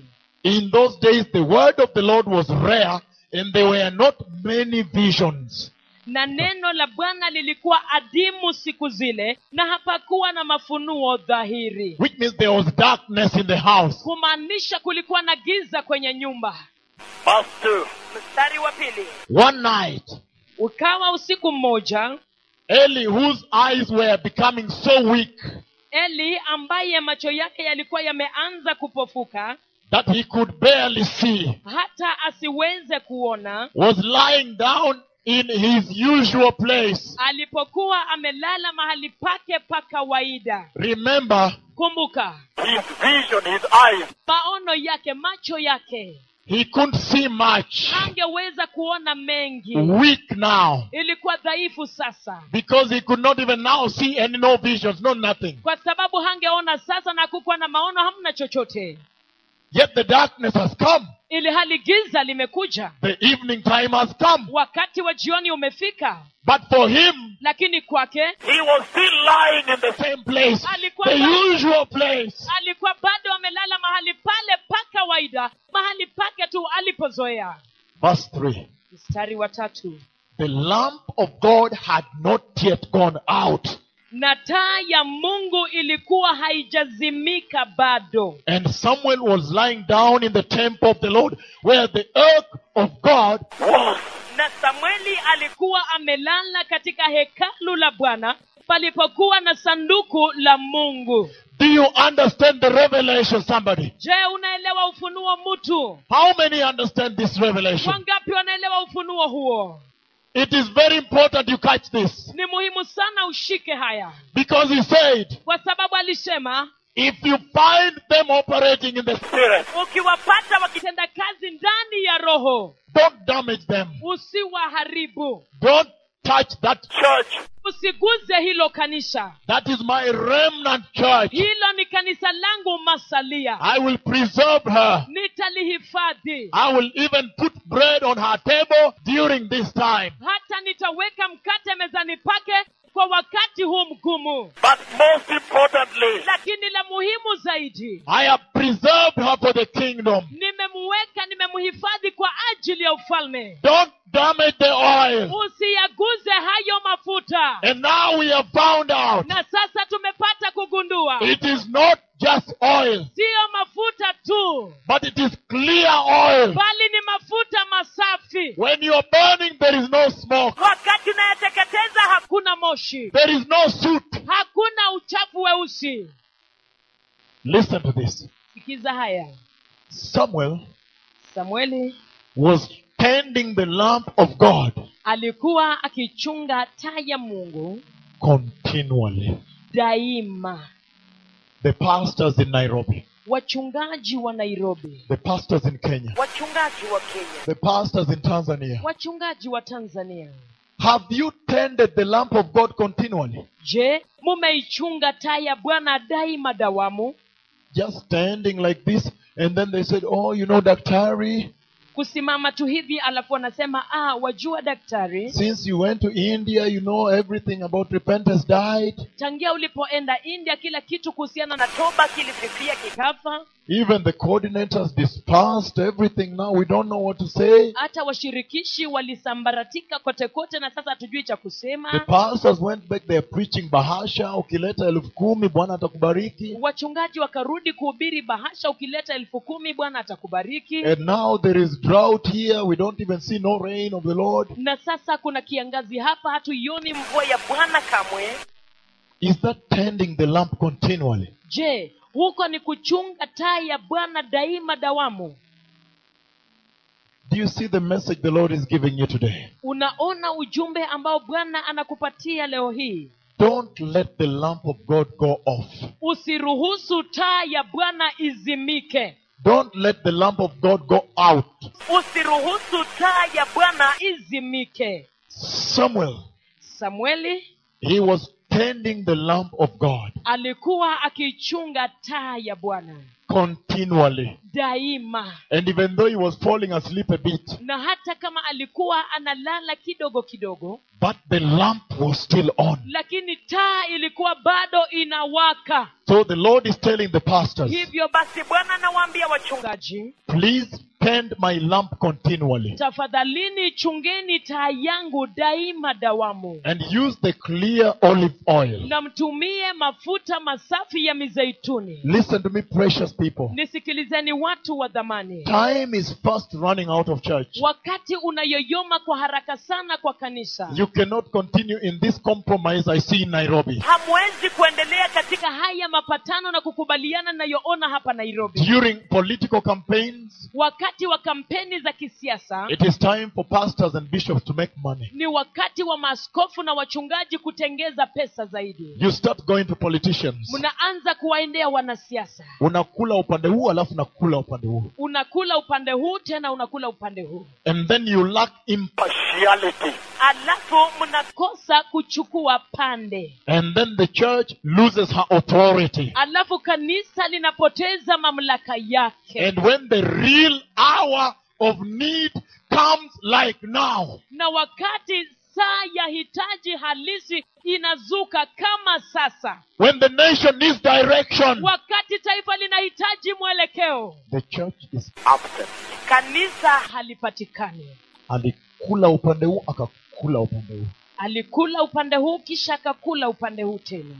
In those days, the word of the Lord was rare, and there were not many visions. na neno la bwana lilikuwa adimu siku zile na hapakuwa na mafunuo dhahiri Which means there was darkness in the house. kumaanisha kulikuwa na giza kwenye nyumba Verse 2. mstari wa pili One night, ukawa usiku mmoja Eli, whose eyes were becoming so weak eli ambaye macho yake yalikuwa yameanza kupofuka that he could barely see, hata asiweze kuona was lying down in his usual place. alipokuwa amelala mahali pake pa kawaida Remember, kumbuka His vision, his eyes, maono yake macho yake he couldn't see much. hangeweza kuona mengi Weak now. ilikuwa dhaifu sasa Because he could not even now see any no visions, no nothing. kwa sababu hangeona sasa na kukuwa na maono hamna chochote Yet the darkness has come. ili hali giza limekuja The evening time has come. wakati wa jioni umefika But for him, lakini kwake he was still lying in the same place, Alikuwa the bado- usual place. alikuwa bado amelala mahali pale pa kawaida mahali pake tu alipozoea Verse 3. mstari wa tatu The lamp of God had not yet gone out, na taa ya mungu ilikuwa haijazimika bado and Samuel was lying down in the temple of the Lord, where the ark of God was. na samueli alikuwa amelala katika hekalu la bwana palipokuwa na sanduku la mungu Do you understand the revelation, somebody? je unaelewa ufunuo mtu How many understand this revelation? wangapi wanaelewa ufunuo huo It is very important you catch this. ni muhimu sana ushike haya Because he said, kwa sababu alisema if you find them operating in the Spirit. ukiwapata wakitenda kazi ndani ya roho don't damage them. usiwaharibu Don't touch that. Church. usiguze hilo kanisa That is my remnant church. hilo ni kanisa langu masalia I will preserve her. nitalihifadhi I will even put bread on her table during this time. hata nitaweka mkate mezani pake kwa wakati huu mgumu But most importantly, lakini la muhimu zaidi I have preserved her for the kingdom. nimemuweka nimemhifadhi kwa ajili ya ufalme Don't damage the oil. usiyaguze hayo mafuta And now we have found out na sasa tumepata kugundua it is not just oil, siyo mafuta tu but it is clear oil. bali ni mafuta masafi When you are burning, there is no smoke, wakati unayateketeza hakuna moshi there is no soot. hakuna uchafu weusi Listen to this. sikiza haya Samuel samueli was tending the lamp of God alikuwa akichunga taa ya mungu continually. daima The pastors in Nairobi, wachungaji wa nairobi the pastors in Kenya, wachungaji wa kenya the pastors in Tanzania. wachungaji wa tanzania Have you tended the lamp of God continually? je mumeichunga taa ya bwana daima dawamu Just standing like this, and then they said, Oh, you know, Daktari, kusimama tu hivi alafu wanasema ah wajua daktari since you went to India, you know everything about repentance died. tangia ulipoenda india kila kitu kuhusiana na na toba kilififia kika kafa Even the coordinators dispersed everything. Now we don't know what to say. hata washirikishi walisambaratika kote kote na sasa hatujui cha The kusema pastors went back, they're preaching bahasha. Ukileta elfu kumi, Bwana atakubariki. wachungaji wakarudi kuhubiri bahasha ukileta elfu kumi bwana atakubariki And now there is drought here. We don't even see no rain of the Lord. na sasa kuna kiangazi hapa hatuioni mvua mvua ya bwana kamwe Is that tending the lamp continually? je huko ni kuchunga taa ya bwana daima dawamu Do you see the message the Lord is giving you today? unaona ujumbe ambao bwana anakupatia leo hii Don't let the lamp of God go off. usiruhusu taa ya bwana izimike Don't let the lamp of God go out. usiruhusu taa ya bwana izimike Samuel, samueli he was tending the lamp of God continually. daima And even though he was falling asleep a bit, na hata kama alikuwa analala kidogo kidogo but the lamp was still on. lakini taa ilikuwa bado inawaka So the Lord is telling the pastors, hivyo basi bwana anawaambia wachungaji gaji please tend my lamp continually tafadhalini chungeni taa yangu daima dawamu and use the clear olive oil. na mtumie mafuta masafi ya mizeituni Listen to me, precious people. nisikilizeni watu wa dhamani Time is fast running out of church. wakati unayoyoma kwa haraka sana kwa kanisa You cannot continue in this compromise I see in Nairobi. hamwezi kuendelea katika katika haya mapatano na kukubaliana nayoona hapa nairobi During political campaigns, wakati wa kampeni za kisiasa it is time for pastors and bishops to make money. ni wakati wa maaskofu na wachungaji kutengeza pesa zaidi You start going to politicians. mnaanza kuwaendea wanasiasa Unakula upande huu alafu nakula upande huu. unakula upande huu tena unakula upande huu And then you lack imp- partiality. alafu mna kosa kuchukua pande and then the church loses her authority. alafu kanisa linapoteza mamlaka yake And when the real hour of need comes like now, na wakati saa ya hitaji halisi inazuka kama sasa when the nation needs direction, wakati taifa linahitaji mwelekeo the church is Absent. kanisa halipatikani alikula upande huu akakula upande huu. alikula upande huu kisha akakula upande huu tena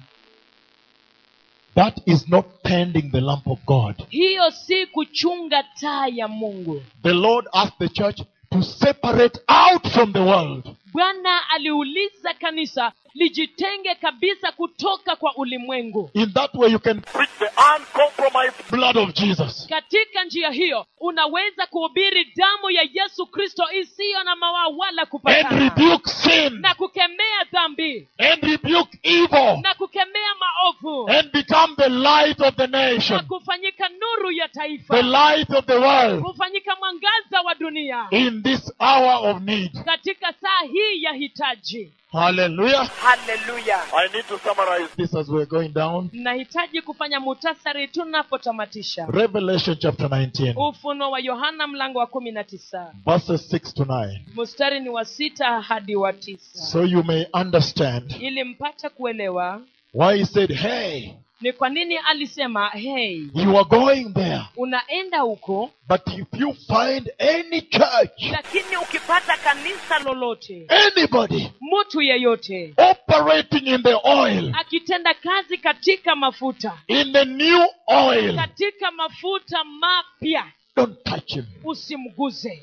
That is not tending the lamp of God. hiyo si kuchunga taa ya mungu The Lord asked the church to separate out from the world. bwana aliuliza kanisa lijitenge kabisa kutoka kwa ulimwengu In that way, you can Preach the uncompromised blood of Jesus. katika njia hiyo unaweza kuhubiri damu ya yesu kristo isiyo na mawaa wala and kupatana rebuke sin na kukemea dhambi and rebuke evil na kukemea maovu and become the light of the na nation, kufanyika nuru ya the taifa light of the world kufanyika mwangaza wa dunia in this hour of need. katika saa hii ya hitaji Hallelujah. haleluya I need to summarize. This as we're going down. nahitaji kufanya mutasari tunapotamatisha Revelation chapter 19, ufuno wa yohana mlango wa kumi na tisa verses 6 to 9. mstari ni wa sita hadi wa tisa So you may understand ili mpate kuelewa why he said, Hey, ni kwa nini alisema hey you are going there. unaenda huko But if you find any church, lakini ukipata kanisa lolote anybody mtu yeyote operating in the oil, akitenda kazi katika mafuta in the new oil, katika mafuta mapya don't touch him. usimguze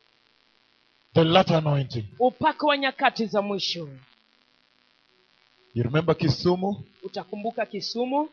The latter anointing. upako wa nyakati za mwisho You remember Kisumu? utakumbuka kisumu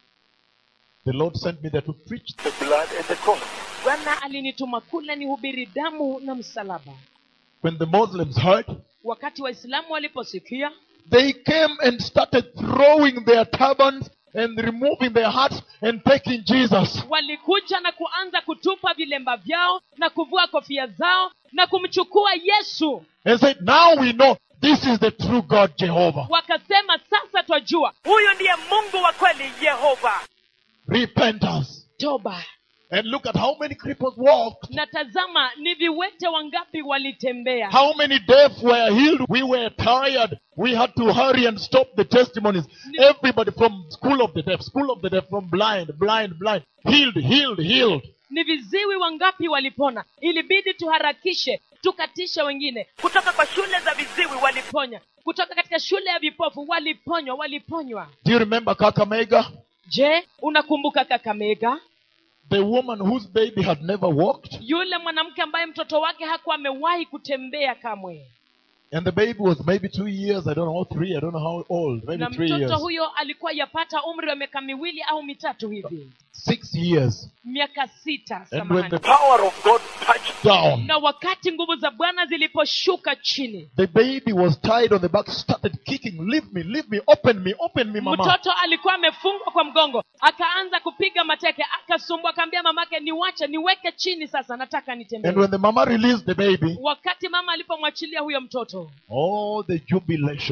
The Lord sent me there to preach. The blood and the cross. bwana alinituma kule nihubiri damu na msalaba When the Muslims heard, wakati waislamu waliposikia they came and started throwing their turbans and removing their hats and taking Jesus. walikuja na kuanza kutupa vilemba vyao na kuvua kofia zao na kumchukua yesu And said, Now we know this is the true God, Jehovah. wakasema sasa twajua huyu ndiye mungu wa kweli yehova Repentance. toba And look at how many cripples walked. na tazama ni viwete wangapi walitembea How many deaf were healed? We were tired. We had to hurry and stop the testimonies. Everybody from school of the deaf, school of the deaf, from blind, blind, blind, healed, healed, healed. ni viziwi wangapi walipona ilibidi tuharakishe tukatishe wengine kutoka kwa shule za viziwi wali ponya kutoka katika shule ya vipofu waliponywa waliponywa Do you remember Kakamega? je unakumbuka kakamega The woman whose baby had never walked, yule mwanamke ambaye mtoto wake hakuwa amewahi kutembea kamwe and the baby was maybe two years, I don't know, three, I don't know how old, maybe na three years, mtoto huyo alikuwa yapata umri wa miaka miwili au mitatu hivi six years. miaka sita And when samahani. the Power of God touched down, na wakati nguvu za bwana ziliposhuka chini the baby was tied on the back, started kicking, leave me, leave me, open me, open me, mama. mtoto alikuwa amefungwa kwa mgongo akaanza kupiga mateke akasumbua akaambia mamake niwache niweke chini sasa nataka nitembee And when the mama released the baby, wakati mama alipomwachilia huyo mtoto oh, the jubilation.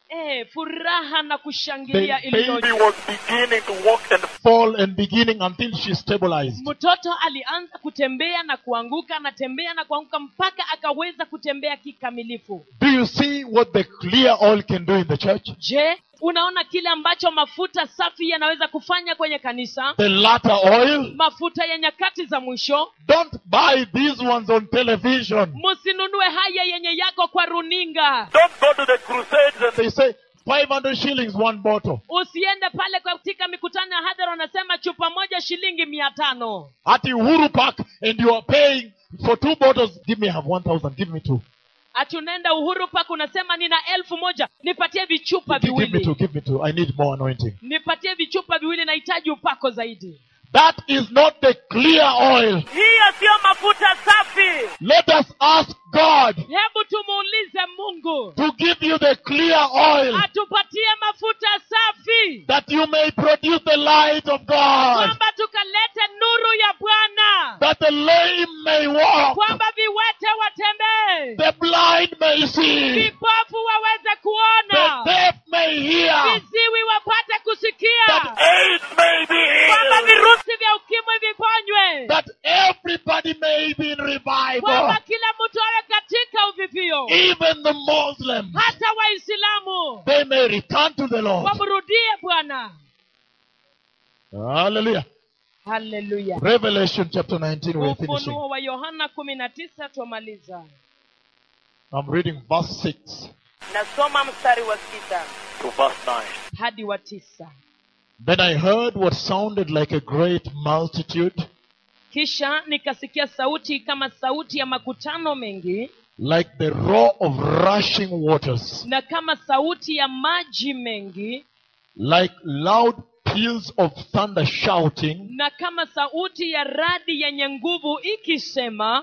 eh, furaha na The kushangilia baby iliyoje He was beginning to walk and fall and beginning until she stabilized. mtoto alianza kutembea na kuanguka anatembea na kuanguka mpaka akaweza kutembea kikamilifu Do you see what the clear oil can do in the church? je unaona kile ambacho mafuta safi yanaweza kufanya kwenye kanisa The latter oil. mafuta ya nyakati za mwisho Don't buy these ones on television. msinunue haya yenye yako kwa runinga don't go to the crusades and They say 500 shillings one bottle. usiende pale katika mikutano ya hadhara wanasema chupa moja shilingi mia tano At Uhuru Park and you are paying for two bottles. Give me, I have 1,000. Give me two. ati unaenda uhuru pak unasema nina elfu moja nipatie vichupa Give, give me two. viwili Give me two. I need more anointing. nipatie vichupa viwili nahitaji upako zaidi That is not the clear oil. hiyo siyo mafuta safi Let us ask God hebu tumuulize mungu to give you the clear oil atupatie mafuta safi that you may produce the light of God, kwamba tukalete nuru ya bwana that the lame may walk, kwamba viwete watembee the blind may see, vipofu waweze the kuona deaf may hear, viziwi wapate kusikia that AIDS may be kwamba healed. virusi vya ukimwi viponywe that everybody may be in revival, kwamba kila mtu awe katika uvivio even the Muslims, hata waislamu they may return to the Lord. wamrudie bwana Hallelujah. haleluya Revelation chapter 19, we're finishing. ufunuo wa yohana kumi na tisa twamaliza I'm reading verse 6. nasoma mstari wa sita To verse 9. hadi wa tisa Then I heard what sounded like a great multitude, kisha nikasikia sauti kama sauti ya makutano mengi like the roar of rushing waters, na kama sauti ya maji mengi like loud peals of thunder shouting, na kama sauti ya radi yenye nguvu ikisema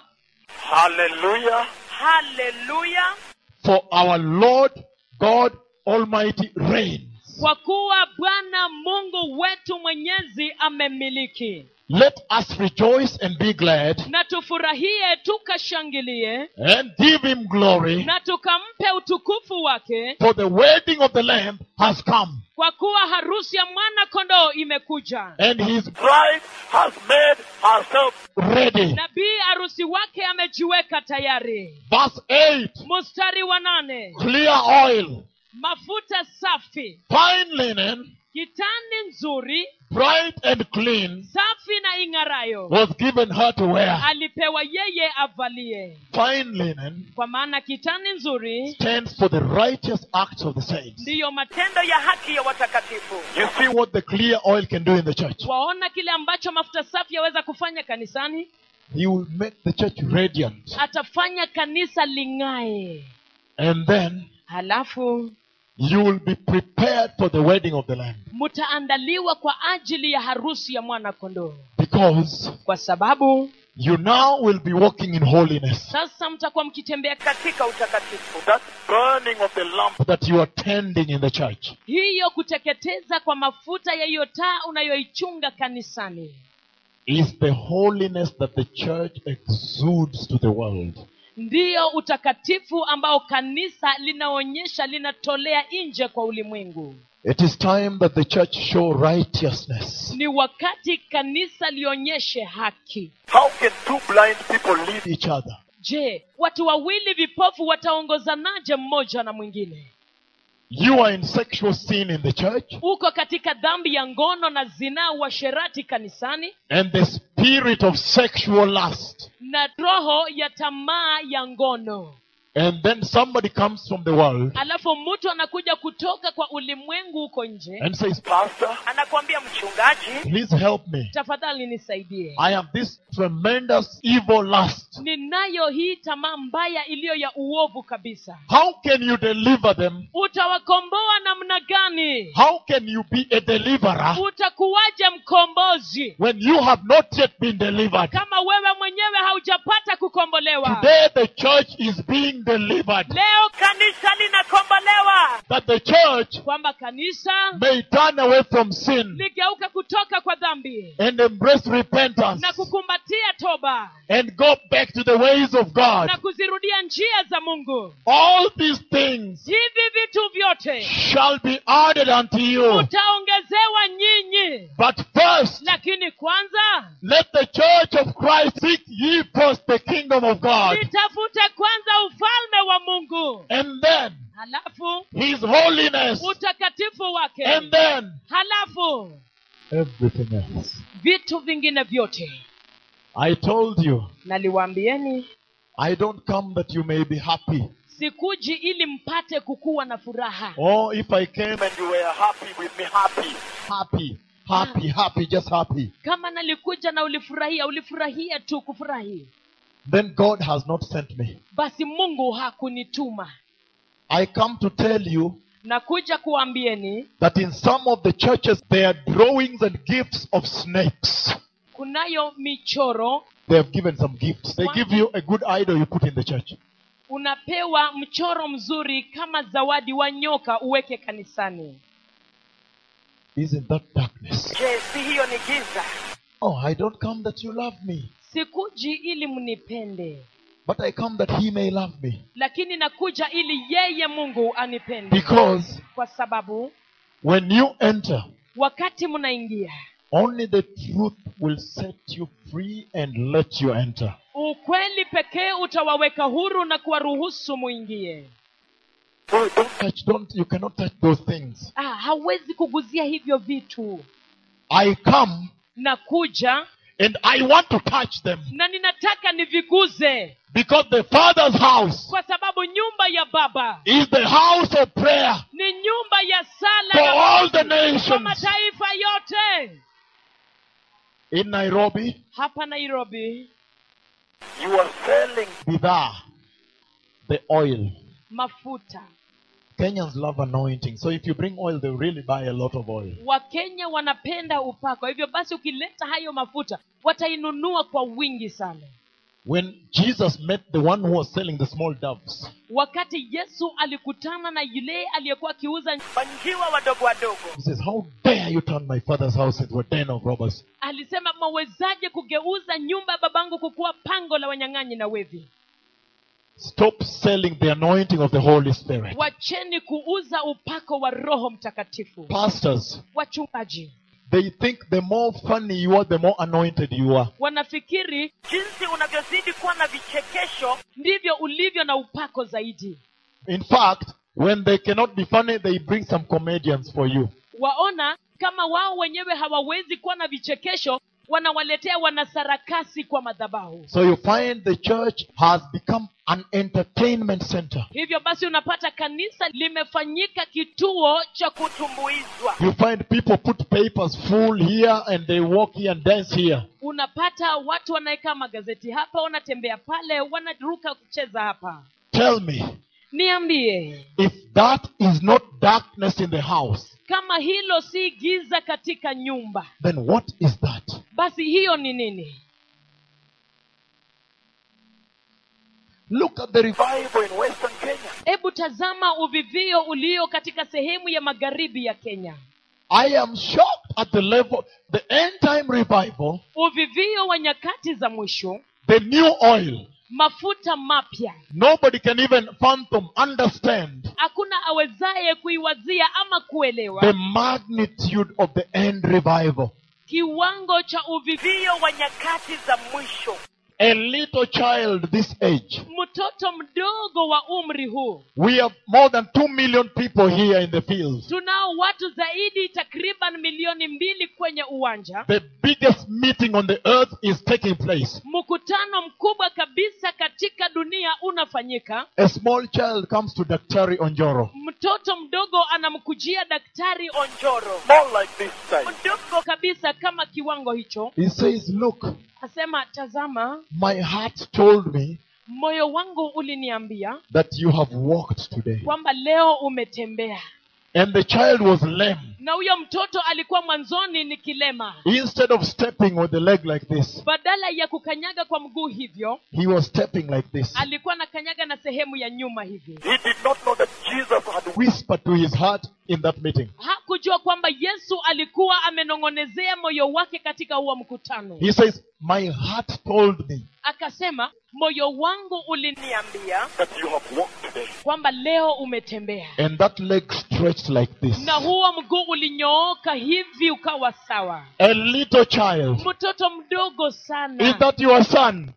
Hallelujah. haleluya For our Lord God Almighty reigns. kwa kuwa bwana mungu wetu mwenyezi amemiliki Let us rejoice and be glad na tufurahie tukashangilie and give him glory, na tukampe utukufu wake for the wedding of the Lamb has come, kwa kuwa harusi ya mwana kondoo imekuja and his Bride has made herself ready. na bii harusi wake amejiweka tayari Verse 8 mstari wa nane Clear oil, mafuta safi fine linen, kitani nzuri bright and clean, safi na ing'arayo was given her to wear. alipewa yeye avalie Fine linen kwa maana kitani nzuri stands for the righteous acts of the saints. ndiyo matendo tendo ya haki ya watakatifu You see what the clear oil can do in the church? waona kile ambacho mafuta safi yaweza kufanya kanisani He will make the church radiant. atafanya kanisa ling'ae And then halafu you will be prepared for the wedding of the Lamb. mtaandaliwa kwa ajili ya harusi ya mwana kondoo Because kwa sababu you now will be walking in holiness sasa mtakuwa mkitembea ka- katika utakatifu that burning of the lamp that you are tending in the church. hiyo kuteketeza kwa mafuta ya hiyo taa unayoichunga kanisani Is the holiness that the church exudes to the world. ndiyo utakatifu ambao kanisa linaonyesha linatolea nje kwa ulimwengu It is time that the church show righteousness. ni wakati kanisa lionyeshe haki how can two blind people lead Each other. je watu wawili vipofu wataongozanaje mmoja na mwingine You are in sexual sin in the church, uko katika dhambi ya ngono na zinaa uasherati kanisani and the spirit of sexual lust. na roho ya tamaa ya ngono And then somebody comes from the world alafu mtu anakuja kutoka kwa ulimwengu huko nje and says, pastor anakwambia mchungaji Please help me. tafadhali nisaidie I have this tremendous evil lust. ninayo hii tamaa mbaya iliyo ya uovu kabisa How can you deliver them? utawakomboa namna gani How can you be a deliverer utakuwaje mkombozi when you have not yet been delivered? kama wewe mwenyewe haujapata kukombolewa Today the church is being delivered. leo kanisa linakombolewa That the church kwamba kanisa may turn away from sin ligeuka kutoka kwa dhambi dhambi and embrace repentance na kukumbatia toba and go back to the ways of God, na kuzirudia njia za mungu all these things hivi vitu vyote shall be added unto you. utaongezewa nyinyi But first, lakini kwanza let the church of Christ seek ye first the kingdom of God, litafute kwanza ufalme wa mungu and then halafu his holiness, utakatifu wake and then halafu everything else. vitu vingine vyote I told you, naliwaambieni I don't come that you may be happy. sikuji ili mpate kukuwa na furaha Or if I came And you were happy with me, happy. happy, happy, happy, just happy, kama nalikuja na ulifurahia ulifurahia tu kufurahi then God has not sent me. basi mungu hakunituma I come to tell you nakuja kuambieni that in some of the churches there are drawings and gifts of snakes. kunayo michoro They have given some gifts. They give you a good idol you put in the church. unapewa mchoro mzuri kama zawadi wa nyoka uweke kanisani Isn't that darkness? je si hiyo ni giza Oh, I don't come that you love me, sikuji ili mnipende but I come that he may love me. lakini nakuja ili yeye mungu anipende Because kwa sababu when you enter, wakati mnaingia only the truth will set you free and let you enter. ukweli pekee utawaweka huru na kuwaruhusu muingie Don't touch, don't, you cannot touch those things. ah, hawezi kuguzia hivyo vitu I come nakuja and I want to touch them na ninataka niviguze because the Father's house kwa sababu nyumba ya baba is the house of prayer ni nyumba ya sala for ya all the kwa nations. mataifa yote In Nairobi, hapa nairobi You are selling. bidhaa, the oil. mafuta Kenyans love anointing. So if you bring oil, they really buy a lot of oil. wakenya wanapenda upako hivyo basi ukileta hayo mafuta watainunua kwa wingi sana When Jesus met the one who was selling the small doves, wakati yesu alikutana na yule aliyekuwa akiuza manjiwa wadogo wadogo he says, How dare you turn my father's house into a den of robbers? alisema mawezaje kugeuza nyumba ya babangu kukuwa pango la wanyang'anyi na wevi Stop selling the anointing of the Holy Spirit. wacheni kuuza upako wa roho mtakatifu Pastors, wachungaji they think the more funny you are, the more anointed you are. wanafikiri jinsi unavyozidi kuwa na vichekesho ndivyo ulivyo na upako zaidi In fact, when they cannot be funny, they bring some comedians for you. waona kama wao wenyewe hawawezi kuwa na vichekesho wanawaletea wanasarakasi kwa madhabahu So you find the church has become an entertainment center. hivyo basi unapata kanisa limefanyika kituo cha ku kutumbuizwa You find people put papers full here and they walk here and dance here. unapata watu wanaweka magazeti hapa wanatembea pale wanaruka kucheza hapa Tell me, niambie if that is not darkness in the house, kama hilo si giza katika nyumba then what is that? basi hiyo ni nini Look at the revival. Bible in Western Kenya. hebu tazama uvivio ulio katika sehemu ya magharibi ya kenya I am shocked at the level, the end time revival, uvivio wa nyakati za mwisho the new oil. mafuta mapya Nobody can even fathom, understand hakuna awezaye kuiwazia ama kuelewa the magnitude of the end revival. kiwango cha uvivio vio wa nyakati za mwisho A little child this age. mtoto mdogo wa umri huu We have more than two million people here in the fields. tunao watu zaidi takriban milioni mbili kwenye uwanja The biggest meeting on the earth is taking place. mkutano mkubwa kabisa katika dunia unafanyika A small child comes to Daktari Onjoro. mtoto mdogo anamkujia daktari onjoro More like this size. mdogo kabisa kama kiwango hicho He says, Look, asema tazama my heart told me moyo wangu uliniambia that you have walked today. kwamba leo umetembea And the child was lame. na huyo mtoto alikuwa mwanzoni ni kilema Instead of stepping with the leg like this, badala ya kukanyaga kwa mguu hivyo he was stepping like this. alikuwa anakanyaga na sehemu ya nyuma hivi He did not know that Jesus had Whispered to his heart, in that meeting. hakujua kwamba yesu alikuwa amenong'onezea moyo wake katika huo mkutano He says, My heart told me akasema moyo wangu uliniambia niambia that you have walked today. kwamba leo umetembea and that leg stretched like this. na huo mguu ulinyooka hivi ukawa sawa A little child. mtoto mdogo Is sana that your son?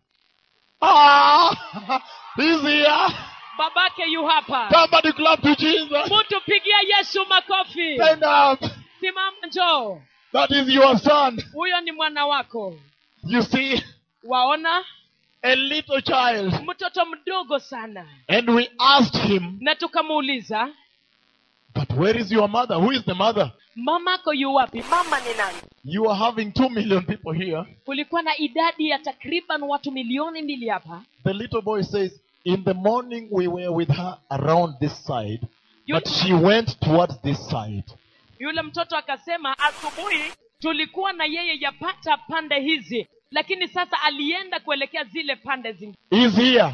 Ah, he's here. babake yu hapa Somebody clap to Jesus. mtu pigia yesu makofi Stand up. simama njoo That is your son. huyo ni mwana wako You see, waona a little child. mtoto mdogo sana And we asked him, na tukamuuliza But where is your mother? Who is the mother? mamako yu wapi mama ni nani You are having two million people here. kulikuwa na idadi ya takriban watu milioni mbili hapa The little boy says, In the morning we were with her around this side, but she went towards this side. yule mtoto akasema asubuhi tulikuwa na yeye yapata pande hizi lakini sasa alienda kuelekea zile pande zingine He's here.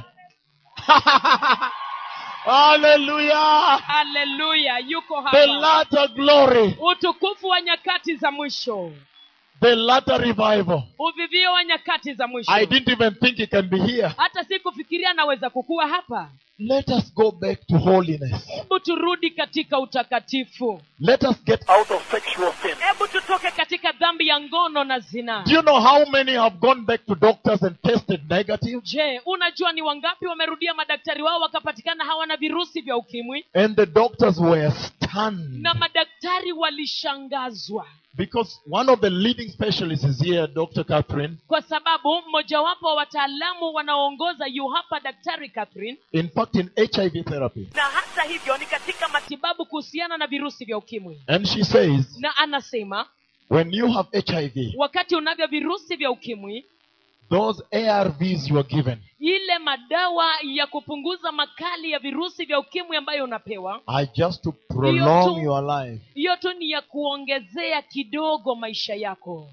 Hallelujah. haleluya yuko The hapa latter glory, utukufu wa nyakati za mwisho the latter revival. uvivio wa nyakati za mwisho I didn't even think he can be here. hata sikufikiria anaweza kukuwa hapa Let us go back to holiness. hebu turudi katika utakatifu Let us get Out of sexual sin. hebu tutoke katika dhambi ya ngono na zinaa Do you know how many have gone back to doctors and tested negative? je unajua ni wangapi wamerudia madaktari wao wakapatikana hawana virusi vya ukimwi And the doctors were stunned na madaktari walishangazwa because one of the leading specialists is here, Dr. Catherine. kwa sababu mmojawapo wa wataalamu wanaoongoza yu hapa daktari catherine In fact, in HIV therapy. na hata hivyo ni katika mati matibabu kuhusiana na virusi vya ukimwi And she says, na anasema when you have HIV, wakati unavyo virusi vya ukimwi those ARVs you are given ile madawa ya kupunguza makali ya virusi vya ukimwi ambayo unapewa are just to prolong tu- your life. hiyo tu ni ya kuongezea kidogo maisha yako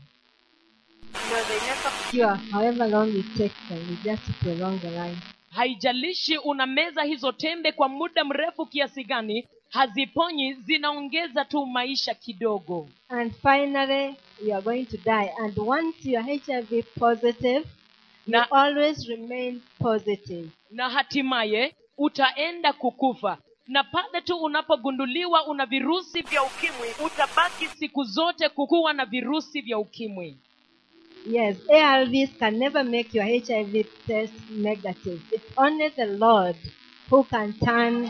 Sure, however long it takes them, we just to prolong the life. haijalishi unameza hizo tembe kwa muda mrefu kiasi gani haziponyi zinaongeza tu maisha kidogo And finally, you are going to die. And once you are HIV positive, you Na- always remain positive. na hatimaye utaenda kukufa na pale tu unapogunduliwa una virusi vya vya ukimwi utabaki siku zote kukuwa na virusi vya ukimwi Yes, ARVs can never make your HIV test negative. It's only the Lord who can turn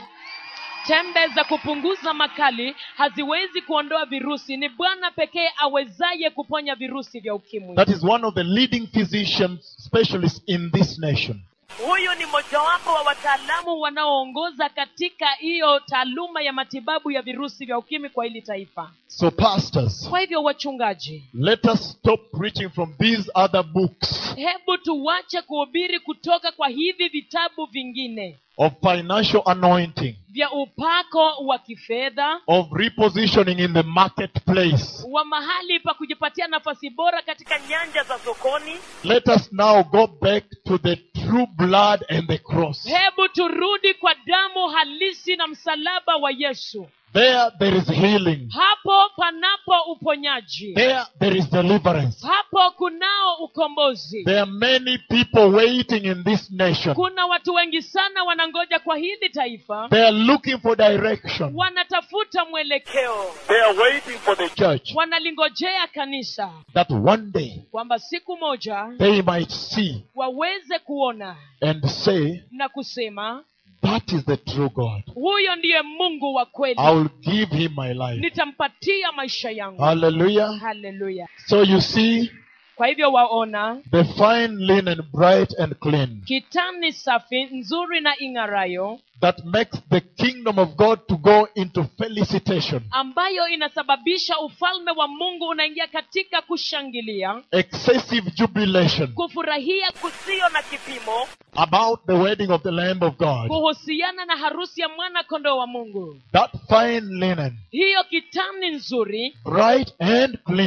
tembe za kupunguza makali haziwezi kuondoa virusi ni bwana pekee awezaye kuponya virusi vya ukimwi That is one of the leading physicians, specialists in this nation. huyu ni mojawapo wa wataalamu wataalamu wanaoongoza katika hiyo taaluma ya matibabu ya virusi vya ukimwi kwa hili taifa So, pastors, kwa hivyo wachungaji let us stop preaching from these other books hebu tuwache kuhubiri kutoka kwa hivi vitabu vingine of financial anointing, vya upako wa kifedha of repositioning in the marketplace. wa mahali pa kujipatia nafasi bora katika katika nyanja za sokoni Let us now go back to the true blood and the cross. hebu turudi kwa damu halisi na msalaba wa yesu There, there is healing. hapo panapo uponyaji There, there is deliverance. hapo kunao ukombozi There are many people waiting in this nation. kuna watu wengi sana wanangoja kwa hili taifa They are looking for direction. wanatafuta mwelekeo keo They are waiting for the Church, wanalingojea kanisa that one day kwamba siku moja they might see waweze kuona and say, na kusema That is the true God. huyo ndiye mungu wa kweli I will give him my life. nitampatia maisha yangu Hallelujah. haleluya So you see, kwa hivyo waona the fine linen, bright and clean, kitani safi nzuri na ing'arayo that makes the kingdom of God to go into felicitation, ambayo inasababisha ufalme wa mungu unaingia katika kushangilia excessive jubilation kufurahia kusio na kipimo about the wedding of the Lamb of God. kuhusiana na harusi ya mwana kondoo wa mungu That fine linen, hiyo kitani nzuri bright and clean,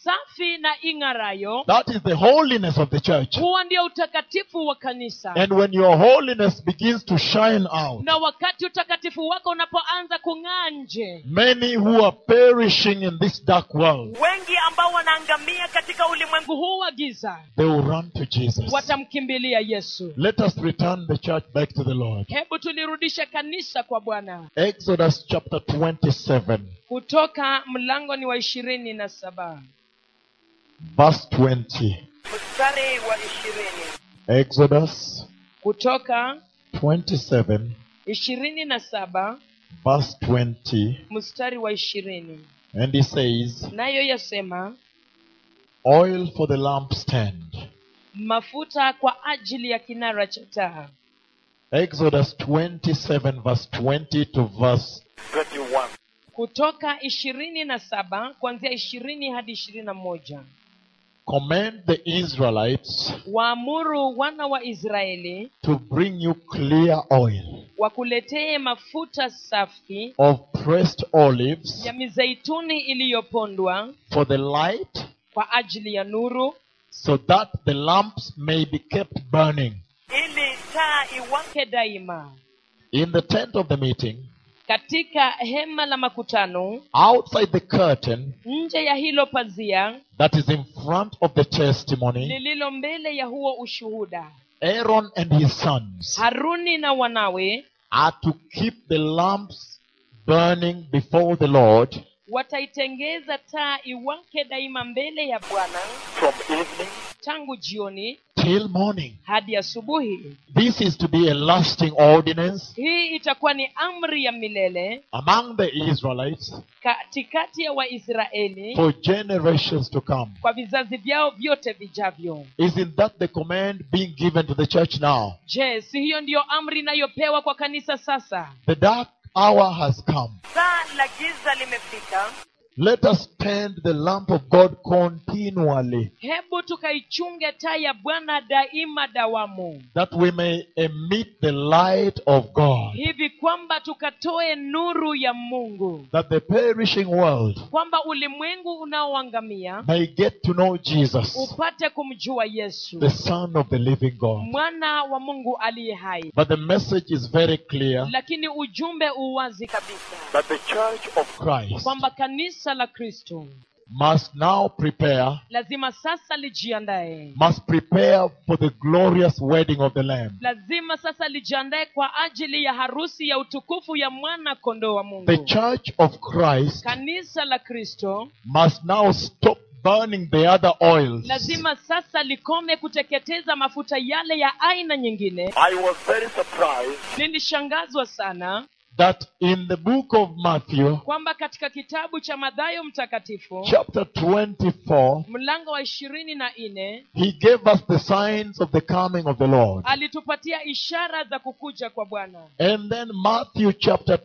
safi na ing'arayo That is the holiness of the church. huo ndio utakatifu wa kanisa And when your holiness begins to shine out, na wakati utakatifu wako unapoanza kung'aa nje many who are perishing in this dark world, wengi ambao wanaangamia katika ulimwengu mungu huu wa giza they will run to Jesus. watamkimbilia yesu Let us return the church back to the Lord. hebu tulirudishe kanisa kwa bwana Exodus chapter 27, kutoka mlango ni wa ishirini na saba verse 20. mstari wa ishirini Exodus kutoka 27, ishirini na saba verse 20. mstari wa ishirini And he says, nayo yasema Oil for the lampstand. mafuta kwa ajili ya kinara cha taa Exodus 27, verse 20 to verse 21. kutoka ishirini na saba kuanzia ishirini hadi ishirini na moja Command the Israelites waamuru wana wa israeli to bring you clear oil wakuletee mafuta safi of pressed olives ya mizeituni iliyopondwa for the light, kwa ajili ya nuru so that the lamps may be kept burning. ili taa iwake ke daima In the tent of the meeting, katika hema la makutano outside the curtain nje ya hilo pazia that is in front of the testimony, lililo mbele ya huo ushuhuda Aaron and his sons haruni na wanawe are to keep the lamps burning before the Lord wataitengeza taa iwake daima mbele ya bwana From evening tangu jioni till morning. hadi asubuhi This is to be a lasting ordinance hii itakuwa ni amri ya milele among the Israelites katikati ya waisraeli for generations to come. kwa vizazi vyao vyote vijavyo Isn't that the command being given to the church now? je si hiyo ndiyo amri inayopewa kwa kanisa sasa The dark hour has come. saa la giza limefika Let us tend the lamp of God continually, hebu tukaichunge taa ya bwana daima dawamu that we may emit the light of God, hivi kwamba tukatoe nuru ya mungu that the perishing world kwamba ulimwengu unaoangamia may get to know Jesus, upate kumjua yesu the Son of the living God. mwana wa mungu aliye hai But the message is very clear lakini ujumbe uwazi kabisa that the church of Christ kwamba kanisa la kristo must now prepare, lazima sasa lijiandae must prepare for the glorious wedding of the Lamb. lazima sasa lijiandae kwa ajili ya harusi ya utukufu ya mwana kondoo wa mungu The church of Christ kanisa la kristo must now stop burning the other oils lazima sasa likome kuteketeza mafuta yale ya aina nyingine I was very surprised nilishangazwa sana that in the book of Matthew, kwamba katika kitabu cha madhayo mtakatifu chapter 24, mlango wa ishirini na nne he gave us the signs of the coming of the Lord. alitupatia ishara za kukuja kwa bwana And then Matthew chapter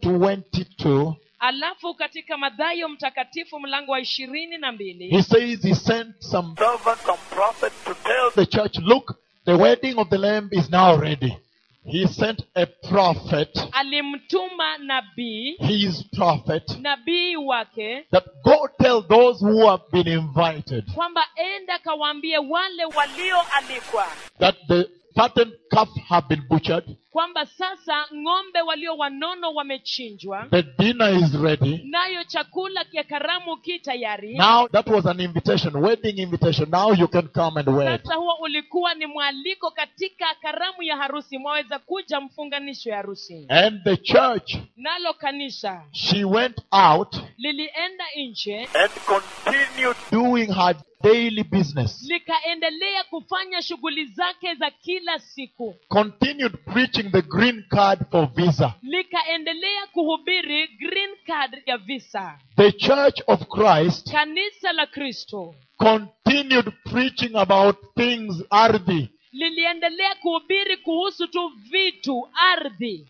22, alafu katika madhayo mtakatifu mlango wa ishirini na he mbili says he sent some servants and prophets to tell the church, look, the wedding of the Lamb is now ready. He sent a prophet, alimtuma nabii his prophet, nabii wake that go tell those who have been invited kwamba enda kawaambie wale wa walioalikwa that the fattened calf have been butchered, kwamba sasa ng'ombe walio wanono wamechinjwa the dinner is ready. nayo chakula kya karamu ki tayari Now that was an invitation, wedding invitation. Now you can come and wed. sasa huo ulikuwa ni mwaliko katika karamu ya harusi mwaweza kuja mfunganisho ya harusi And the church, nalo kanisa she went out lilienda nje and continued doing her daily business, likaendelea kufanya shughuli zake za kila siku continued preaching the green card for visa. likaendelea kuhubiri green card ya visa The church of Christ kanisa la kristo continued preaching about things ardhi. liliendelea kuhubiri kuhusu tu vitu ardhi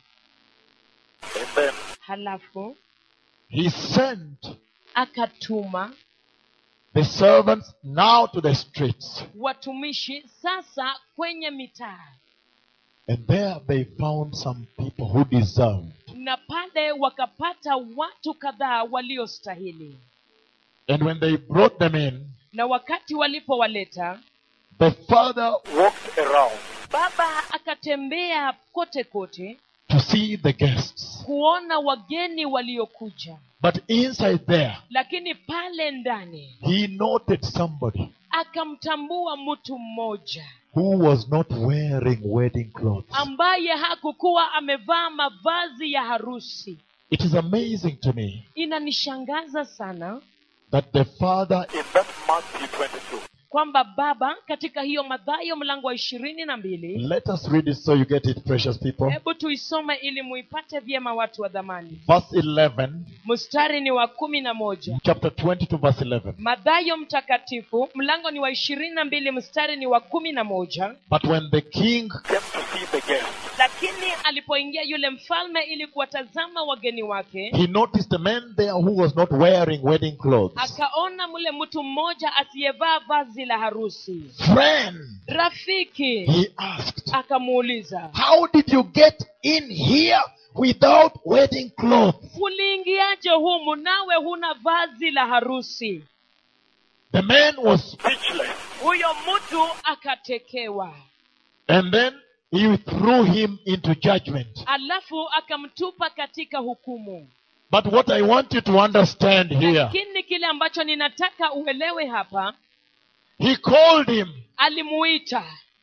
and then halafu He sent akatuma the servants now to the streets. watumishi sasa kwenye mitaa And there they found some people who deserved. na pale wakapata watu kadhaa waliostahili And when they brought them in, na wakati walipowaleta the father walked around baba akatembea kote kote to see the guests. kuona wageni waliokuja But inside there, lakini pale ndani he noted somebody akamtambua mtu mmoja who was not wearing wedding clothes. ambaye hakukuwa amevaa mavazi ya harusi It is amazing to me inanishangaza sana that the father in that Matthew 22. kwamba baba katika hiyo madhayo mlango wa ishirini na mbili Let us read it so you get it, precious people. hebu tuisome ili muipate vyema watu wa dhamani Verse 11, mstari ni wa kumi na moja chapter 22, verse 11. madhayo mtakatifu mlango ni wa ishirini na mbili mstari ni wa kumi na moja But when the king Came to see the guests. lakini alipoingia yule mfalme ili kuwatazama wageni wake he noticed a man there who was not wearing wedding clothes. akaona mle mtu mmoja asiyevaa vazi la harusi Friend, rafiki he asked, akamuuliza how did you get in here without wedding clothes? uliingiaje humu nawe huna vazi la harusi The man was, Speechless. huyo mtu akatekewa and then he threw him into judgment. alafu akamtupa katika hukumu But what I want you to understand here, lakini kile ambacho ninataka uelewe hapa he called him, alimuita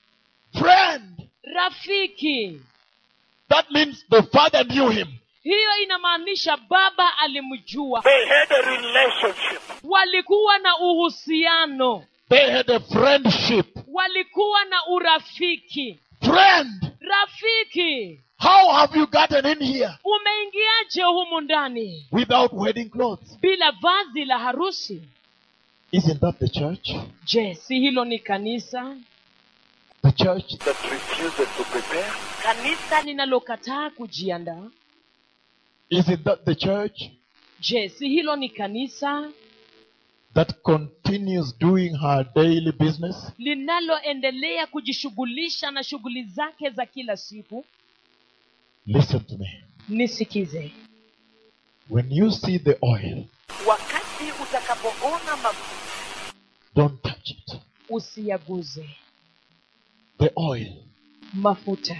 friend. rafiki That means the father knew him. hiyo inamaanisha baba alimjua They had a relationship. walikuwa na uhusiano They had a friendship. walikuwa na urafiki Friend, rafiki how have you gotten in here umeingiaje humu ndani without wedding clothes? bila vazi la harusi Isn't that the church? je si hilo ni kanisa The church That refuses to prepare. kanisa linalokataa kujiandaa Isn't that the church je si hilo ni kanisa that continues doing her daily business? linaloendelea kujishughulisha na shughuli zake za kila siku Listen to me. nisikize When you see the oil, wakati utakapoona mafuta don't touch it. usiyaguze The oil mafuta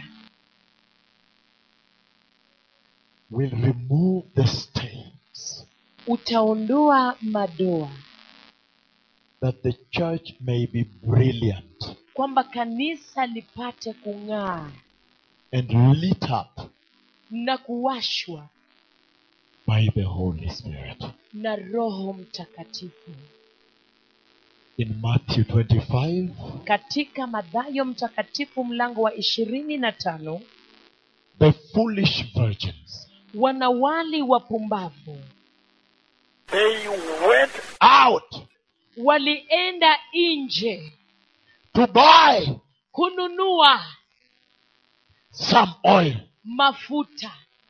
will remove the stains utaondoa madoa that the church may be brilliant kwamba kanisa lipate kung'aa and lit up na kuwashwa by the Holy Spirit. na roho mtakatifu In Matthew 25, katika madhayo mtakatifu mlango wa ishirini na tano the foolish virgins wanawali wapumbavu They went out walienda nje to buy kununua some oil. mafuta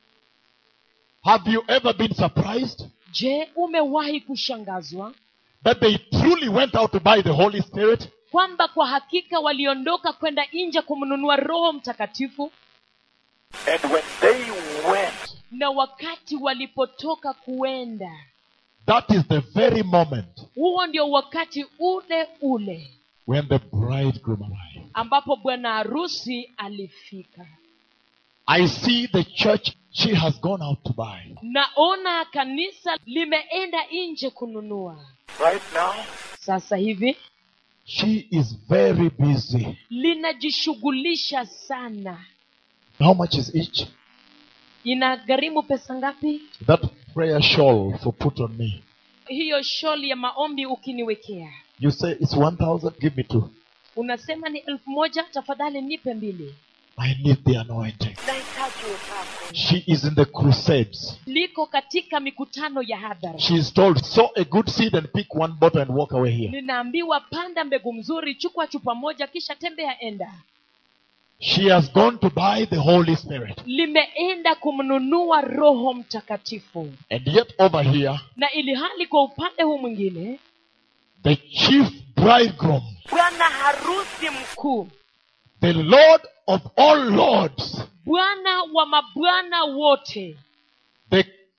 Have you ever been surprised je umewahi kushangazwa that they truly went out to buy the Holy Spirit? kwamba kwa hakika waliondoka kwenda nje kumnunua roho mtakatifu and when they went, na wakati walipotoka kuenda That is the very moment huo ndio wakati ule ule when the bridegroom arrived. ambapo bwana harusi alifika I see the church, she has gone out to buy. naona kanisa limeenda nje kununua right now, sasa hivi She is very busy. linajishughulisha sana How much is each? inagharimu pesa ngapi That prayer shawl for put on me. hiyo sholi ya maombi ukiniwekea You say it's 1,000, give me two. unasema ni elfu moja tafadhali nipe mbili I need the anointing. nahitaji upako She is in the crusades. liko katika mikutano ya hadhara She is told, sow a good seed and pick one bottle and walk away here. ninaambiwa panda mbegu mzuri chukua chupa moja kisha tembea enda She has gone to buy the Holy Spirit. limeenda kumnunua roho mtakatifu And yet over here, na ili hali kwa upande huu mwingine the chief bridegroom, bwana harusi mkuu kuu the Lord of all lords, bwana wa mabwana wote the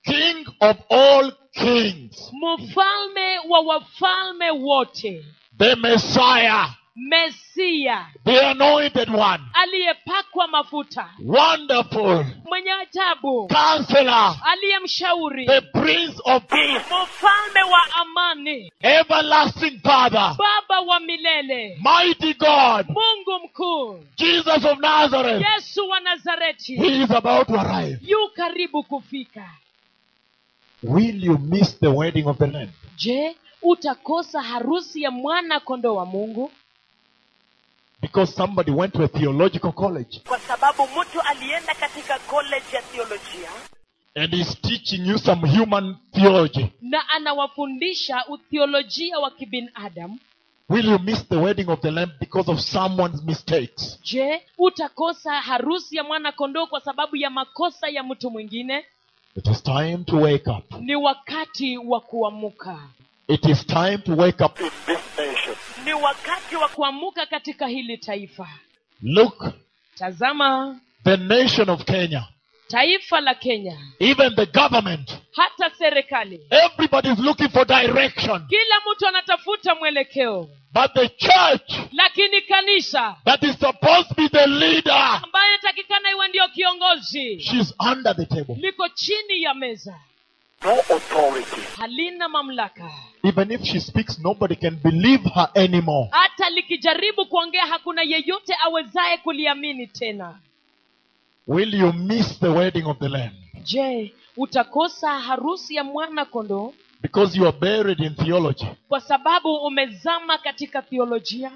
King of all kings, mfalme wa wafalme wote the Messiah, mesia the anointed one, aliyepakwa mafuta wonderful, mwenye ajabu counselor, aliyemshauri the Prince of Peace, mfalme wa amani everlasting Father, baba wa milele mighty God, mungu mkuu Jesus of Nazareth. yesu wa nazareti He is about to arrive. yu karibu kufika Will you miss the wedding of the Lamb? je utakosa harusi ya mwana kondoo wa mungu Because somebody went to a theological college kwa sababu mtu alienda katika college ya theolojia and is teaching you some human theology. na anawafundisha uthiolojia wa kibinadamu Will you miss the wedding of the Lamb because of someone's mistakes? je utakosa harusi ya mwana kondoo kwa sababu ya makosa ya mtu mwingine It is time to wake up. ni wakati wa kuamuka It is time to wake up. in this nation. ni wakati wa kuamuka katika hili taifa Look, tazama the nation of Kenya, taifa la kenya even the government, hata serikali everybody is looking for direction. kila mtu anatafuta mwelekeo But the church lakini kanisa that is supposed to be the leader, ambaye inatakikana iwe ndiyo kiongozi she's under the table. liko chini ya meza No authority. halina mamlaka Even if she speaks, nobody can believe her anymore. hata likijaribu kuongea hakuna yeyote awezaye kuliamini tena Will you miss the wedding of the Lamb? je utakosa harusi ya mwana kondoo Because you are buried in theology. kwa sababu umezama katika theolojia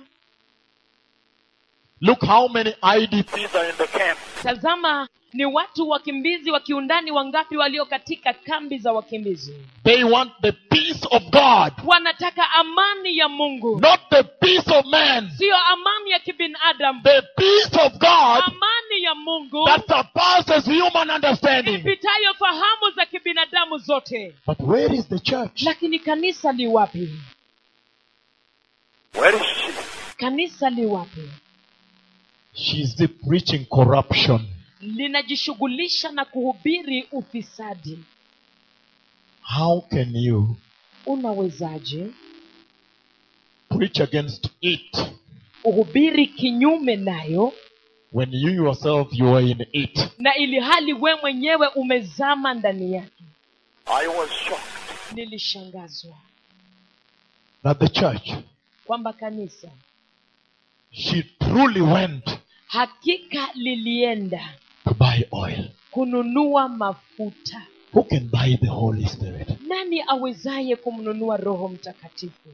Look how many IDP These are in the camp. tazama ni watu wakimbizi wa kiundani wangapi walio katika kambi za wakimbizi they want the peace of God, wanataka amani ya mungu not the peace of man. siyo amani ya kibinadamu The peace of God amani ya mungu that surpasses human understanding. ipitayo fahamu za kibinadamu zote But where is the church? lakini kanisa li wapi Where is she? kanisa li wapi She's the preaching corruption. linajishughulisha na kuhubiri ufisadi How can you unawezaje preach against it uhubiri kinyume nayo when you yourself you are in it? na ili hali we mwenyewe umezama ndani yake I was shocked. nilishangazwa That the church, kwamba kanisa she truly went hakika lilienda to buy oil. kununua mafuta Who can buy the Holy Spirit? nani awezaye kumnunua roho mtakatifu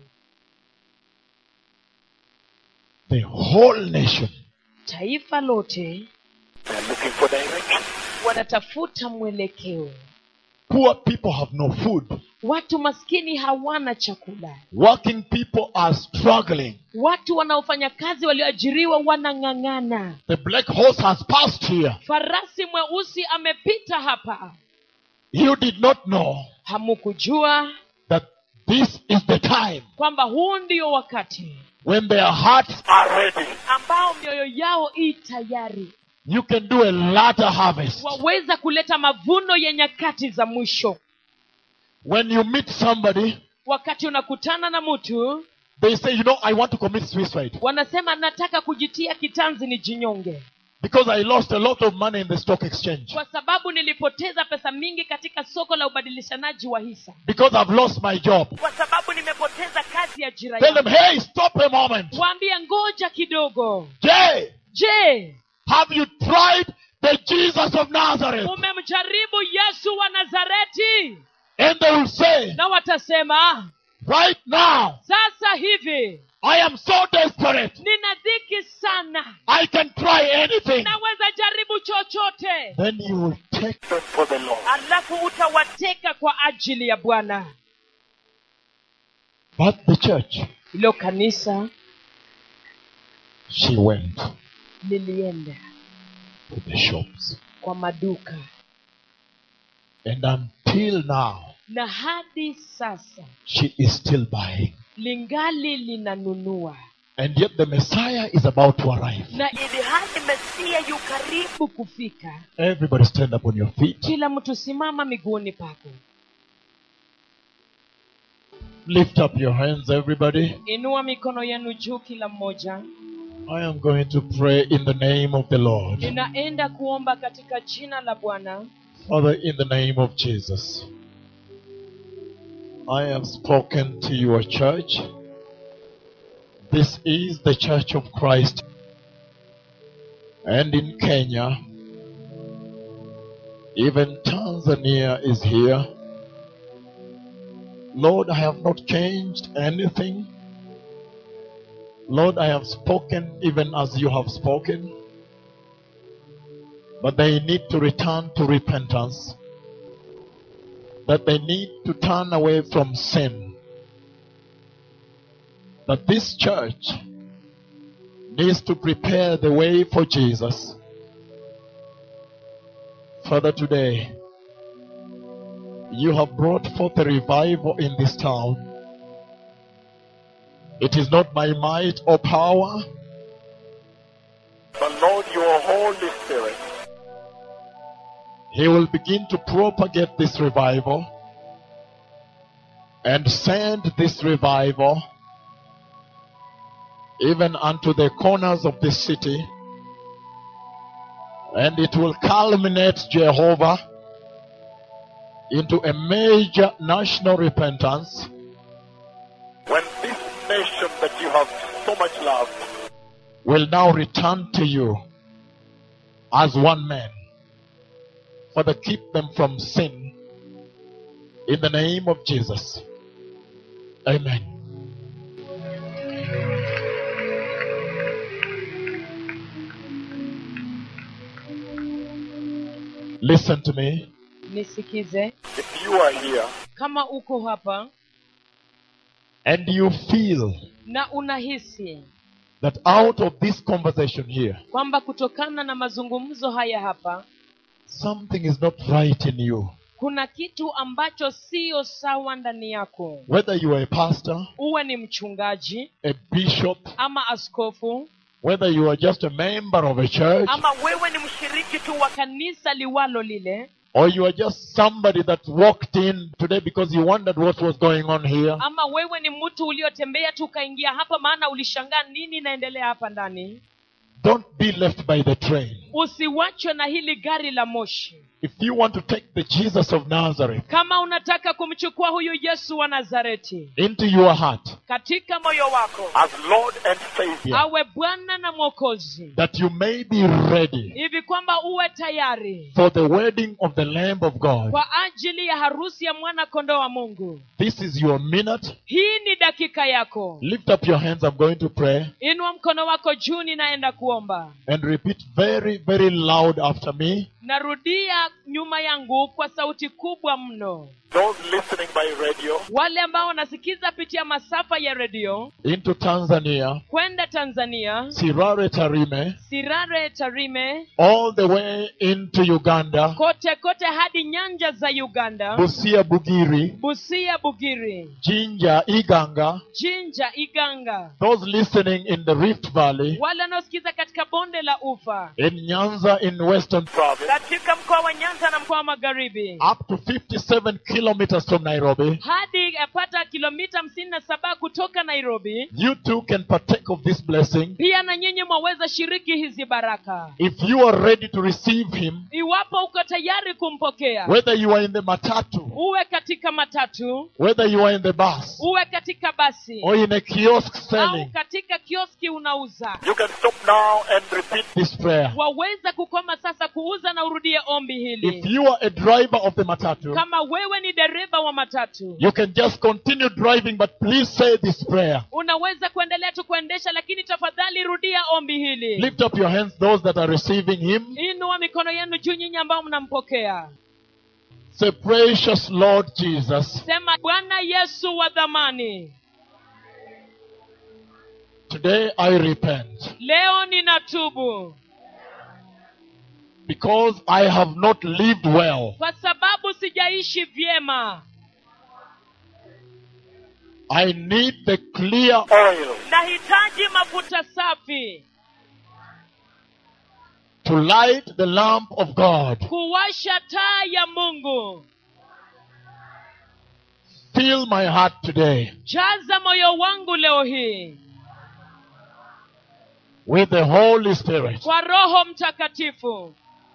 The whole nation. taifa lote They're looking for direction. wanatafuta mwelekeo Poor people have no food. watu maskini hawana chakula Working people are struggling. watu wanaofanya kazi walioajiriwa wanang'ang'ana The black horse has passed here. farasi mweusi amepita hapa You did not know hamukujua that this is the time kwamba huu ndio wakati when their hearts Are ready. ambao mioyo yao i tayari you can do a latter harvest. waweza kuleta mavuno ya nyakati za mwisho When you meet somebody, wakati unakutana na mtu they say, you know, I want to commit suicide wanasema nataka kujitia kitanzi ni jinyonge because I lost a lot of money in the stock exchange. kwa sababu nilipoteza pesa mingi katika soko la ubadilishanaji wa hisa Because I've lost my job. kwa sababu nimepoteza kazi kazi ya ajira Tell them, yangu hey, stop a moment. waambie ngoja kidogo Jay, je have you tried the Jesus of Nazareth? umemjaribu yesu wa nazareti And they will say, na watasema right now, sasa hivi I am so desperate. nina dhiki sana I can try anything. naweza jaribu chochote Then you will take Them for the Lord. alafu utawateka teka kwa ajili ya bwana But the church, ilo kanisa she went lilienda to the shops. kwa maduka And until now, na hadi sasa she is still buying. lingali linanunua And yet the Messiah is about to arrive. na ili hali mesia yu karibu kufika Everybody stand up on your feet. kila mtu simama miguuni pako Lift up your hands, everybody. inua mikono yenu juu kila mmoja I am going to pray in the name of the Lord. ninaenda kuomba katika jina la bwana Father, in the name of Jesus, I have spoken to your church. This is the Church of Christ. And in Kenya, even Tanzania is here. Lord, I have not changed anything. Lord, I have spoken even as you have spoken but they need to return to repentance. That they need to turn away from sin. That this church needs to prepare the way for Jesus. Father, today, you have brought forth a revival in this town. It is not by might or power, But Lord, your Holy Spirit He will begin to propagate this revival and send this revival even unto the corners of this city. And it will culminate, Jehovah, into a major national repentance when this nation that you have so much loved will now return to you as one man. Father, keep them from sin in the name of Jesus. Amen. Listen to me. nisikize if you are here kama uko hapa And you feel na unahisi that out of this conversation here, kwamba kutokana na mazungumzo haya hapa something is not right in you. kuna kitu ambacho siyo sawa ndani yako Whether you are a pastor, uwe ni mchungaji a bishop, ama askofu whether you are just a member of a church, ama wewe ni mshiriki tu wa kanisa liwalo lile or you are just somebody that walked in today because you wondered what was going on here, ama wewe ni mtu uliotembea tu ukaingia hapa maana ulishangaa nini inaendelea hapa ndani don't be left by the train. usiwachwe na hili gari la moshi If you want to take the Jesus of Nazareth kama unataka kumchukua huyu yesu wa nazareti into your heart, katika moyo moyo wako as Lord and Savior. awe bwana na mwokozi that you may be ready hivi kwamba uwe tayari for the wedding of the Lamb of God, kwa ajili ya harusi ya mwana kondoo wa mungu this is your minute. hii ni dakika yako Lift up your hands. I'm going to pray inua mkono wako juu ninaenda kuomba and repeat very, very loud after me. narudia nyuma yangu kwa sauti kubwa mno Those listening by radio, wale ambao wanasikiza pitia masafa ya redio into Tanzania, kwenda tanzania Sirare Tarime, sirare tarime all the way into Uganda, kote kote hadi nyanja za uganda Busia Bugiri, busia bugiri Jinja, Iganga, jinja iganga those listening in the Rift Valley, wale wanaosikiza katika bonde la ufa in Nyanza in Western, province, katika mkoa wa nyanza na mkoa wa magharibi up to 57 kilometers from Nairobi, hadi yapata kilomita hamsini na saba kutoka nairobi you too can partake of this blessing pia na nyinyi mwaweza shiriki hizi baraka if you are ready to receive Him, iwapo uko tayari kumpokea whether you are in the matatu, uwe katika matatu whether you are in the bus, uwe katika basi or in a kiosk au selling katika kioski unauza you can stop now and repeat. this prayer. waweza kukoma sasa kuuza na urudie ombi If hili you are a driver of the matatu, kama wewe ni dereva wa matatu you can just continue driving, but please say this prayer. unaweza kuendelea tu kuendesha lakini tafadhali rudia ombi hili Lift up your hands, those that are receiving Him. inua mikono yenu juu nyinyi ambao mnampokea Say, Precious Lord Jesus, sema bwana yesu wa dhamani today I repent leo ninatubu because I have not lived well. kwa sababu sijaishi vyema I need the clear oil nahitaji mafuta mafuta safi to light the lamp of God. kuwasha taa ya mungu Fill my heart today jaza moyo wangu leo hii with the Holy Spirit. kwa roho mtakatifu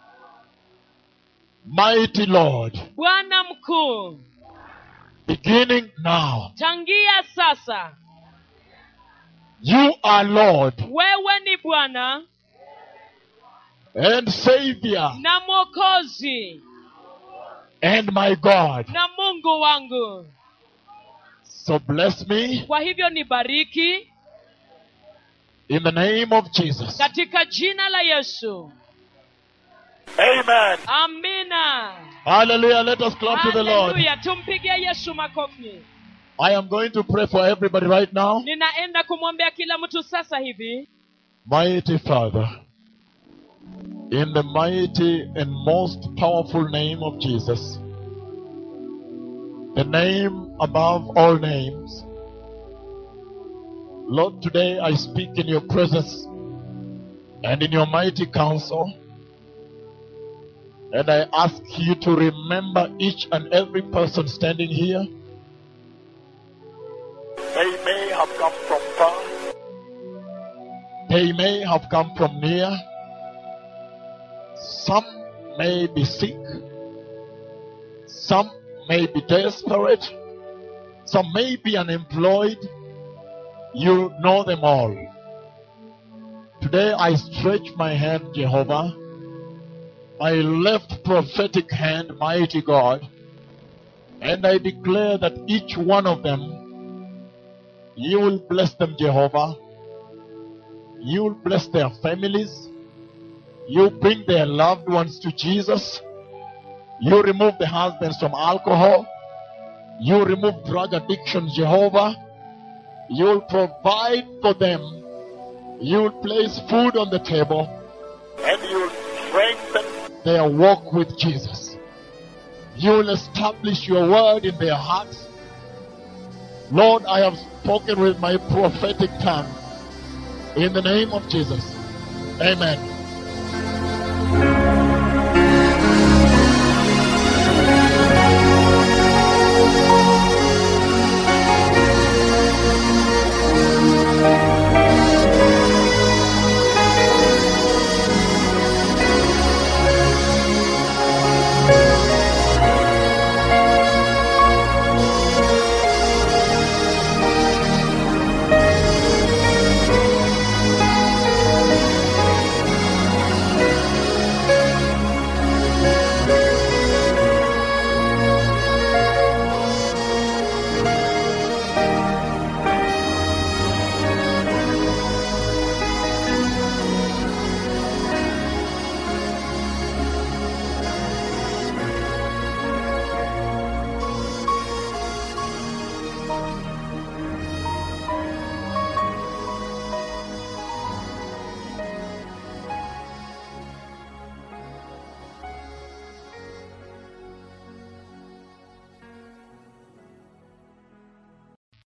Mighty Lord, bwana mkuu beginning now, tangia sasa you are Lord wewe ni bwana and Savior na mwokozi and my God. na mungu wangu So bless me kwa hivyo nibariki in the name of Jesus. katika jina la yesu amen amina Hallelujah. Let us clap to the Lord. haleluya tumpigie yesu makofi I am going to pray for everybody right now. ninaenda kumwombea kila mtu sasa hivi Mighty Father, in the mighty and most powerful name of Jesus, the name above all names, Lord, today I speak in your presence and in your mighty counsel, and I ask you to remember each and every person standing here. they may have come from far They may have come from near. Some may be sick. Some may be desperate. Some may be unemployed. You know them all. Today I stretch my hand, Jehovah, my left prophetic hand, mighty God, and I declare that each one of them, you will bless them, Jehovah. You will bless their families. You bring their loved ones to Jesus. You remove the husbands from alcohol. You remove drug addictions, Jehovah. You will provide for them. You will place food on the table. and you will strengthen Their walk with Jesus. You will establish your word in their hearts. Lord, I have spoken with my prophetic tongue. In the name of Jesus. Amen.